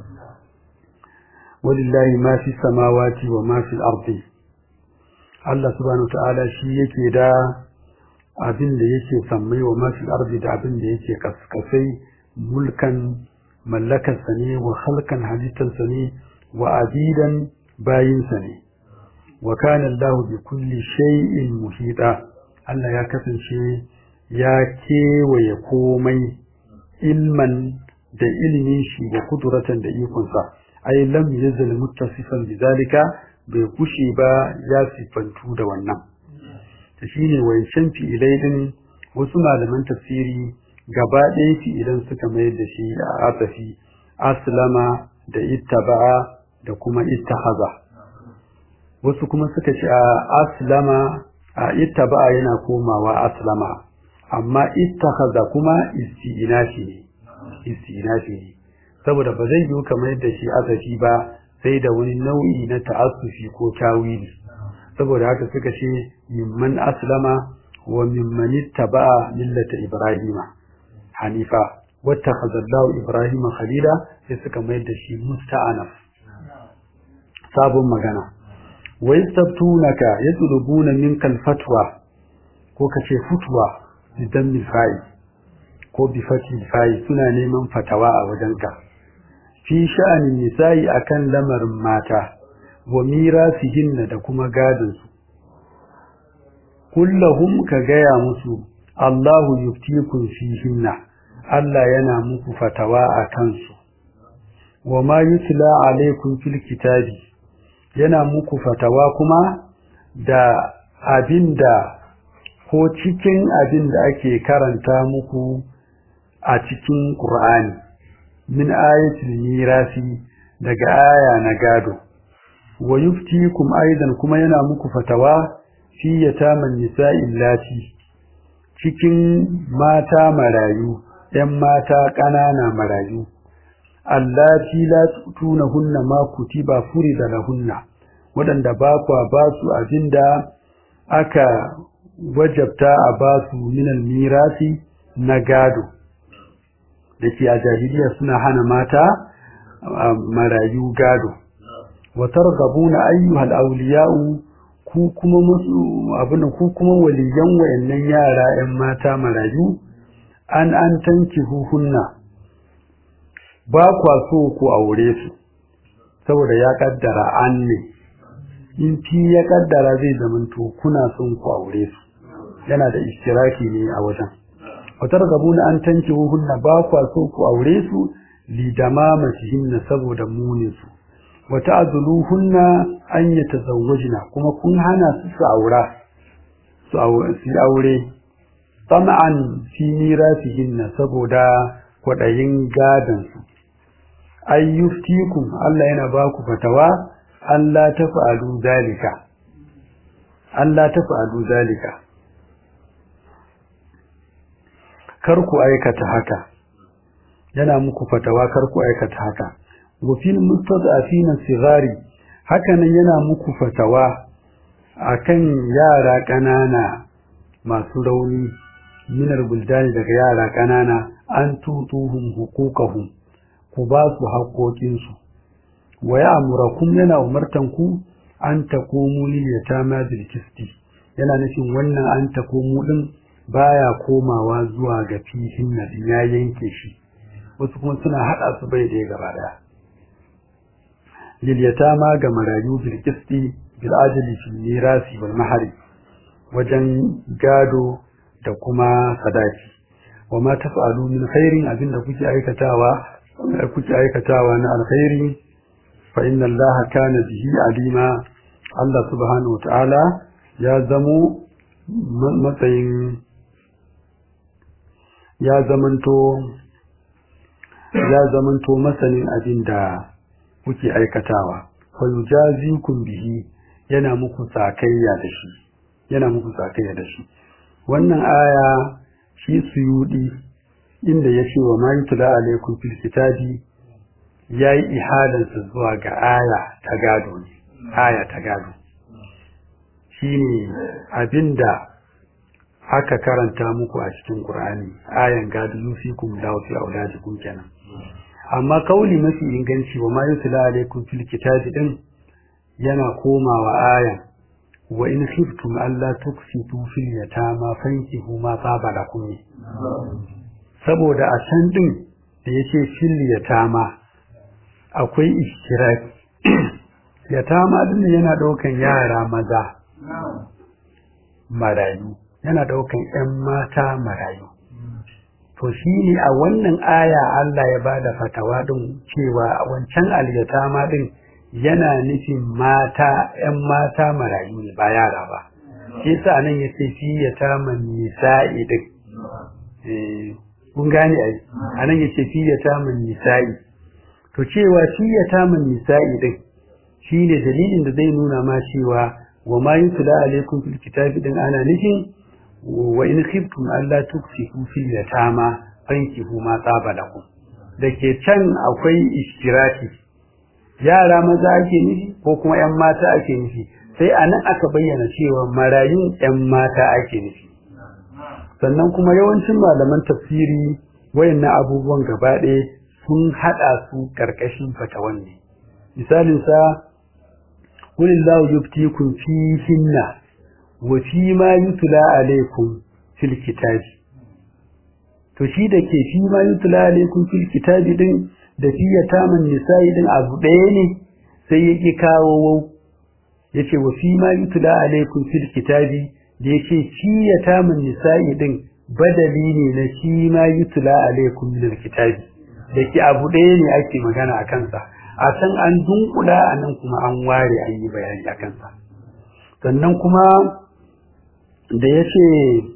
walillahi ma fi samawati wa ma fi ardi Allah subhanahu ta'ala shi yake da abin da yake sammai wa ma fi ardi da abin da yake kaskasai mulkan mallakarsa ne wa halkan halittarsa ne wa abidan bayinsa ne wa kana Allah bi kulli shay'in muhita Allah ya kasance ya kewaye komai ilman da ilimin shi da kuduratan da ikonsa ai lam yazal muttasifan bidalika bai kushe ba ya sifantu da wannan ta shine wancan fi'ilai din wasu malaman tafsiri gaba ɗaya fi'ilan suka mayar da shi a asafi aslama da ittaba'a da kuma ittahaza wasu kuma suka ce a aslama a ittaba'a yana komawa aslama amma ittahaza kuma isti'inafi ne isti'inafi ne saboda ba zai yiwu kamar yadda shi asafi ba sai da wani nau'i na ta'assufi ko tawili saboda haka suka ce mimman aslama wa mimman ittaba'a millata ibrahima hanifa wattakhadha Allahu ibrahima khalila sai suka mayar da shi musta'anaf sabon magana wa yastabtunaka yatlubuna minkal fatwa ko kace futwa idan mifai ko bi fati fai suna neman fatawa a wajenka fi sha'anin nisa'i akan lamarin mata wa mirasihinna da kuma gadon su kullahum ka gaya musu Allahu yuftikum fihinna Allah yana muku fatawa a kansu wa ma yutla alaikum fil kitabi yana muku fatawa kuma da abinda ko cikin abinda ake karanta muku a cikin Qur'ani min ayatul mirasi daga aya na gado wa yuftikum aidan kuma yana muku fatawa fi yataman nisa'i lati cikin mata marayu ‘yan mata ƙanana marayu, allati la tunahunna ma kutiba furida lahunna, waɗanda ba kwa ba su abin da aka wajabta a ba su minal mirasi na gado, da ke a jahiliya suna hana mata marayu gado. Watar gabuna ayyuhal auliya'u ku kuma musu abin ku kuma waliyan wayannan yara ‘yan mata marayu an an tanki huhunna ba kwa so ku aure su saboda ya kaddara an ne in fi ya kaddara zai zamanto kuna son ku aure su yana da istiraki ne a wajen watar gabuna an tanki huhunna ba kwa so ku aure su lidamamatihinna saboda munin su wata azuluhunna an yi tazawwajina kuma kun hana su su aura su aure tama'an fi mirasihinna saboda kwaɗayin gadansu ayyuftikum Allah yana ba ku fatawa Allah ta fa'alu zalika Allah ta fa'alu zalika kar ku aikata haka yana muku fatawa kar ku aikata haka wa fil mustad'afina sigari hakanan yana muku fatawa akan yara ƙanana masu rauni minar buldani daga yara ƙanana an tutuhum hukukahum ku ba su haƙoƙinsu wa ya amurakum yana umartan ku an takomu liyatama bil kisti yana nufin wannan an takomu din baya komawa zuwa ga fihin na ya yanke shi wasu kuma suna hada su bai da gaba daya lil yatama ga marayu bil kisti bil ajli fil mirasi wal mahari wajen gado da kuma sadaki wa ma taf'alu min khairin abinda kuke aikatawa kuke aikatawa na alkhairi fa inna allaha kana bihi alima Allah subhanahu wa ta'ala ya zamo matsayin ya zamanto ya zamanto masanin abin da kuke aikatawa fa yujazikum bihi yana muku sakayya da shi yana muku sakayya da shi wannan aya shi suyudi inda ya ce wa ma yutla alaikum fil kitabi yayi ihadansa zuwa ga aya ta gado ne aya ta gado shine abinda aka karanta muku a cikin Qur'ani ayan gado yusikum lahu fi auladikum kenan amma kauli mafi inganci wa ma yutla alaikum fil kitabi din yana komawa ayan wa in khiftum alla tuksitu fil yatama fankihu ma saba lakum saboda a can din da yace fil yatama akwai ishtiraki yatama din yana daukan yara maza marayu yana daukan ƴan mata marayu to shine a wannan aya Allah ya bada fatawa din cewa wancan alyatama din yana nufin mata ƴan mata marayu ne ba yara ba shi yasa nan yace fi yataman nisa'i din eh kun gane ai anan yace fi yataman nisa'i to cewa fi yataman nisa'i din shine dalilin da zai nuna ma cewa wa ma yutla alaikum fil kitabi din ana nufin wa in khiftum alla tuksifu fil yatama fankihu ma tsaba lakum dake can akwai ishtiraki yara maza ake nufi ko kuma ƴan mata ake nufi sai anan aka bayyana cewa marayun ƴan mata ake nufi sannan kuma yawancin malaman tafsiri wayannan abubuwan gaba ɗaya sun haɗa su ƙarƙashin fatawan ne misalin sa qulillahu yuftikum fihinna wa fi ma yutla alaykum fil kitabi to shi da ke fi ma yutla alaykum fil kitabi din da fi yataman nisa'i din abu ɗaya ne sai ya ki kawo wau yace wa fi ma yutla alaykum fil kitabi da yace fi yataman nisa'i din badali ne na shi ma yutla alaykum min kitabi da ke abu ɗaya ne ake magana a kansa a can an dunkula a nan kuma an ware an yi bayani a kansa sannan kuma da ya ce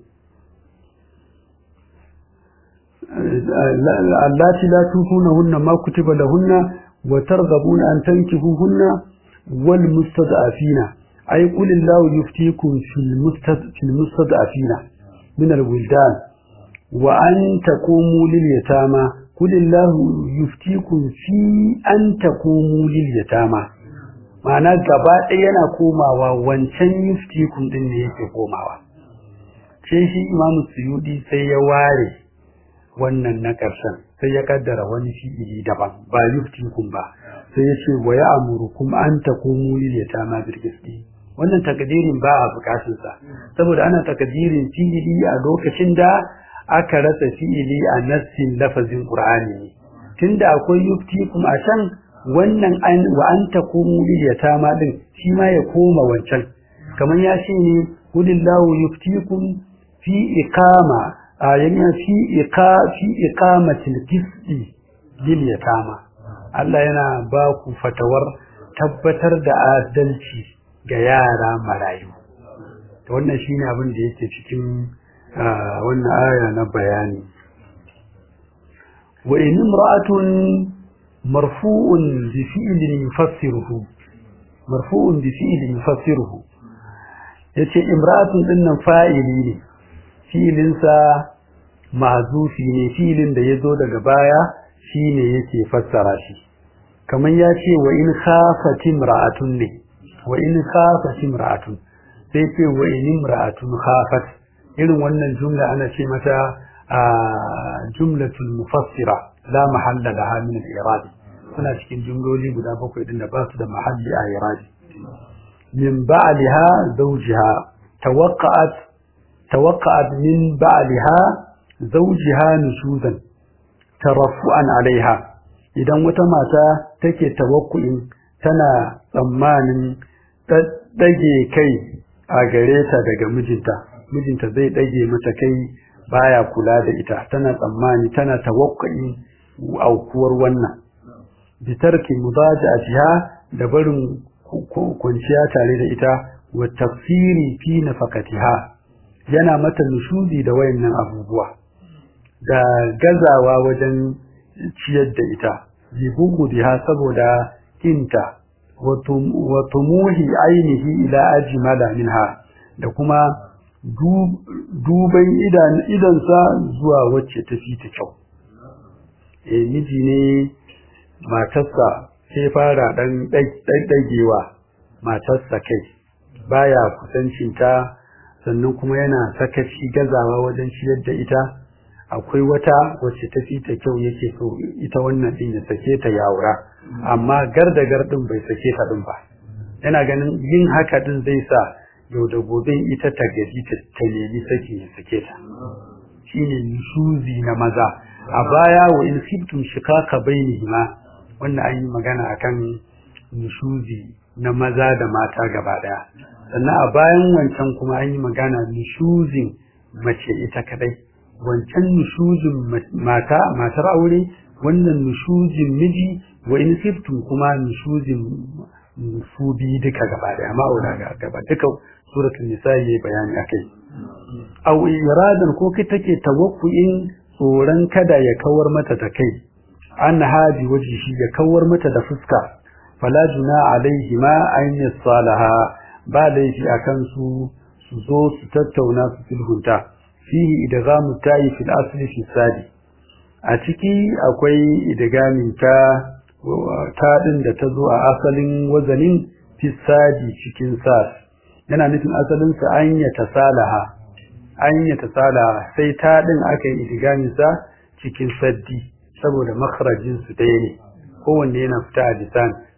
allati la tuhunahunna ma kutiba lahunna wa targhabuna an tankihuhunna wal mustad'afina ay qul illahu yuftikum fil mustad fil mustad'afina min al wildan wa an taqumu lil yatama qul illahu yuftikum fi an taqumu lil yatama ma'ana gaba ɗaya yana komawa wancan yuftikum din ne yake komawa sai shi imamu suyudi sai ya ware wannan na ƙarshen sai ya kaddara wani fi'ili daban ba yuftikum ba sai ya ce wa ya'murukum an taqumu lil yatama bil qisti wannan takdirin ba a bukatun sa saboda ana takdirin fi'ili a lokacin da aka rasa fi'ili a nassin lafazin qur'ani ne tunda akwai yuftikum a can wannan an wa an taqumu lil yatama din shi ma ya koma wancan kamar ya ce ne qulillahu yuftikum fi iqama ayyana fi iqa fi iqamatil qisti lil yatama Allah yana ba ku fatawar tabbatar da adalci ga yara marayu to wannan shine abin da yake cikin wannan aya na bayani wa in imra'atun marfu'un bi fi'lin yufassiruhu marfu'un bi fi'lin yufassiruhu yace imra'atun dinnan fa'ili ne filinsa mahzufi ne filin da ya zo daga baya shine yake fassara shi kamar ya ce wa in khafat imra'atun ne wa in khafat imra'atun sai ce wa in imra'atun khafat irin wannan jumla ana ce mata a jumlatul mufassira la mahalla laha min al-i'rab suna cikin jumloli guda bakwai din da ba su da mahalli a i'rab min ba'liha zawjiha tawaqqa'at توقعت من بعدها زوجها نشوزا ترفعا عليها idan wata mata take tawakkuin tana tsammanin dage kai a gare ta daga mijinta mijinta zai dage mata kai baya kula da ita tana tsammani tana tawakkuin aukuwar wannan bitarki mudaja'atiha da barin kwanciya tare da ita wa tafsiri fi nafaqatiha yana mata nushudi da wayannan abubuwa da gazawa wajen ciyar da ita jibugu biha saboda kinta wa tumuhi ainihi ila ajmala minha da kuma duban idan idansa zuwa wacce ta fi ta kyau eh miji ne matarsa sai fara dan dagewa matarsa kai baya kusancinta sannan kuma yana sakaci gazawa wajen ciyar da ita akwai wata wacce ta fi ta kyau yake so ita wannan din ya sake ta yaura amma garda gardin bai sake ta din ba yana ganin yin haka din zai sa yau da gobe ita ta gaji ta nemi saki ya sake ta shine nushuzi na maza a baya wa in sibtum shikaka bainihima wannan an yi magana akan nushuzi na maza da mata gaba daya sannan a bayan wancan kuma an yi magana nushuzin mace ita kadai wancan nushuzin mata matar aure wannan nushuzin miji wa in siftum kuma nushuzin su bi duka gaba da amma aura ga gaba duka suratul nisa yayi bayani akai aw iradan ko kai take tawakkuin tsoron kada ya kawar mata da kai an haji waje shi ya kawar mata da fuska fala juna alaihi ma an yasalaha ba laifi a kansu su zo su tattauna su sulhunta fihi idgamu ta'i fil asli fi sadi a ciki akwai idgamin ta ta din da ta zo a asalin wazanin fi sadi cikin sas yana nufin asalin sa an ya tasalaha an ya tasalaha sai ta din aka yi idgamin sa cikin saddi saboda makharajin su ɗaya ne kowanne yana fita a lisan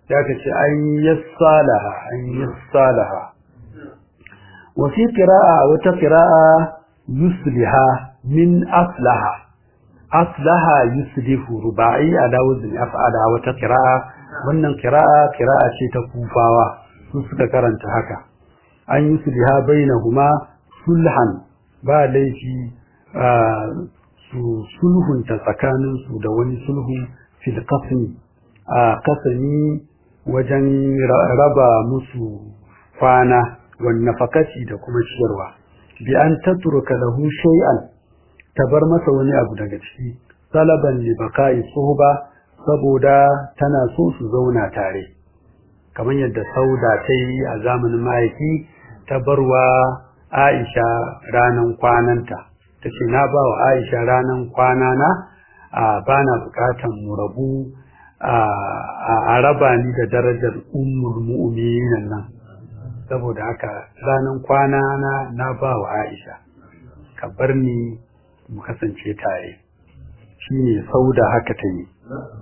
ya ka ce an yassalaha an yassalaha wa fi qira'a wata qira'a yusliha min aslaha aslaha yuslihu ruba'i ala wazni af'ala wata qira'a wannan qira'a qira'a ce ta kufawa su suka karanta haka an yusliha bainahuma sulhan ba laifi su sulhunta tsakanin su da wani sulhu fil qasmi a kasani wajen raba musu kwana wan nafakati da kuma ciyarwa bi an tatruka lahu shay'an tabar masa wani abu daga ciki salaban li baqa'i suhba saboda tana so su zauna tare kamar yadda sauda ta yi a zamanin ma'aiki ta barwa Aisha ranan kwananta ta ce na ba wa Aisha ranan kwanana a bana bukatan mu rabu a raba ni da darajar ummul mu'minin nan saboda haka ranan kwanana na ba wa Aisha ka bar ni mu kasance tare shine sauda haka ta yi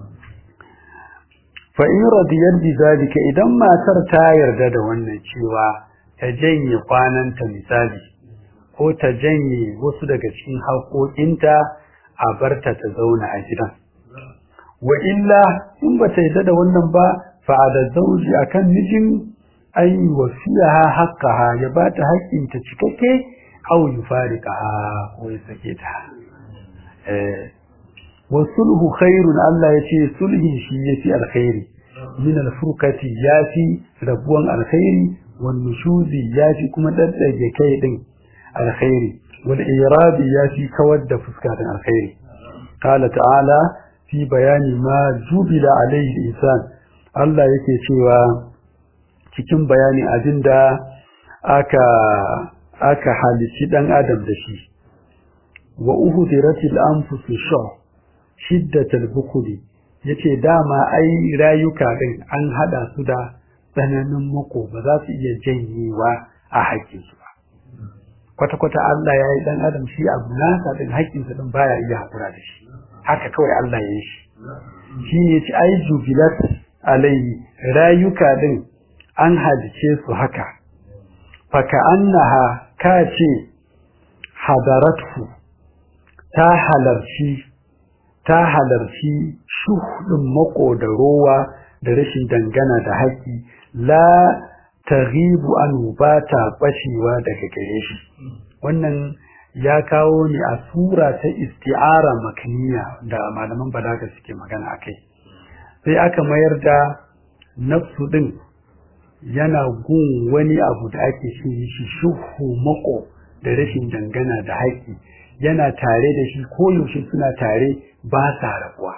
fa in radiyar bi zalika idan matar ta yarda da wannan cewa ta janye kwananta misali ko ta janye wasu daga cikin haƙoƙinta a barta ta zauna a gidan wa illa in ba ta yarda da wannan ba fa da zauji akan mijin ay wasiyaha haqqaha ya bata haƙƙinta cikakke aw yufariqaha ko ya sake ta eh wasulhu khairun Allah yace sulhi shi yafi alkhairi min alfurqati yafi rabuwan alkhairi wan nushuzi yafi kuma daddage kai din alkhairi wal irabi yafi kawar da fuska din alkhairi qala ta'ala fi bayani ma jubila alayhi insan Allah yake cewa cikin bayani abinda aka aka halici dan adam da shi wa uhdiratil anfusu shuh shiddatal bukuli yace dama ai rayuka din an hada su da tsananin mako ba za su iya janyewa a haƙƙin su ba kwata kwata Allah ya yi dan adam shi abu nasa din haƙƙin sa din baya iya hakura da shi haka kawai Allah ya yi shi shi ne yace ai jubilat alai rayuka din an halice su haka faka annaha ka ce hadaratu ta halarci ta halarci shuhudin mako da rowa da rashin dangana da haƙi la taghibu an ba ta bacewa daga gare shi wannan ya kawo ni a sura ta isti'ara makniya da malaman balaga suke magana akai sai aka mayar da nafsu din yana gun wani abu da ake shi shuhu mako da rashin dangana da haƙi yana tare da shi koyaushe suna tare ba sa rabuwa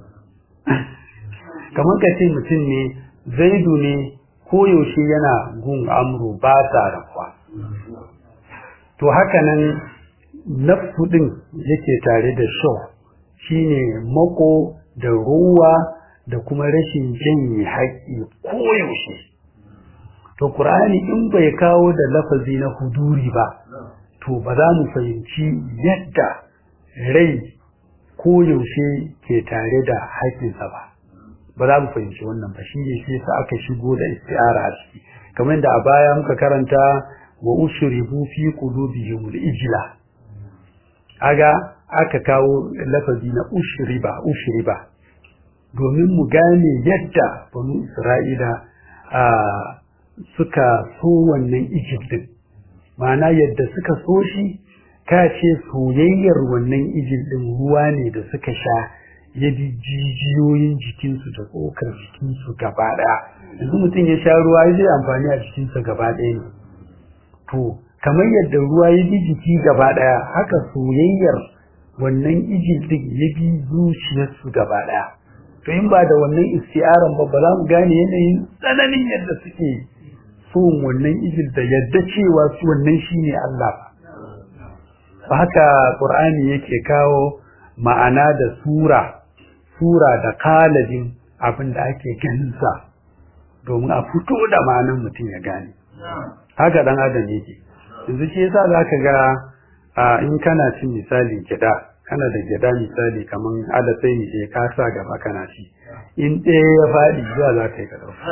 kamar ka ce mutum ne zaidu ne koyaushe yana gun amru ba sa rabuwa to haka nan nafsu din yake tare da sho shine mako da ruwa da kuma rashin janye haƙƙi koyaushe to Qur'ani in bai kawo da lafazi na huduri ba to ba za mu fahimci yadda rai ko yaushe ke tare da haƙinsa ba ba za mu fahimci wannan ba shine shi yasa aka shigo da isti'ara a ciki kamar da a baya muka karanta wa ushribu fi qulubihim al-ijla aga aka kawo lafazi na ushriba ushriba domin mu gane yadda banu Isra'ila a suka so wannan Egypt ma'ana yadda suka so shi ka ce soyayyar wannan Egypt din ruwa ne da suka sha ya bi jijiyoyin jikinsu da tsokar jikinsu gaba ɗaya yanzu mutum ya sha ruwa ya zai amfani a jikinsa gaba ɗaya ne to kamar yadda ruwa ya bi jiki gaba ɗaya haka soyayyar wannan Egypt din ya bi zuciyarsu gaba ɗaya to in ba da wannan isti'aran ba ba za mu gane yanayin tsananin yadda suke son wannan ijil da yadda cewa su wannan shine Allah ba haka Qur'ani yake kawo ma'ana da sura sura da kalabin abin da ake ganin sa domin a fito da ma'anar mutum ya gane haka dan adam yake yanzu shi yasa zaka ga in kana cin misali gida kana da gyada misali kaman alasai ne ka sa gaba kana ci in ɗaya ya faɗi zuwa za ka yi ka ɗauka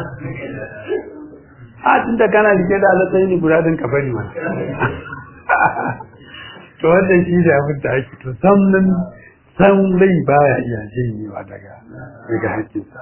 a tun da kana rike da alasai ne guda ɗin ka bari ma to wannan shi da abin da ake to san nan san rai baya iya janyewa daga daga hakkinsa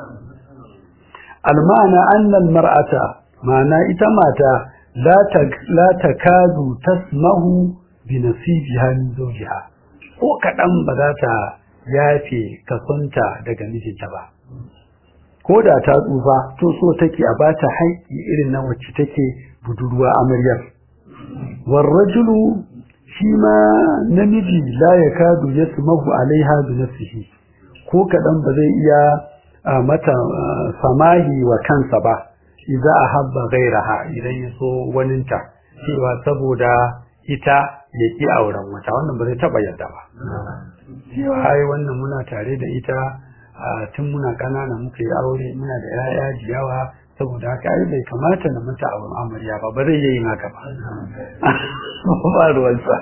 almana annal mar'ata ma'ana ita mata la ta la takadu tasmahu bi nasibiha min zawjiha ko kadan ba za ta yafe kasonta daga mijinta ba ko da ta tsufa to so take a bata haƙƙi irin na wacce take budurwa amaryar warrajulu shi ma namiji la ya kadu ya sumahu alaiha bi nafsihi ko kaɗan ba zai iya mata samahi wa kansa ba idza ahabba ghairaha idan ya so waninta cewa saboda ita ya ki auren wata wannan ba zai taɓa yadda ba cewa ai wannan muna tare da ita tun muna ƙanana muka yi aure muna da 'ya'ya jiyawa saboda haka ai bai kamata na mata auren amarya ba ba zai yi haka ba ba ruwansa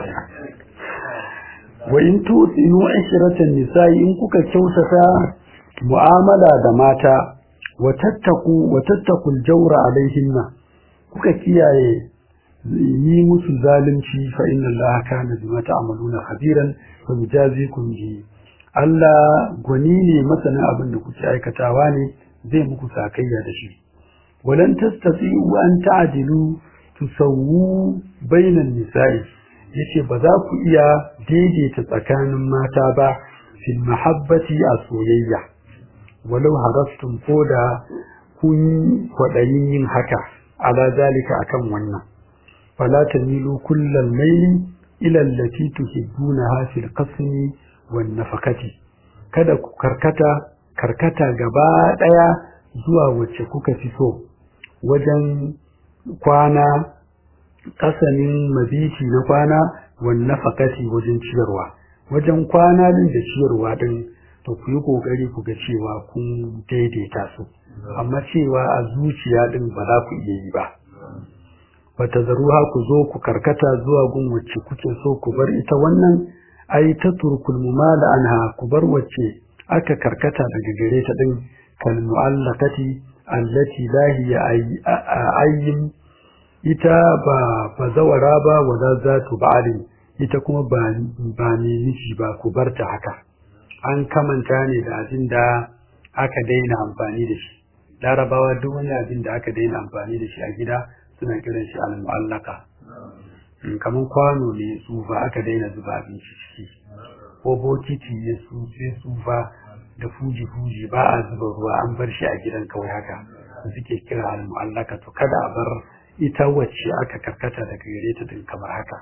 wa in tusinu ashratan nisa'i in kuka kyautata mu'amala da mata wa tattaku wa tattaku al-jawra alaihinna kuka kiyaye yi musu zalunci fa inna allaha kana bima ta'maluna khabiran fa mujazikum bi Allah gwani ne masanin abin da kuke aikatawa ne zai muku sakayya da shi walan tastati'u an ta'dilu tusawwu bainan nisa'i yace ba za ku iya daidaita tsakanin mata ba fil mahabbati a soyayya walau harastum koda kun kwadayin yin haka ala zalika akan wannan fala tamilu kullal mayli ila allati tuhibbunaha fil qasmi wan nafaqati kada ku karkata karkata gaba daya zuwa wacce kuka fi so wajen kwana kasanin mabiti na kwana wan nafaqati wajen ciyarwa wajen kwana din da ciyarwa din to ku yi kokari ku ga cewa kun daidaita su amma cewa a zuciya din ba za ku iya yi ba bata zaruha ku zo ku karkata zuwa gun wacce kuke so ku bar ita wannan ai ta turkul mumala anha ku bar wacce aka karkata daga gare ta din kal mu'allaqati allati la hiya ayyin ita ba bazawara ba wala zatu ba'alin ita kuma ba ba ne miji ba ku bar ta haka an kamanta ne da abin da aka daina amfani da shi larabawa duk wani abin da aka daina amfani da shi a gida suna kiran shi al-mu'allaka kamar kwano ne tsufa aka daina zuba abinci ciki ko bokiti ne su sai tsufa da fuji fuji ba a zuba ruwa an bar shi a gidan kawai haka suke kira al-mu'allaka to kada a bar ita wacce aka karkata daga gare ta din kamar haka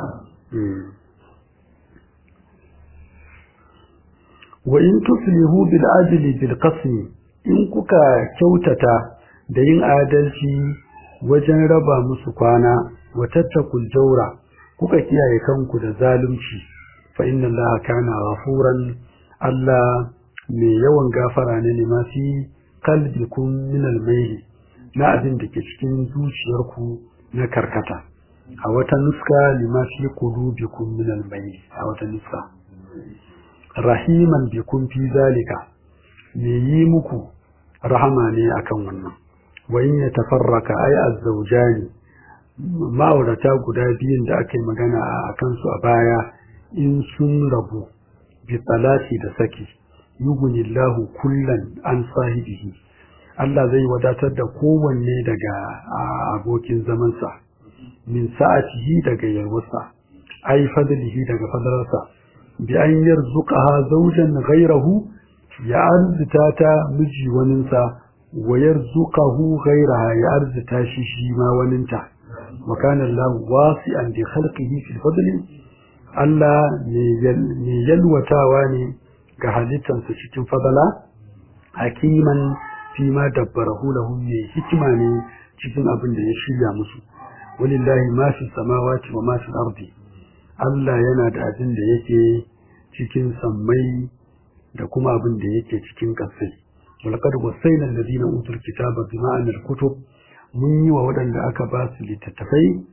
wa in tuslihu bil adli bil qasmi in kuka kyautata da yin adalci wajen raba musu kwana wa tattakul jaura kuka kiyaye kanku da zalunci fa inna allaha kana ghafuran Allah mai yawan gafara ne ne ma fi qalbikum min al na abin da ke cikin zuciyarku na karkata a wata nuska lima fi qulubikum min al a wata nuska rahiman bikum fi zalika me yi muku rahama ne akan wannan wa in yatafarraka ay az-zawjani ma'aurata guda biyun da aka yi magana a kansu a baya in sun rabu bi talati da saki yughnillahu kullan an sahibihi Allah zai wadatar da kowanne daga abokin zamansa min sa'atihi daga yarwarsa ai fadlihi daga fadalarsa bi an yarzuqaha zawjan ghayrahu ya arzuta ta miji waninsa wa yarzuqahu ghayraha ya arzuta shi shi ma waninta wa kana Allah wasi'an bi khalqihi fil fadli Allah ne yalwatawa ne ga halittansa cikin fadala hakiman fi ma dabbarahu lahum ne hikima ne cikin abin da ya shirya musu walillahi ma fi samawati wa ma fi ardi Allah yana da abin da yake cikin sammai da kuma abin da yake cikin ƙasai walqad wasayna alladhina utul kitaba bima anal kutub mun yi wa waɗanda aka ba su littattafai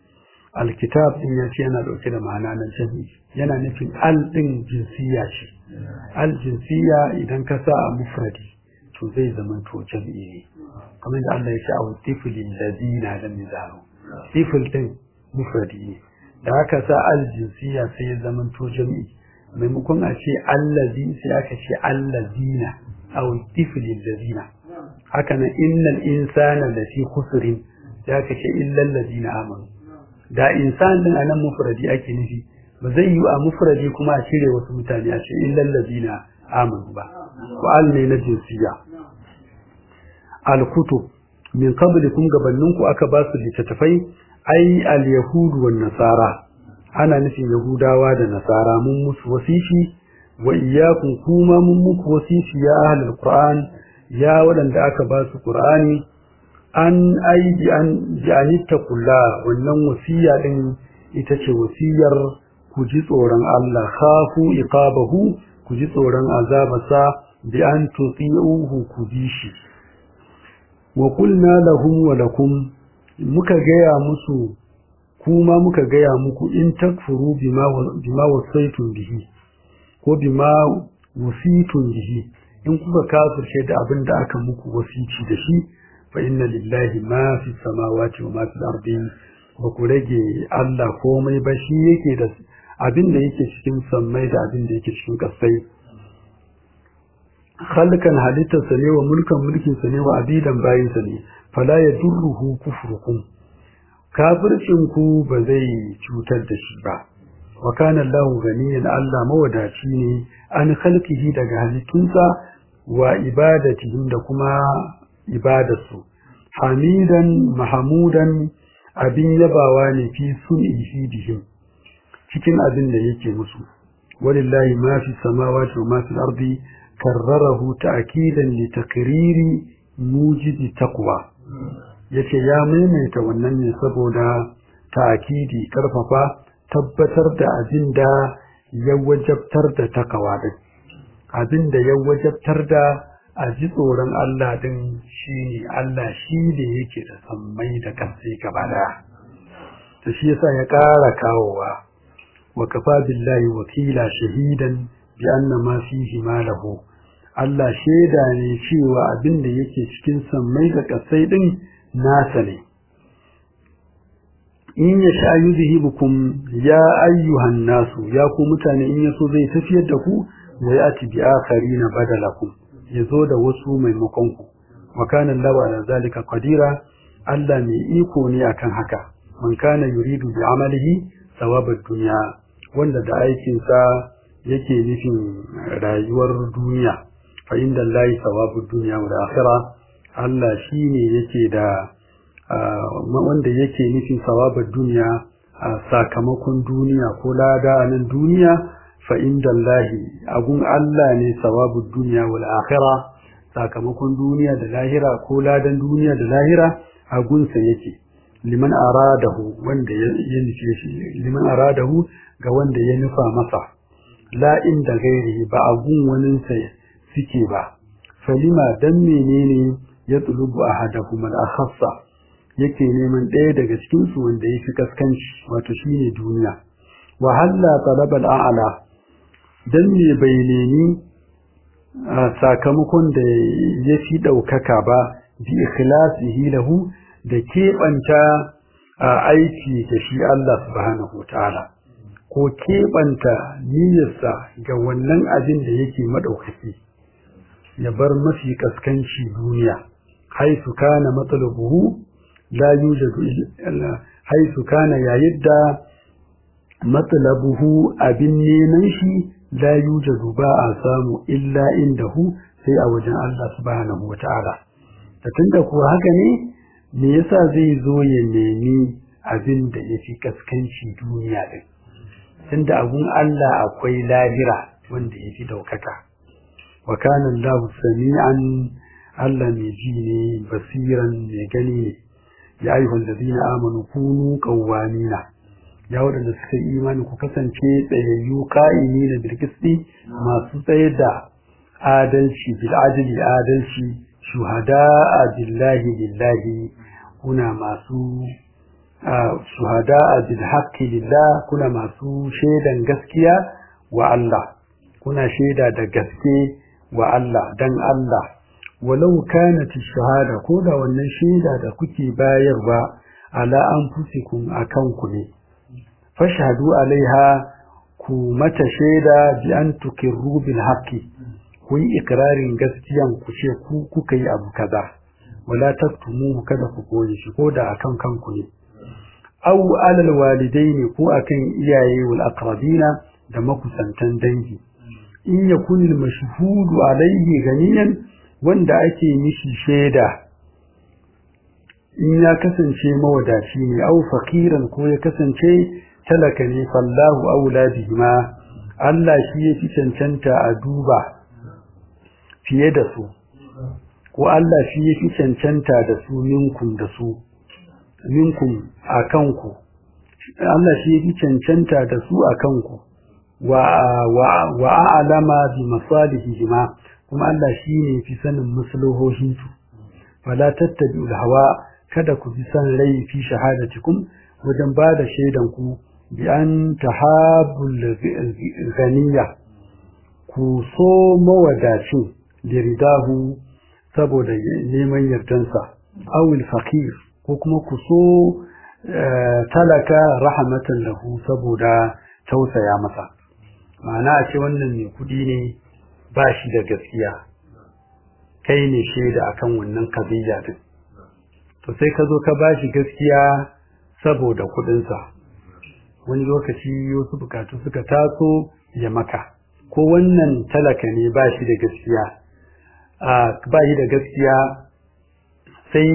alkitab din ya ce yana dauke da ma'ana na jami yana nufin al din jinsiya ce al jinsiya idan ka sa a mufradi to zai zama to jami ne kamar da Allah ya ce a tifli ladina lam yazalu tifl din mufradi ne da aka sa al jinsiya sai ya zama to jami maimakon a ce allazi sai aka ce allazina aw tifli ladina haka nan innal insana lafi khusrin sai aka ce illal ladina amanu da insan din anan mufradi ake nufi ba zai yi a mufradi kuma a cire wasu mutane a ce illal ladina amanu ba wa al ne na jinsiya al kutub min qablikum gabaninku aka ba su littattafai ai al yahud wan nasara ana nufin yahudawa da nasara mun musu wasifi wa iyyakum kuma mun muku wasifi ya ahlul qur'an ya wadanda aka ba su qur'ani an aidi an janita kula wannan wasiya din ita ce wasiyar ku ji tsoron Allah khafu iqabahu ku ji tsoron azabarsa bi an tuti'uhu ku bi shi wa qulna lahum wa lakum muka gaya musu kuma muka gaya muku in takfuru bima bima wasaitum bihi ko bima wasitun bihi in kuka kafirce da abin da aka muku wasici da shi fa inna lillahi ma fi samawati wa ma fi ardi ba ku rage Allah komai ba shi yake da abin da yake cikin sammai da abin da yake cikin kasai khalqan halitta sa ne wa mulkan mulkin sa ne wa abidan bayin sa ne fala yadurruhu kufrukum kafircin ku ba zai cutar da shi ba wa kana Allahu ganiyan Allah mawadaci ne an khalqihi daga halittunsa wa ibadatihim da kuma ibadarsu hamidan mahamudan abin yabawa ne fi sun'ihi bihim cikin abin da yake musu walillahi ma fi samawati wa ma fi ardi karrarahu ta'kidan li takriri mujidi taqwa yace ya maimaita wannan ne saboda ta'kidi karfafa tabbatar da abin da ya wajabtar da takawa din abin da ya wajabtar da a ji tsoron Allah din shi ne Allah shi ne yake da sammai da ƙasai gaba daya ta shi yasa ya ƙara kawowa wa kafa billahi wakila shahidan bi anna ma fihi ma lahu Allah shaida ne cewa abin da yake cikin sammai da ƙasai din nasa ne in ya sha yuzhibukum ya ayyuhan nasu ya ku mutane in yaso zai tafiyar da ku wa yati bi akharina badalakum yazo da wasu maimakon ku wa kana Allahu ala zalika qadira Allah mai iko ne akan haka man kana yuridu bi amalihi thawabad dunya wanda da aikin sa yake nufin rayuwar duniya fa inda Allahi thawabud dunya wal akhirah Allah shine yake da wanda yake nufin sawabar duniya a sakamakon duniya ko lada a nan duniya fa inda Allahi agun Allah ne sawabar duniya wal akhira sakamakon duniya da lahira ko ladan duniya da lahira agunsa yake liman aradahu wanda ya nufe shi liman aradahu ga wanda ya nufa masa la inda gairi ba agun waninsa suke ba falima dan menene ya tsulubu ahadahum al-akhassa yake neman ɗaya daga cikinsu wanda ya fi kaskanci wato shi ne duniya wa halla talabal a'ala dan me bai nemi sakamakon da ya fi ɗaukaka ba bi ikhlasihi lahu da keɓanta aiki da shi Allah subhanahu ta'ala ko keɓanta niyyarsa ga wannan abin da yake maɗaukaki ya bar mafi kaskanci duniya haisu kana matsalubuhu لا يوجد حيث كان يعد مطلبه أبن نمشي لا يوجد باء سام إلا عنده sai a wajen Allah subhanahu wa ta'ala. Da tun da kuwa haka ne, me yasa zai zo ya nemi abin da ya fi kaskanci duniya ɗin. Tun da abun Allah akwai lahira wanda ya fi ɗaukaka. Wa kanan lahu sami'an Allah mai ji ne basiran mai gani ne. ya ayyuhal ladina amanu kunu qawwamina ya wadanda suka yi imani ku kasance tsayayyu qa'imina bil qisti masu tsaye da adalci bil adli adalci shuhada billahi lillahi kuna masu shuhada bil haqqi lillah kuna masu shaidan gaskiya wa Allah kuna shaida da gaske wa Allah dan Allah walau kanat shahada ko da wannan shaida da kuke bayarwa ala anfusikum akan ku ne fashhadu alaiha ku mata shaida bi an tukirru bil haqqi ku yi ikrarin gaskiyan ku ce ku kuka yi abu kaza wala taktumu kada ku koyi shi ko da akan kanku ne aw alal walidaini ko akan iyaye wal aqrabina da makusantan dangi in yakun al mashhudu alaihi ganiyan wanda ake mishi shaida in ya kasance mawadaci ne aw faqiran ko ya kasance talaka ne fallahu aula bihima Allah shi ya fi cancanta a duba fiye da su ko Allah shi ya fi cancanta da su minkum da su minkum a kanku Allah shi ya fi cancanta da su a kanku wa wa a'lama bi masalihihima kuma Allah shi ne fi sanin maslahohin su fala tattabi'ul hawa kada ku bi san rai fi shahadatikum wajen ba da shaidan ku bi an tahabul ghaniya ku so mawadacin liridahu saboda neman yardansa awil faqir ko kuma ku so talaka rahmatan lahu saboda tausaya masa ma'ana a ce wannan mai kudi ne ba shi da gaskiya kai ne shaida akan wannan kabila din to sai ka zo ka ba shi gaskiya saboda kudinsa wani lokaci wasu bukatu suka taso ya maka ko wannan talaka ne ba shi da gaskiya ba shi da gaskiya sai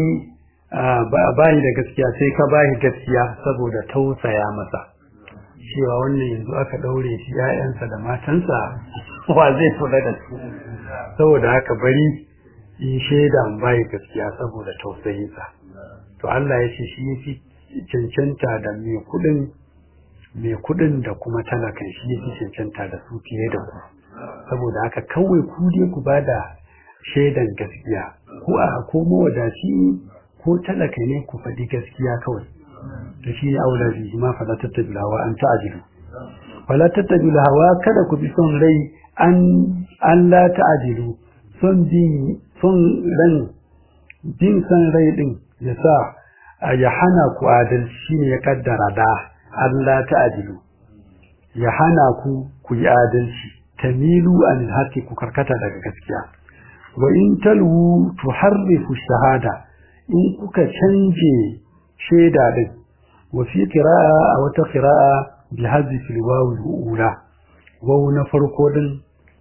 ba shi da gaskiya sai ka ba shi gaskiya saboda tausaya masa cewa wannan yanzu aka daure shi ‘ya'yansa da matansa wa zai kula da su saboda haka bari in shaida ba shi gaskiya saboda tausayinsa to Allah ya ce shi ya fi cancanta da mai kuɗin mai kudin da kuma talakan shi yake cancanta da su fiye da ku saboda haka kawai ku dai ku ba da shaidan gaskiya ko a ko mawadaci ko talaka ne ku faɗi gaskiya kawai da shi ne aula bi ma fala tattabil hawa an ta'jilu fala tattabil hawa kada ku bi son rai an an la ta'jilu son bin son ran bin san rai din ya sa ya hana ku adalci shine ya kaddara da Allah ta'adilu ya hana ku ku yi adalci tamilu anil haqqi ku karkata daga gaskiya wa in talwu tuharrifu shahada in kuka canje sheda din wa fi qira'a a wata qira'a bi hadhihi alwaw alula waw na farko din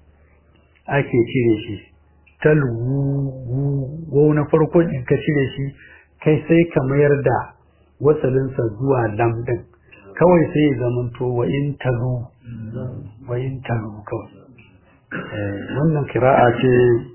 ake cire shi talwu waw na farko in ka cire shi kai sai ka mayar da wasalinsa zuwa lam din kawai sai ya zamanto wa in talu wa in talu kawai wannan kira'a ce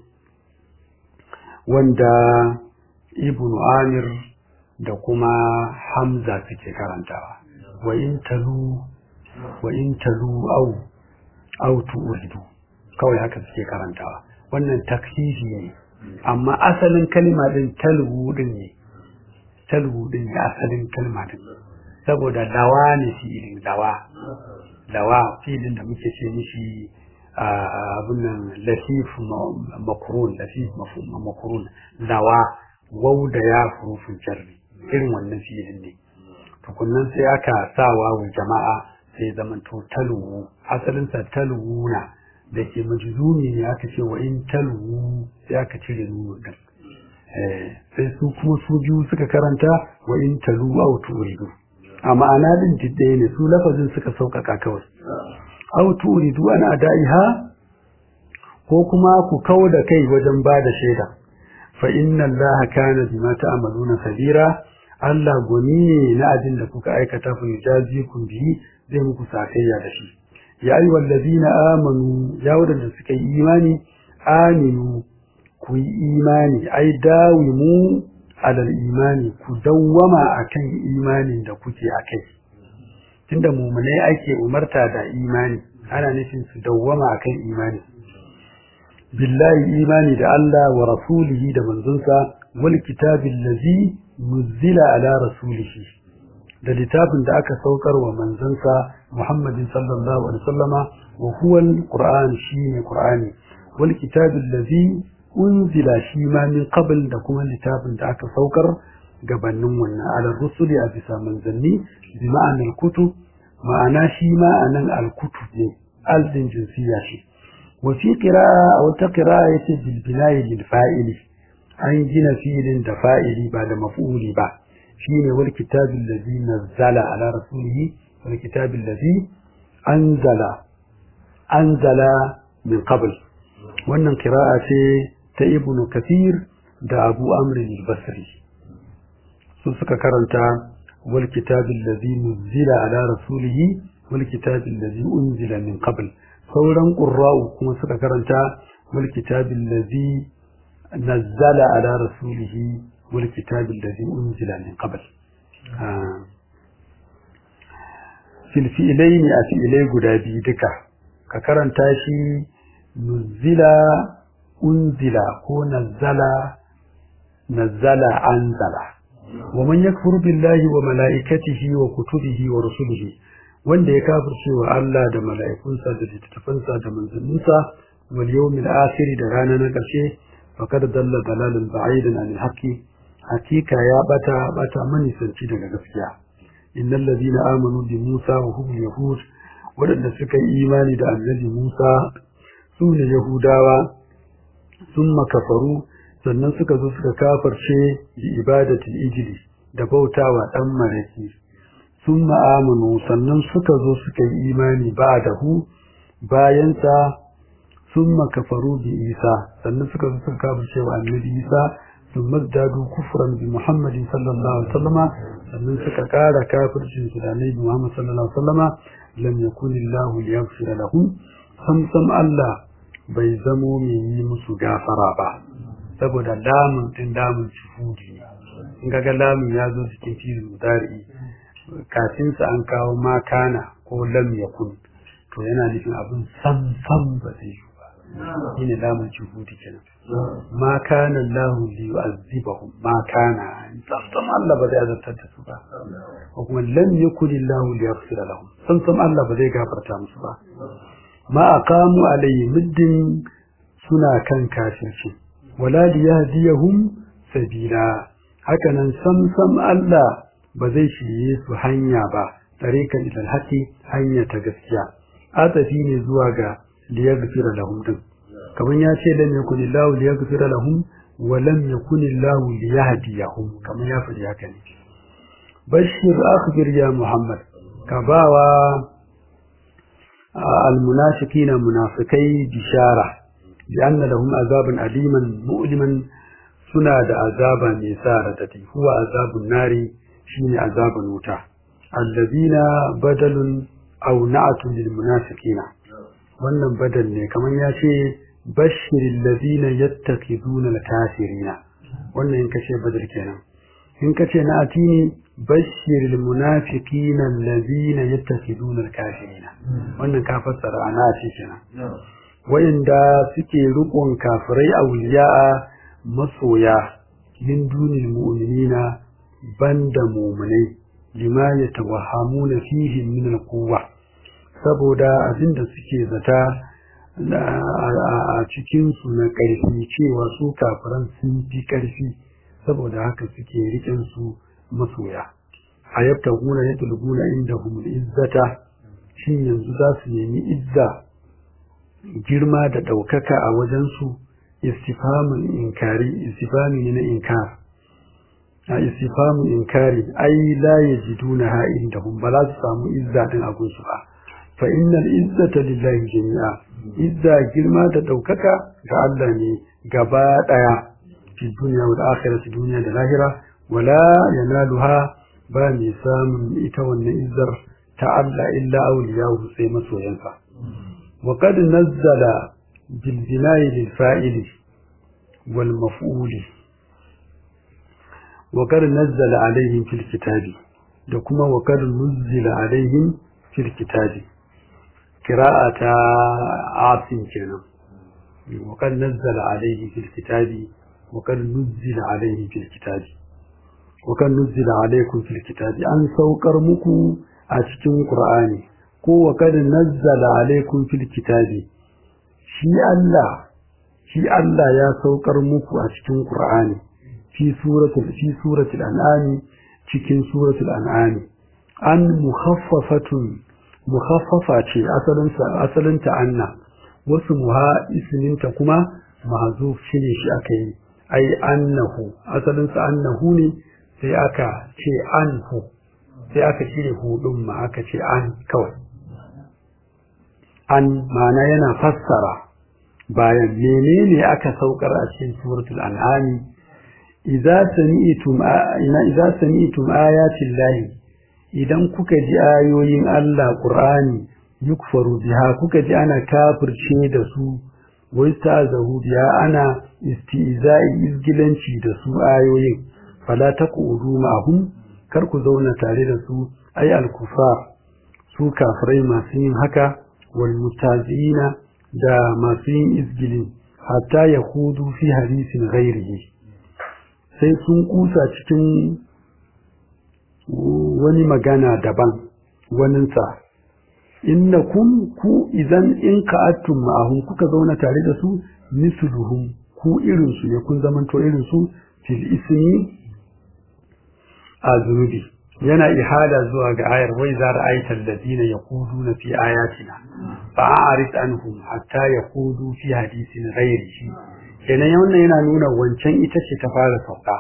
wanda ibn amir da kuma hamza suke karantawa wa in talu wa in talu au au tu'ridu kawai haka suke karantawa wannan taksisi ne amma asalin kalma din talu din ne talu din ne asalin kalma din saboda dawa ne filin dawa dawa filin da muke ce mishi abin nan lasif makurun lasif makurun dawa wau da ya furufin jarri irin wannan filin ne tukunnan sai aka sa wawu jama'a sai zaman to taluwu asalinsa taluwu na da ke majzumi ne aka ce wa in taluwu sai aka cire nunu din sai su kuma su biyu suka karanta wa in talu au turidu a ma'ana din jiddaye ne su lafazin suka sauƙaƙa kawai au turidu an adaiha ko kuma ku kau da kai wajen ba da shaida fa inna allaha kana bima ta'maluna sabira Allah goni ne na abin da kuka aikata fa yujazikum bihi zai muku sakayya da shi ya ayyuhal ladina amanu ya wadanda suka yi imani aminu ku yi imani ai dawimu alal imani ku dawwama akan imanin da kuke akai tunda mumunai ake umarta da imani ana nufin su dawwama akan imani billahi imani da Allah wa rasulihi da manzonsa wal kitabil ladzi nuzila ala rasulihi da littafin da aka saukar wa manzansa Muhammadin sallallahu alaihi wasallama wa huwa al-Qur'an shine Qur'ani wal kitabil ladhi unzila shi ma min qabl da kuma littafin da aka saukar gabanin wannan ala rusuli a bisa manzanni bi ma'anar kutub ma'ana shi ma anan al-kutub ne al-din jinsiya shi wa fi qira'a aw ta qira'a yace bil bina'i lil fa'ili an gina fi'ilin da fa'ili ba da maf'uli ba shine wal kitabil ladhi nazzala ala rasulihi wal kitabil ladhi anzala anzala min qabl wannan qira'a ce ta ibnu kathir da abu amr al-basri su suka karanta wal kitabil ladhi nuzila ala rasulihi wal kitabil ladhi unzila min qabl sauran qurra'u kuma suka karanta wal kitabil ladhi nazzala ala rasulihi wal kitabil ladhi unzila min qabl fil fi'laini a fi'ilai guda biyu duka ka karanta shi nuzila unzila ko nazzala nazzala anzala wa man yakfuru billahi wa malaikatihi wa kutubihi wa rusulihi wanda ya kafirce wa Allah da mala'ikunsa da littattafansa da manzanninsa wal yawmil akhir da rana na ƙarshe faqad dalla dalalan ba'idan anil haqqi hakika ya bata bata manisanci daga gaskiya innal ladina amanu bi Musa wa hum yahud wadanda suka yi imani da annabi Musa su ne yahudawa sun makafaru sannan suka zo suka kafarce bi ibadatul ijli da bautawa dan maraki sun ma'amunu sannan suka zo suka yi imani ba da hu bayansa sun makafaru bi isa sannan suka zo suka kafarce wa annabi isa sun mazdadu kufran bi muhammadin sallallahu alaihi wasallama sannan suka kara kafircin su da annabi muhammad sallallahu alaihi wasallama lam yakunillahu liyaghfira lahum sam sam Allah bai zamo mai yi musu gafara ba saboda lamun din lamun shuhudi ne in ga lamun ya zo cikin filin mudari kafin sa an kawo makana ko lam yakun to yana nufin abin sam sam ba zai yi ba shine lamun shuhudi kenan ma kana Allah li yu'azzibahum ma kana sam Allah ba zai azabtar da su ba ko kuma lam yakun Allah li yaghfira lahum sam sam Allah ba zai gafarta musu ba ma aqamu alayhi muddin suna kan kafirci wala liyahdiyahum sabila hakanan sam sam Allah ba zai shirye su hanya ba tarikan ilal haqi hanya ta gaskiya atafi ne zuwa ga liyaghfira lahum din kaman ya ce lam yakun illahu liyaghfira lahum wa lam yakun illahu liyahdiyahum kaman ya faɗi haka ne bashir akhbir ya muhammad ka bawa المنافقين منافقي بشارة بأن لهم عذابا أليما مؤلما سنة عذابا نسارة هو عذاب النار شين عذاب الوتا الذين بدل أو نعت للمنافقين wannan badal ne kamar ya ce bashirin lazina yattaqiduna al-kafirina wannan in kace badal kenan in kace na atini bashiril munafiqina allazina yattakhiduna al-kafirina wannan ka fassara ana ce kenan wayanda suke rukun kafirai awliya'a masoya min dunil mu'minina banda mu'minai lima yatawahhamuna fihi min al-quwwa saboda abinda suke zata a cikin su na ƙarfi cewa su kafiran sun fi ƙarfi saboda haka suke riƙen su masoya a yabta guna ya tulguna inda humul izzata shin yanzu za su nemi izza girma da ɗaukaka a wajensu istifamun inkari istifami ne na inkar a istifamun inkari ai la yajiduna ha inda hum ba za su samu izza din a gunsu ba fa innal izzata lillahi jami'a izza girma da ɗaukaka ga Allah ne gaba ɗaya fi duniya wal akhirati duniya da lahira wala yanaluha ba mai samun ita wannan izzar ta Allah illa awliyahu sai masoyansa wa qad nazzala bil bina'i lil fa'ili wal maf'uli wa qad nazzala alaihim fil kitabi da kuma wa qad nuzzila alaihim fil kitabi qira'ata asim kenan wa qad nazzala alaihim fil kitabi wa qad nuzzila alaihim fil kitabi wa kan nuzila alaikum fil kitabi an saukar muku a cikin qur'ani ko wa kad nazzala alaikum fil kitabi shi Allah shi Allah ya saukar muku a cikin qur'ani fi suratul fi suratul an'am cikin suratul an'am an mukhaffafatun mukhaffafa ce asalin sa asalin ta anna wasu muha isminta kuma mahzuf shine shi aka yi ai annahu asalin sa annahu ne sai aka ce anhu sai aka cire hudun ma aka ce an kawai an ma'ana yana fassara bayan menene aka saukar a cikin suratul an'ami idza sami'tum idza sami'tum ayatin lahi idan kuka ji ayoyin Allah Qur'ani yukfaru biha kuka ji ana kafirce da su wai ta'zahu biha ana istihza'i izgilanci da su ayoyin fala taqudu ma'hum kar ku zauna tare da su ay al-kufar su kafirai masu yin haka wal mutazina da masu yin izgili hatta yahudu fi hadisin ghairihi sai sun kusa cikin wani magana daban waninsa innakum ku idan in ka'attum ma'ahum kuka zauna tare da su misluhum ku irin su ne kun zamanto irin su fil ismi a zunubi yana ihada zuwa ga ayar wai za ra'aita alladhina yaquluna fi ayatina fa'arid anhum hatta yaqulu fi hadisin ghairihi kenan wannan yana nuna wancan ita ce ta fara sauka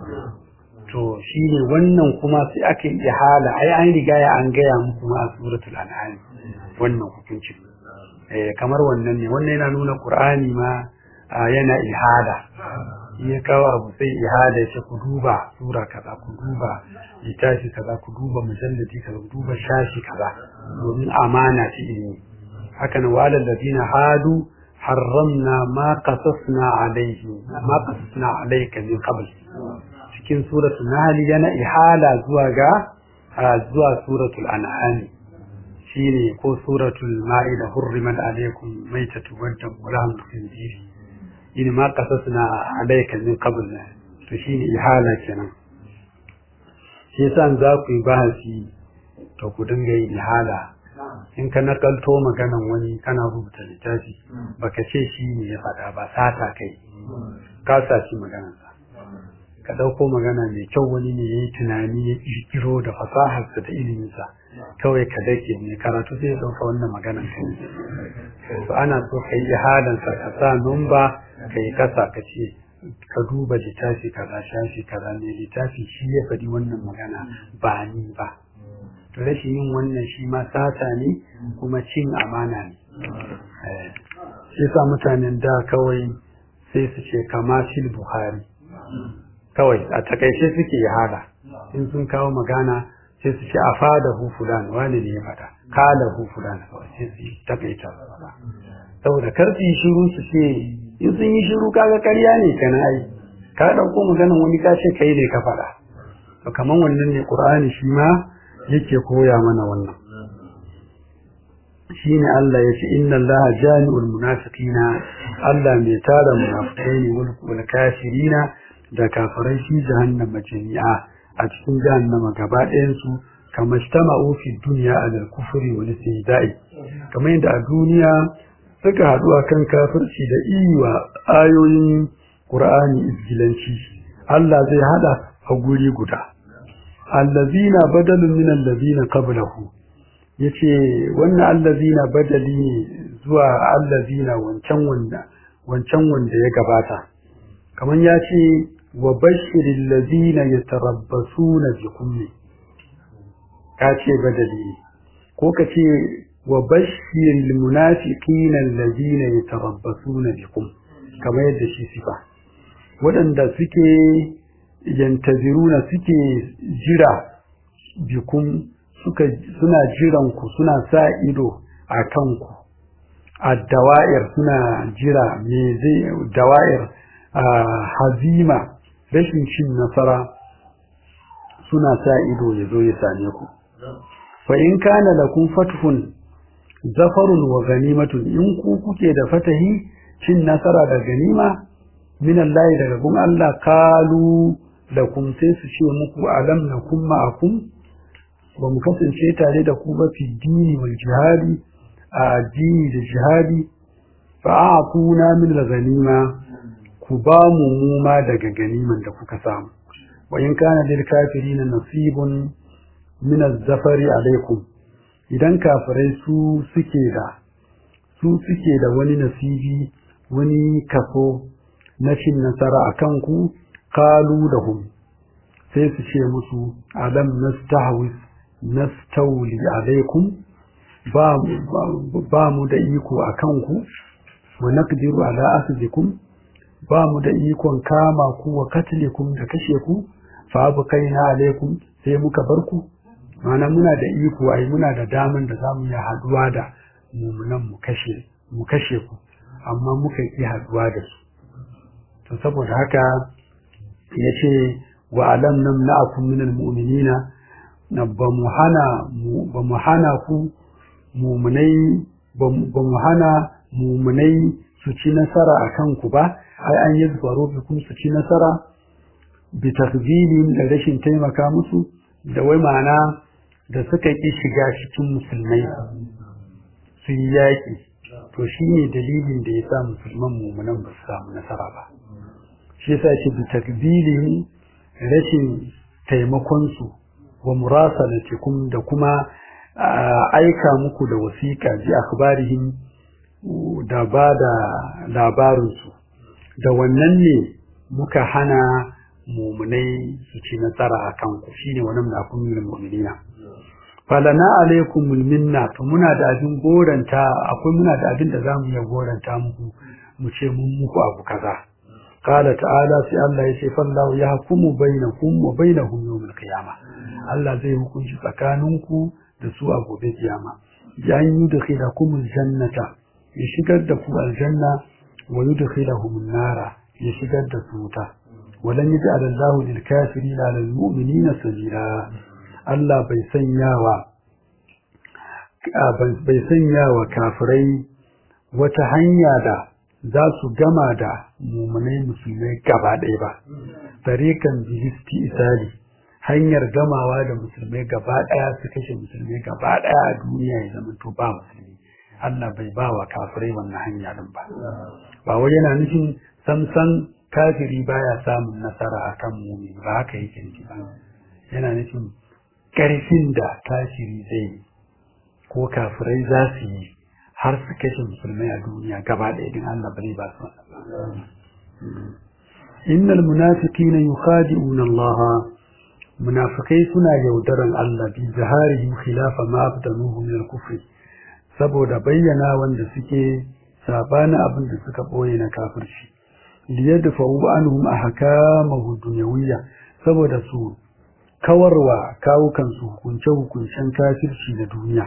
to shine wannan kuma sai aka yi ihala ai an riga ya an gaya muku ma a suratul an'am wannan hukunci eh kamar wannan ne wannan yana nuna qur'ani ma yana ihada ya kawo abu sai ihada shi ku duba sura kaza ku duba littafi kaza ku duba mujalladi kaza ku duba shashi kaza domin amana ce ilimi haka nan walal ladina hadu harramna ma qasasna alayhi ma qasasna alayka min qabl cikin suratul nahl yana ihala zuwa ga zuwa suratul an'am shine ko suratul ma'ida hurrimat alaykum maytatu wa damu wa lahmul khinzir in ma qasasna alayka min qabl to shine ihala kenan shi yasa za ku yi bahasi to ku dinga yin ihala in ka nakalto maganan wani kana rubuta littafi baka ce shi ne ya faɗa ba sata kai ka saci maganarsa ka ɗauko magana mai kyau wani ne ya yi tunani ya ƙirƙiro da fasaharsa da iliminsa kawai ka dake mai karatu sai ya ɗauka wannan maganar ka to ana so ka yi ihadansa ka sa numba ka yi kasa ka ce ka duba littafi kaza shafi kaza ne littafi shi ya faɗi wannan magana ba ni ba to rashin yin wannan shi ma sata ne kuma cin amana ne shi sa mutanen da kawai sai su ce kama fil buhari kawai a takaice suke hada in sun kawo magana sai su ce a fada hu fulan wani ne ya faɗa kala hu fulan kawai sai su takaita su faɗa saboda kar su yi shiru su ce in sun yi shiru kaga ƙarya ne kana ai ka ɗauko maganan wani ka ce kai ne ka faɗa to kaman wannan ne qur'ani shi ma yake koya mana wannan shine Allah ya ce inna Allah jami'ul munafiqina Allah mai tara munafikai ne wal kafirina da kafirai shi jahannama jami'a a cikin jahannama gaba ɗayan su kama shtama'u fi dunya alal kufri wal istihza'i kamar yadda a duniya suka haɗu akan kafirci da iwa ayoyin Qur'ani izgilanci Allah zai hada a guri guda allazina badalun min allazina qablahu yace wannan allazina badali ne zuwa allazina wancan wanda wancan wanda ya gabata kaman yace wa bashiril ladina yatarabbasuna bikum kace badali ne ko kace wa bashiril munafiqina alladina yatarabbasuna bikum kamar yadda shi sifa waɗanda suke yantaziruna suke jira bikum suka suna jiran ku suna sa ido a kanku a dawa'ir suna jira me zai dawa'ir a hazima rashin cin nasara suna sa ido ya zo ya same ku fa in kana lakum fathun zafarun wa ganimatun in ku kuke da fatahi cin nasara da ganima min Allah daga gun Allah kalu lakum sai su ce muku alam nakum ma'akum ba mu kasance tare da ku ba fi dini wal jihadi a addini da jihadi fa a'tuna min al-ghanima ku ba mu mu ma daga ganiman da kuka samu wa in kana lil kafirin nasibun min az-zafari alaikum idan kafirai su suke da su suke da wani nasibi wani kaso na cin nasara a kanku kalu da hum sai su ce musu alam nastahwis nastawli alaikum ba ba mu da iko a kanku wa naqdiru ala asdikum ba mu da ikon kama ku wa katlikum da kashe ku fa abu kaina alaikum sai muka bar ku mana muna da iko ai muna da daman da zamu yi haduwa da mumunan mu kashe mu kashe ku amma muka yi haduwa da su to saboda haka yace wa alam namna'akum min almu'minina na ba mu hana ba mu hana ku mumunai ba mu hana mumunai su ci nasara akan ku ba ai an yi zubaro bikum su ci nasara bi takzilin da rashin taimaka musu da wai ma'ana da suka ƙi shiga cikin musulmai su yi yaƙi to shi ne dalilin da ya sa musulman mummunan ba su samu nasara ba shi yasa shi bi takbilin rashin taimakonsu wa murasalatikum da kuma aika muku da wasiƙa ji akhbarihim da ba da labarinsu da wannan ne muka hana mumunai su ci nasara a kanku shine wannan da kun yi mu'minina falana alaikumul minna to muna da abin goranta akwai muna da abin da zamu iya goranta muku mu ce mun muku abu kaza qala ta'ala sai Allah ya ce fallahu yahkumu bainakum wa bainahum yawmal qiyamah Allah zai hukunci tsakaninku da su a gobe kiyama ya yudkhilakumul jannata ya shigar da ku aljanna wa yudkhilahum nara ya shigar da su wuta ولن يجعل الله للكافرين على المؤمنين سبيلا Allah bai sanyawa bai sanyawa kafirai wata hanya da za su gama da mumunai musulmai gaba ɗaya ba tarikan bilisti isali hanyar gamawa da musulmai gaba ɗaya su kashe musulmai gaba ɗaya a duniya ya zama to ba musulmi Allah bai ba wa kafirai wannan hanya din ba ba wai yana nufin samsan kafiri baya samun nasara akan mumi ba haka yake nufi ba yana nufin ƙarfin da kafiri zai yi ko kafirai za su yi har su kashe musulmai a duniya gaba ɗaya din Allah bane ba su innal munafiqina yukhadi'una Allah munafikai suna yaudaran Allah bi zaharihim khilafa ma abdanuhu min al-kufr saboda bayyana wanda suke sabana abin da suka boye na kafirci liyadfa'u anhum ahkamahu dunyawiyya saboda su kawarwa kawukansu hukunce-hukuncen kafirci na duniya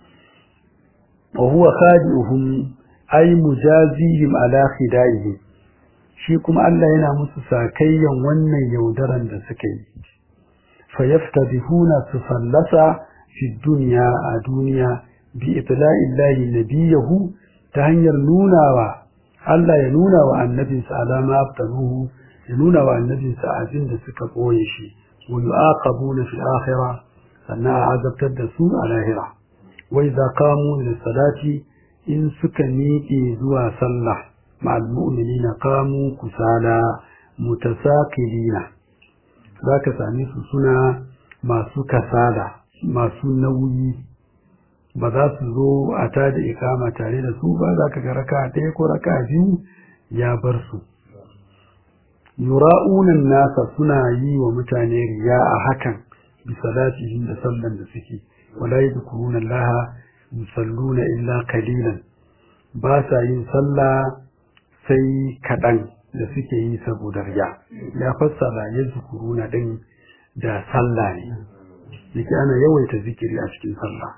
wa huwa khadi'uhum ay mujazihim ala khida'ihim shi kuma Allah yana musu sakayyan wannan yaudaran da suka yi fa yaftadihuna sufallasa fi dunya a duniya bi itla'illahi nabiyahu ta hanyar nunawa Allah ya nuna wa annabinsa alama aftanuhu ya nuna wa annabinsa abin da suka boye shi ويعاقبون في الآخرة sannan a azabtar da su a lahira wai za kamu da salati in suka miƙe zuwa sallah ma'al mu'minina kamu kusala mutasakilina za ka same su suna masu kasala masu nauyi ba za su zo a tada ikama tare da su ba za ka ga raka ɗaya ko raka biyu ya bar su yura'unan nasa suna yi wa mutane riya a hakan bi salatihim da sallan da suke wala yadhkuruna Allah yusalluna illa qalilan ba sa yin sallah sai kaɗan da suke yi saboda riya ya fassara yadhkuruna din da sallah ne yake ana yawaita zikiri a cikin sallah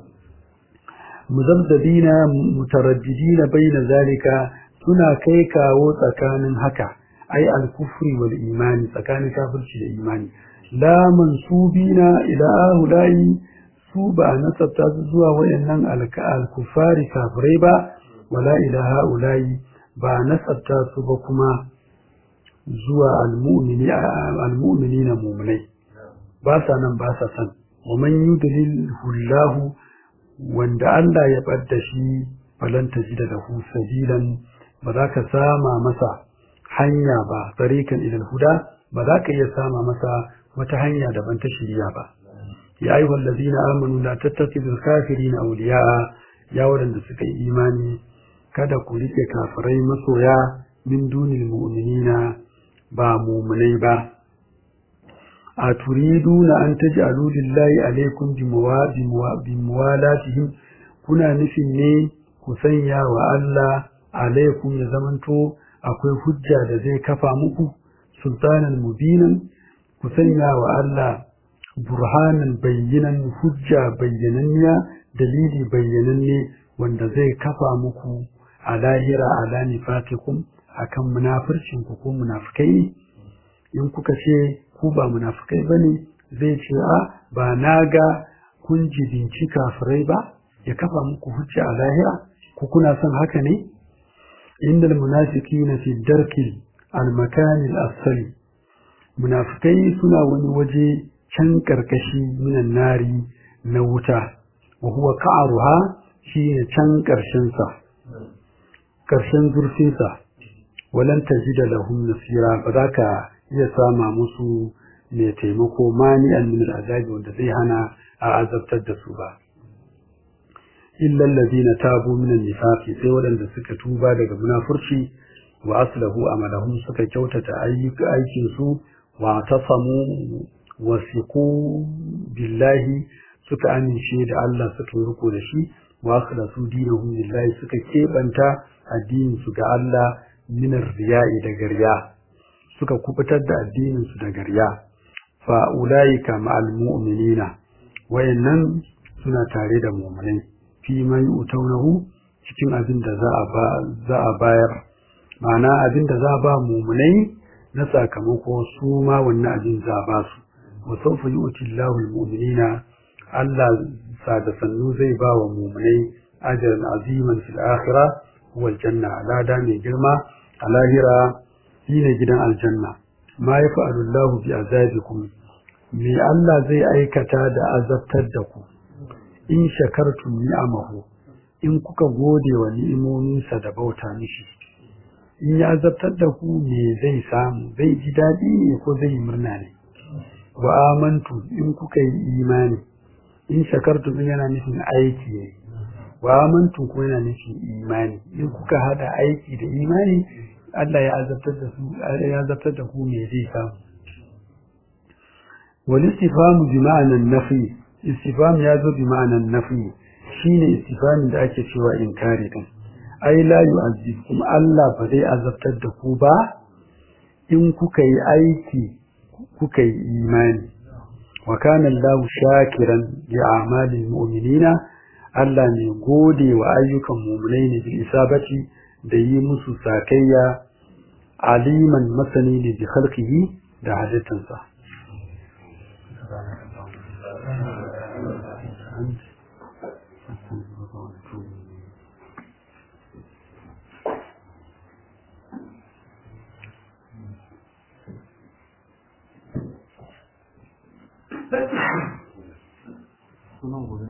muzabdabina mutaraddidina baina zalika suna kai kawo tsakanin haka ai al-kufri wal imani tsakanin kafirci da imani la mansubina ila ahulai su ba nasabta su zuwa wayannan al-kufari kafirai ba wala ila haulai ba nasabta su ba kuma zuwa almu'mini almu'minina mu'minai ba sa nan ba sa san wa man yudlil hullahu wanda Allah ya ɓadda shi falan tajida lahu sabilan ba za ka sama masa hanya ba tarikan ilal huda ba za ka iya sama masa wata hanya daban ta shirya ba ya ayyuhal ladina amanu la tattakhidul kafirina awliya'a ya wadanda suka yi imani kada ku rike kafirai masoya min dunil mu'minina ba mu'minai ba a turiduna an taj'alu lillahi alaykum bimuwalatihim kuna nufin ne ku sanya wa Allah alaikum ya zamanto akwai hujja da zai kafa muku sultanan mubinan ku sanya wa Allah burhanan bayyanan hujja bayyananniya dalili bayyananne wanda zai kafa muku a lahira ala nifatikum akan munafircin ku ko munafikai in kuka ce ku ba munafikai bane zai ce a ba na ga kun jibinci kafirai ba ya kafa muku hujja a lahira ku kuna son haka ne innal munafiqina fi darkil al-makan al-asfali munafikai suna wani waje can karkashi minan nari na wuta wa huwa ka'ruha shine can karshen sa karshen zurfin sa walan tajida lahum nasira ba za ka iya sama musu mai taimako mani min al-azabi wanda zai hana a azabtar da su ba illa allazina tabu min an-nifaqi sai waɗanda suka tuba daga munafurci wa aslahu amalahum suka kyautata ayyuka aikin su wa tasamu wasiqu billahi suka amince da Allah suka riko da shi wa akhlasu dinahum lillahi suka kebanta addinin su ga Allah min riya'i da riya suka kubutar da addinin su daga riya fa ulaika ma'al mu'minina wayannan suna tare da mu'minai fi mai utaunahu cikin abin da za a ba za a bayar ma'ana abin da za a ba mu'minai na sakamako su ma wannan abin za a ba su wa sawfa yu'ti Allahu al-mu'minina Allah sa da sannu zai ba wa mu'minai ajran aziman fil akhirah wal janna lada mai girma a lahira shine gidan aljanna ma yafa'alu Allahu bi azabikum me Allah zai aikata da azabtar da ku in shakartum ni'amahu in kuka gode wa ni'imominsa da bauta mishi in ya azabtar da ku me zai samu zai ji daɗi ne ko zai murna ne wa amantu in kuka yi imani in shakartum yana nufin aiki ne wa amantu ko yana nufin imani in kuka hada aiki da imani Allah ya azabtar da su ya azabtar da ku me zai samu wal istifamu bi ma'anan nafi istifam ya zo bi ma'anan nafi shine istifamin da ake cewa inkari din ai la yu'azzibkum Allah ba zai azabtar da ku ba in kuka yi aiki kuka yi imani wa kana Allah shakiran li a'malil mu'minina Allah ne gode wa ayyukan mu'minai ne bil isabati da yi musu sakayya aliman masani ne bi khalqihi da halittansa sunan gobe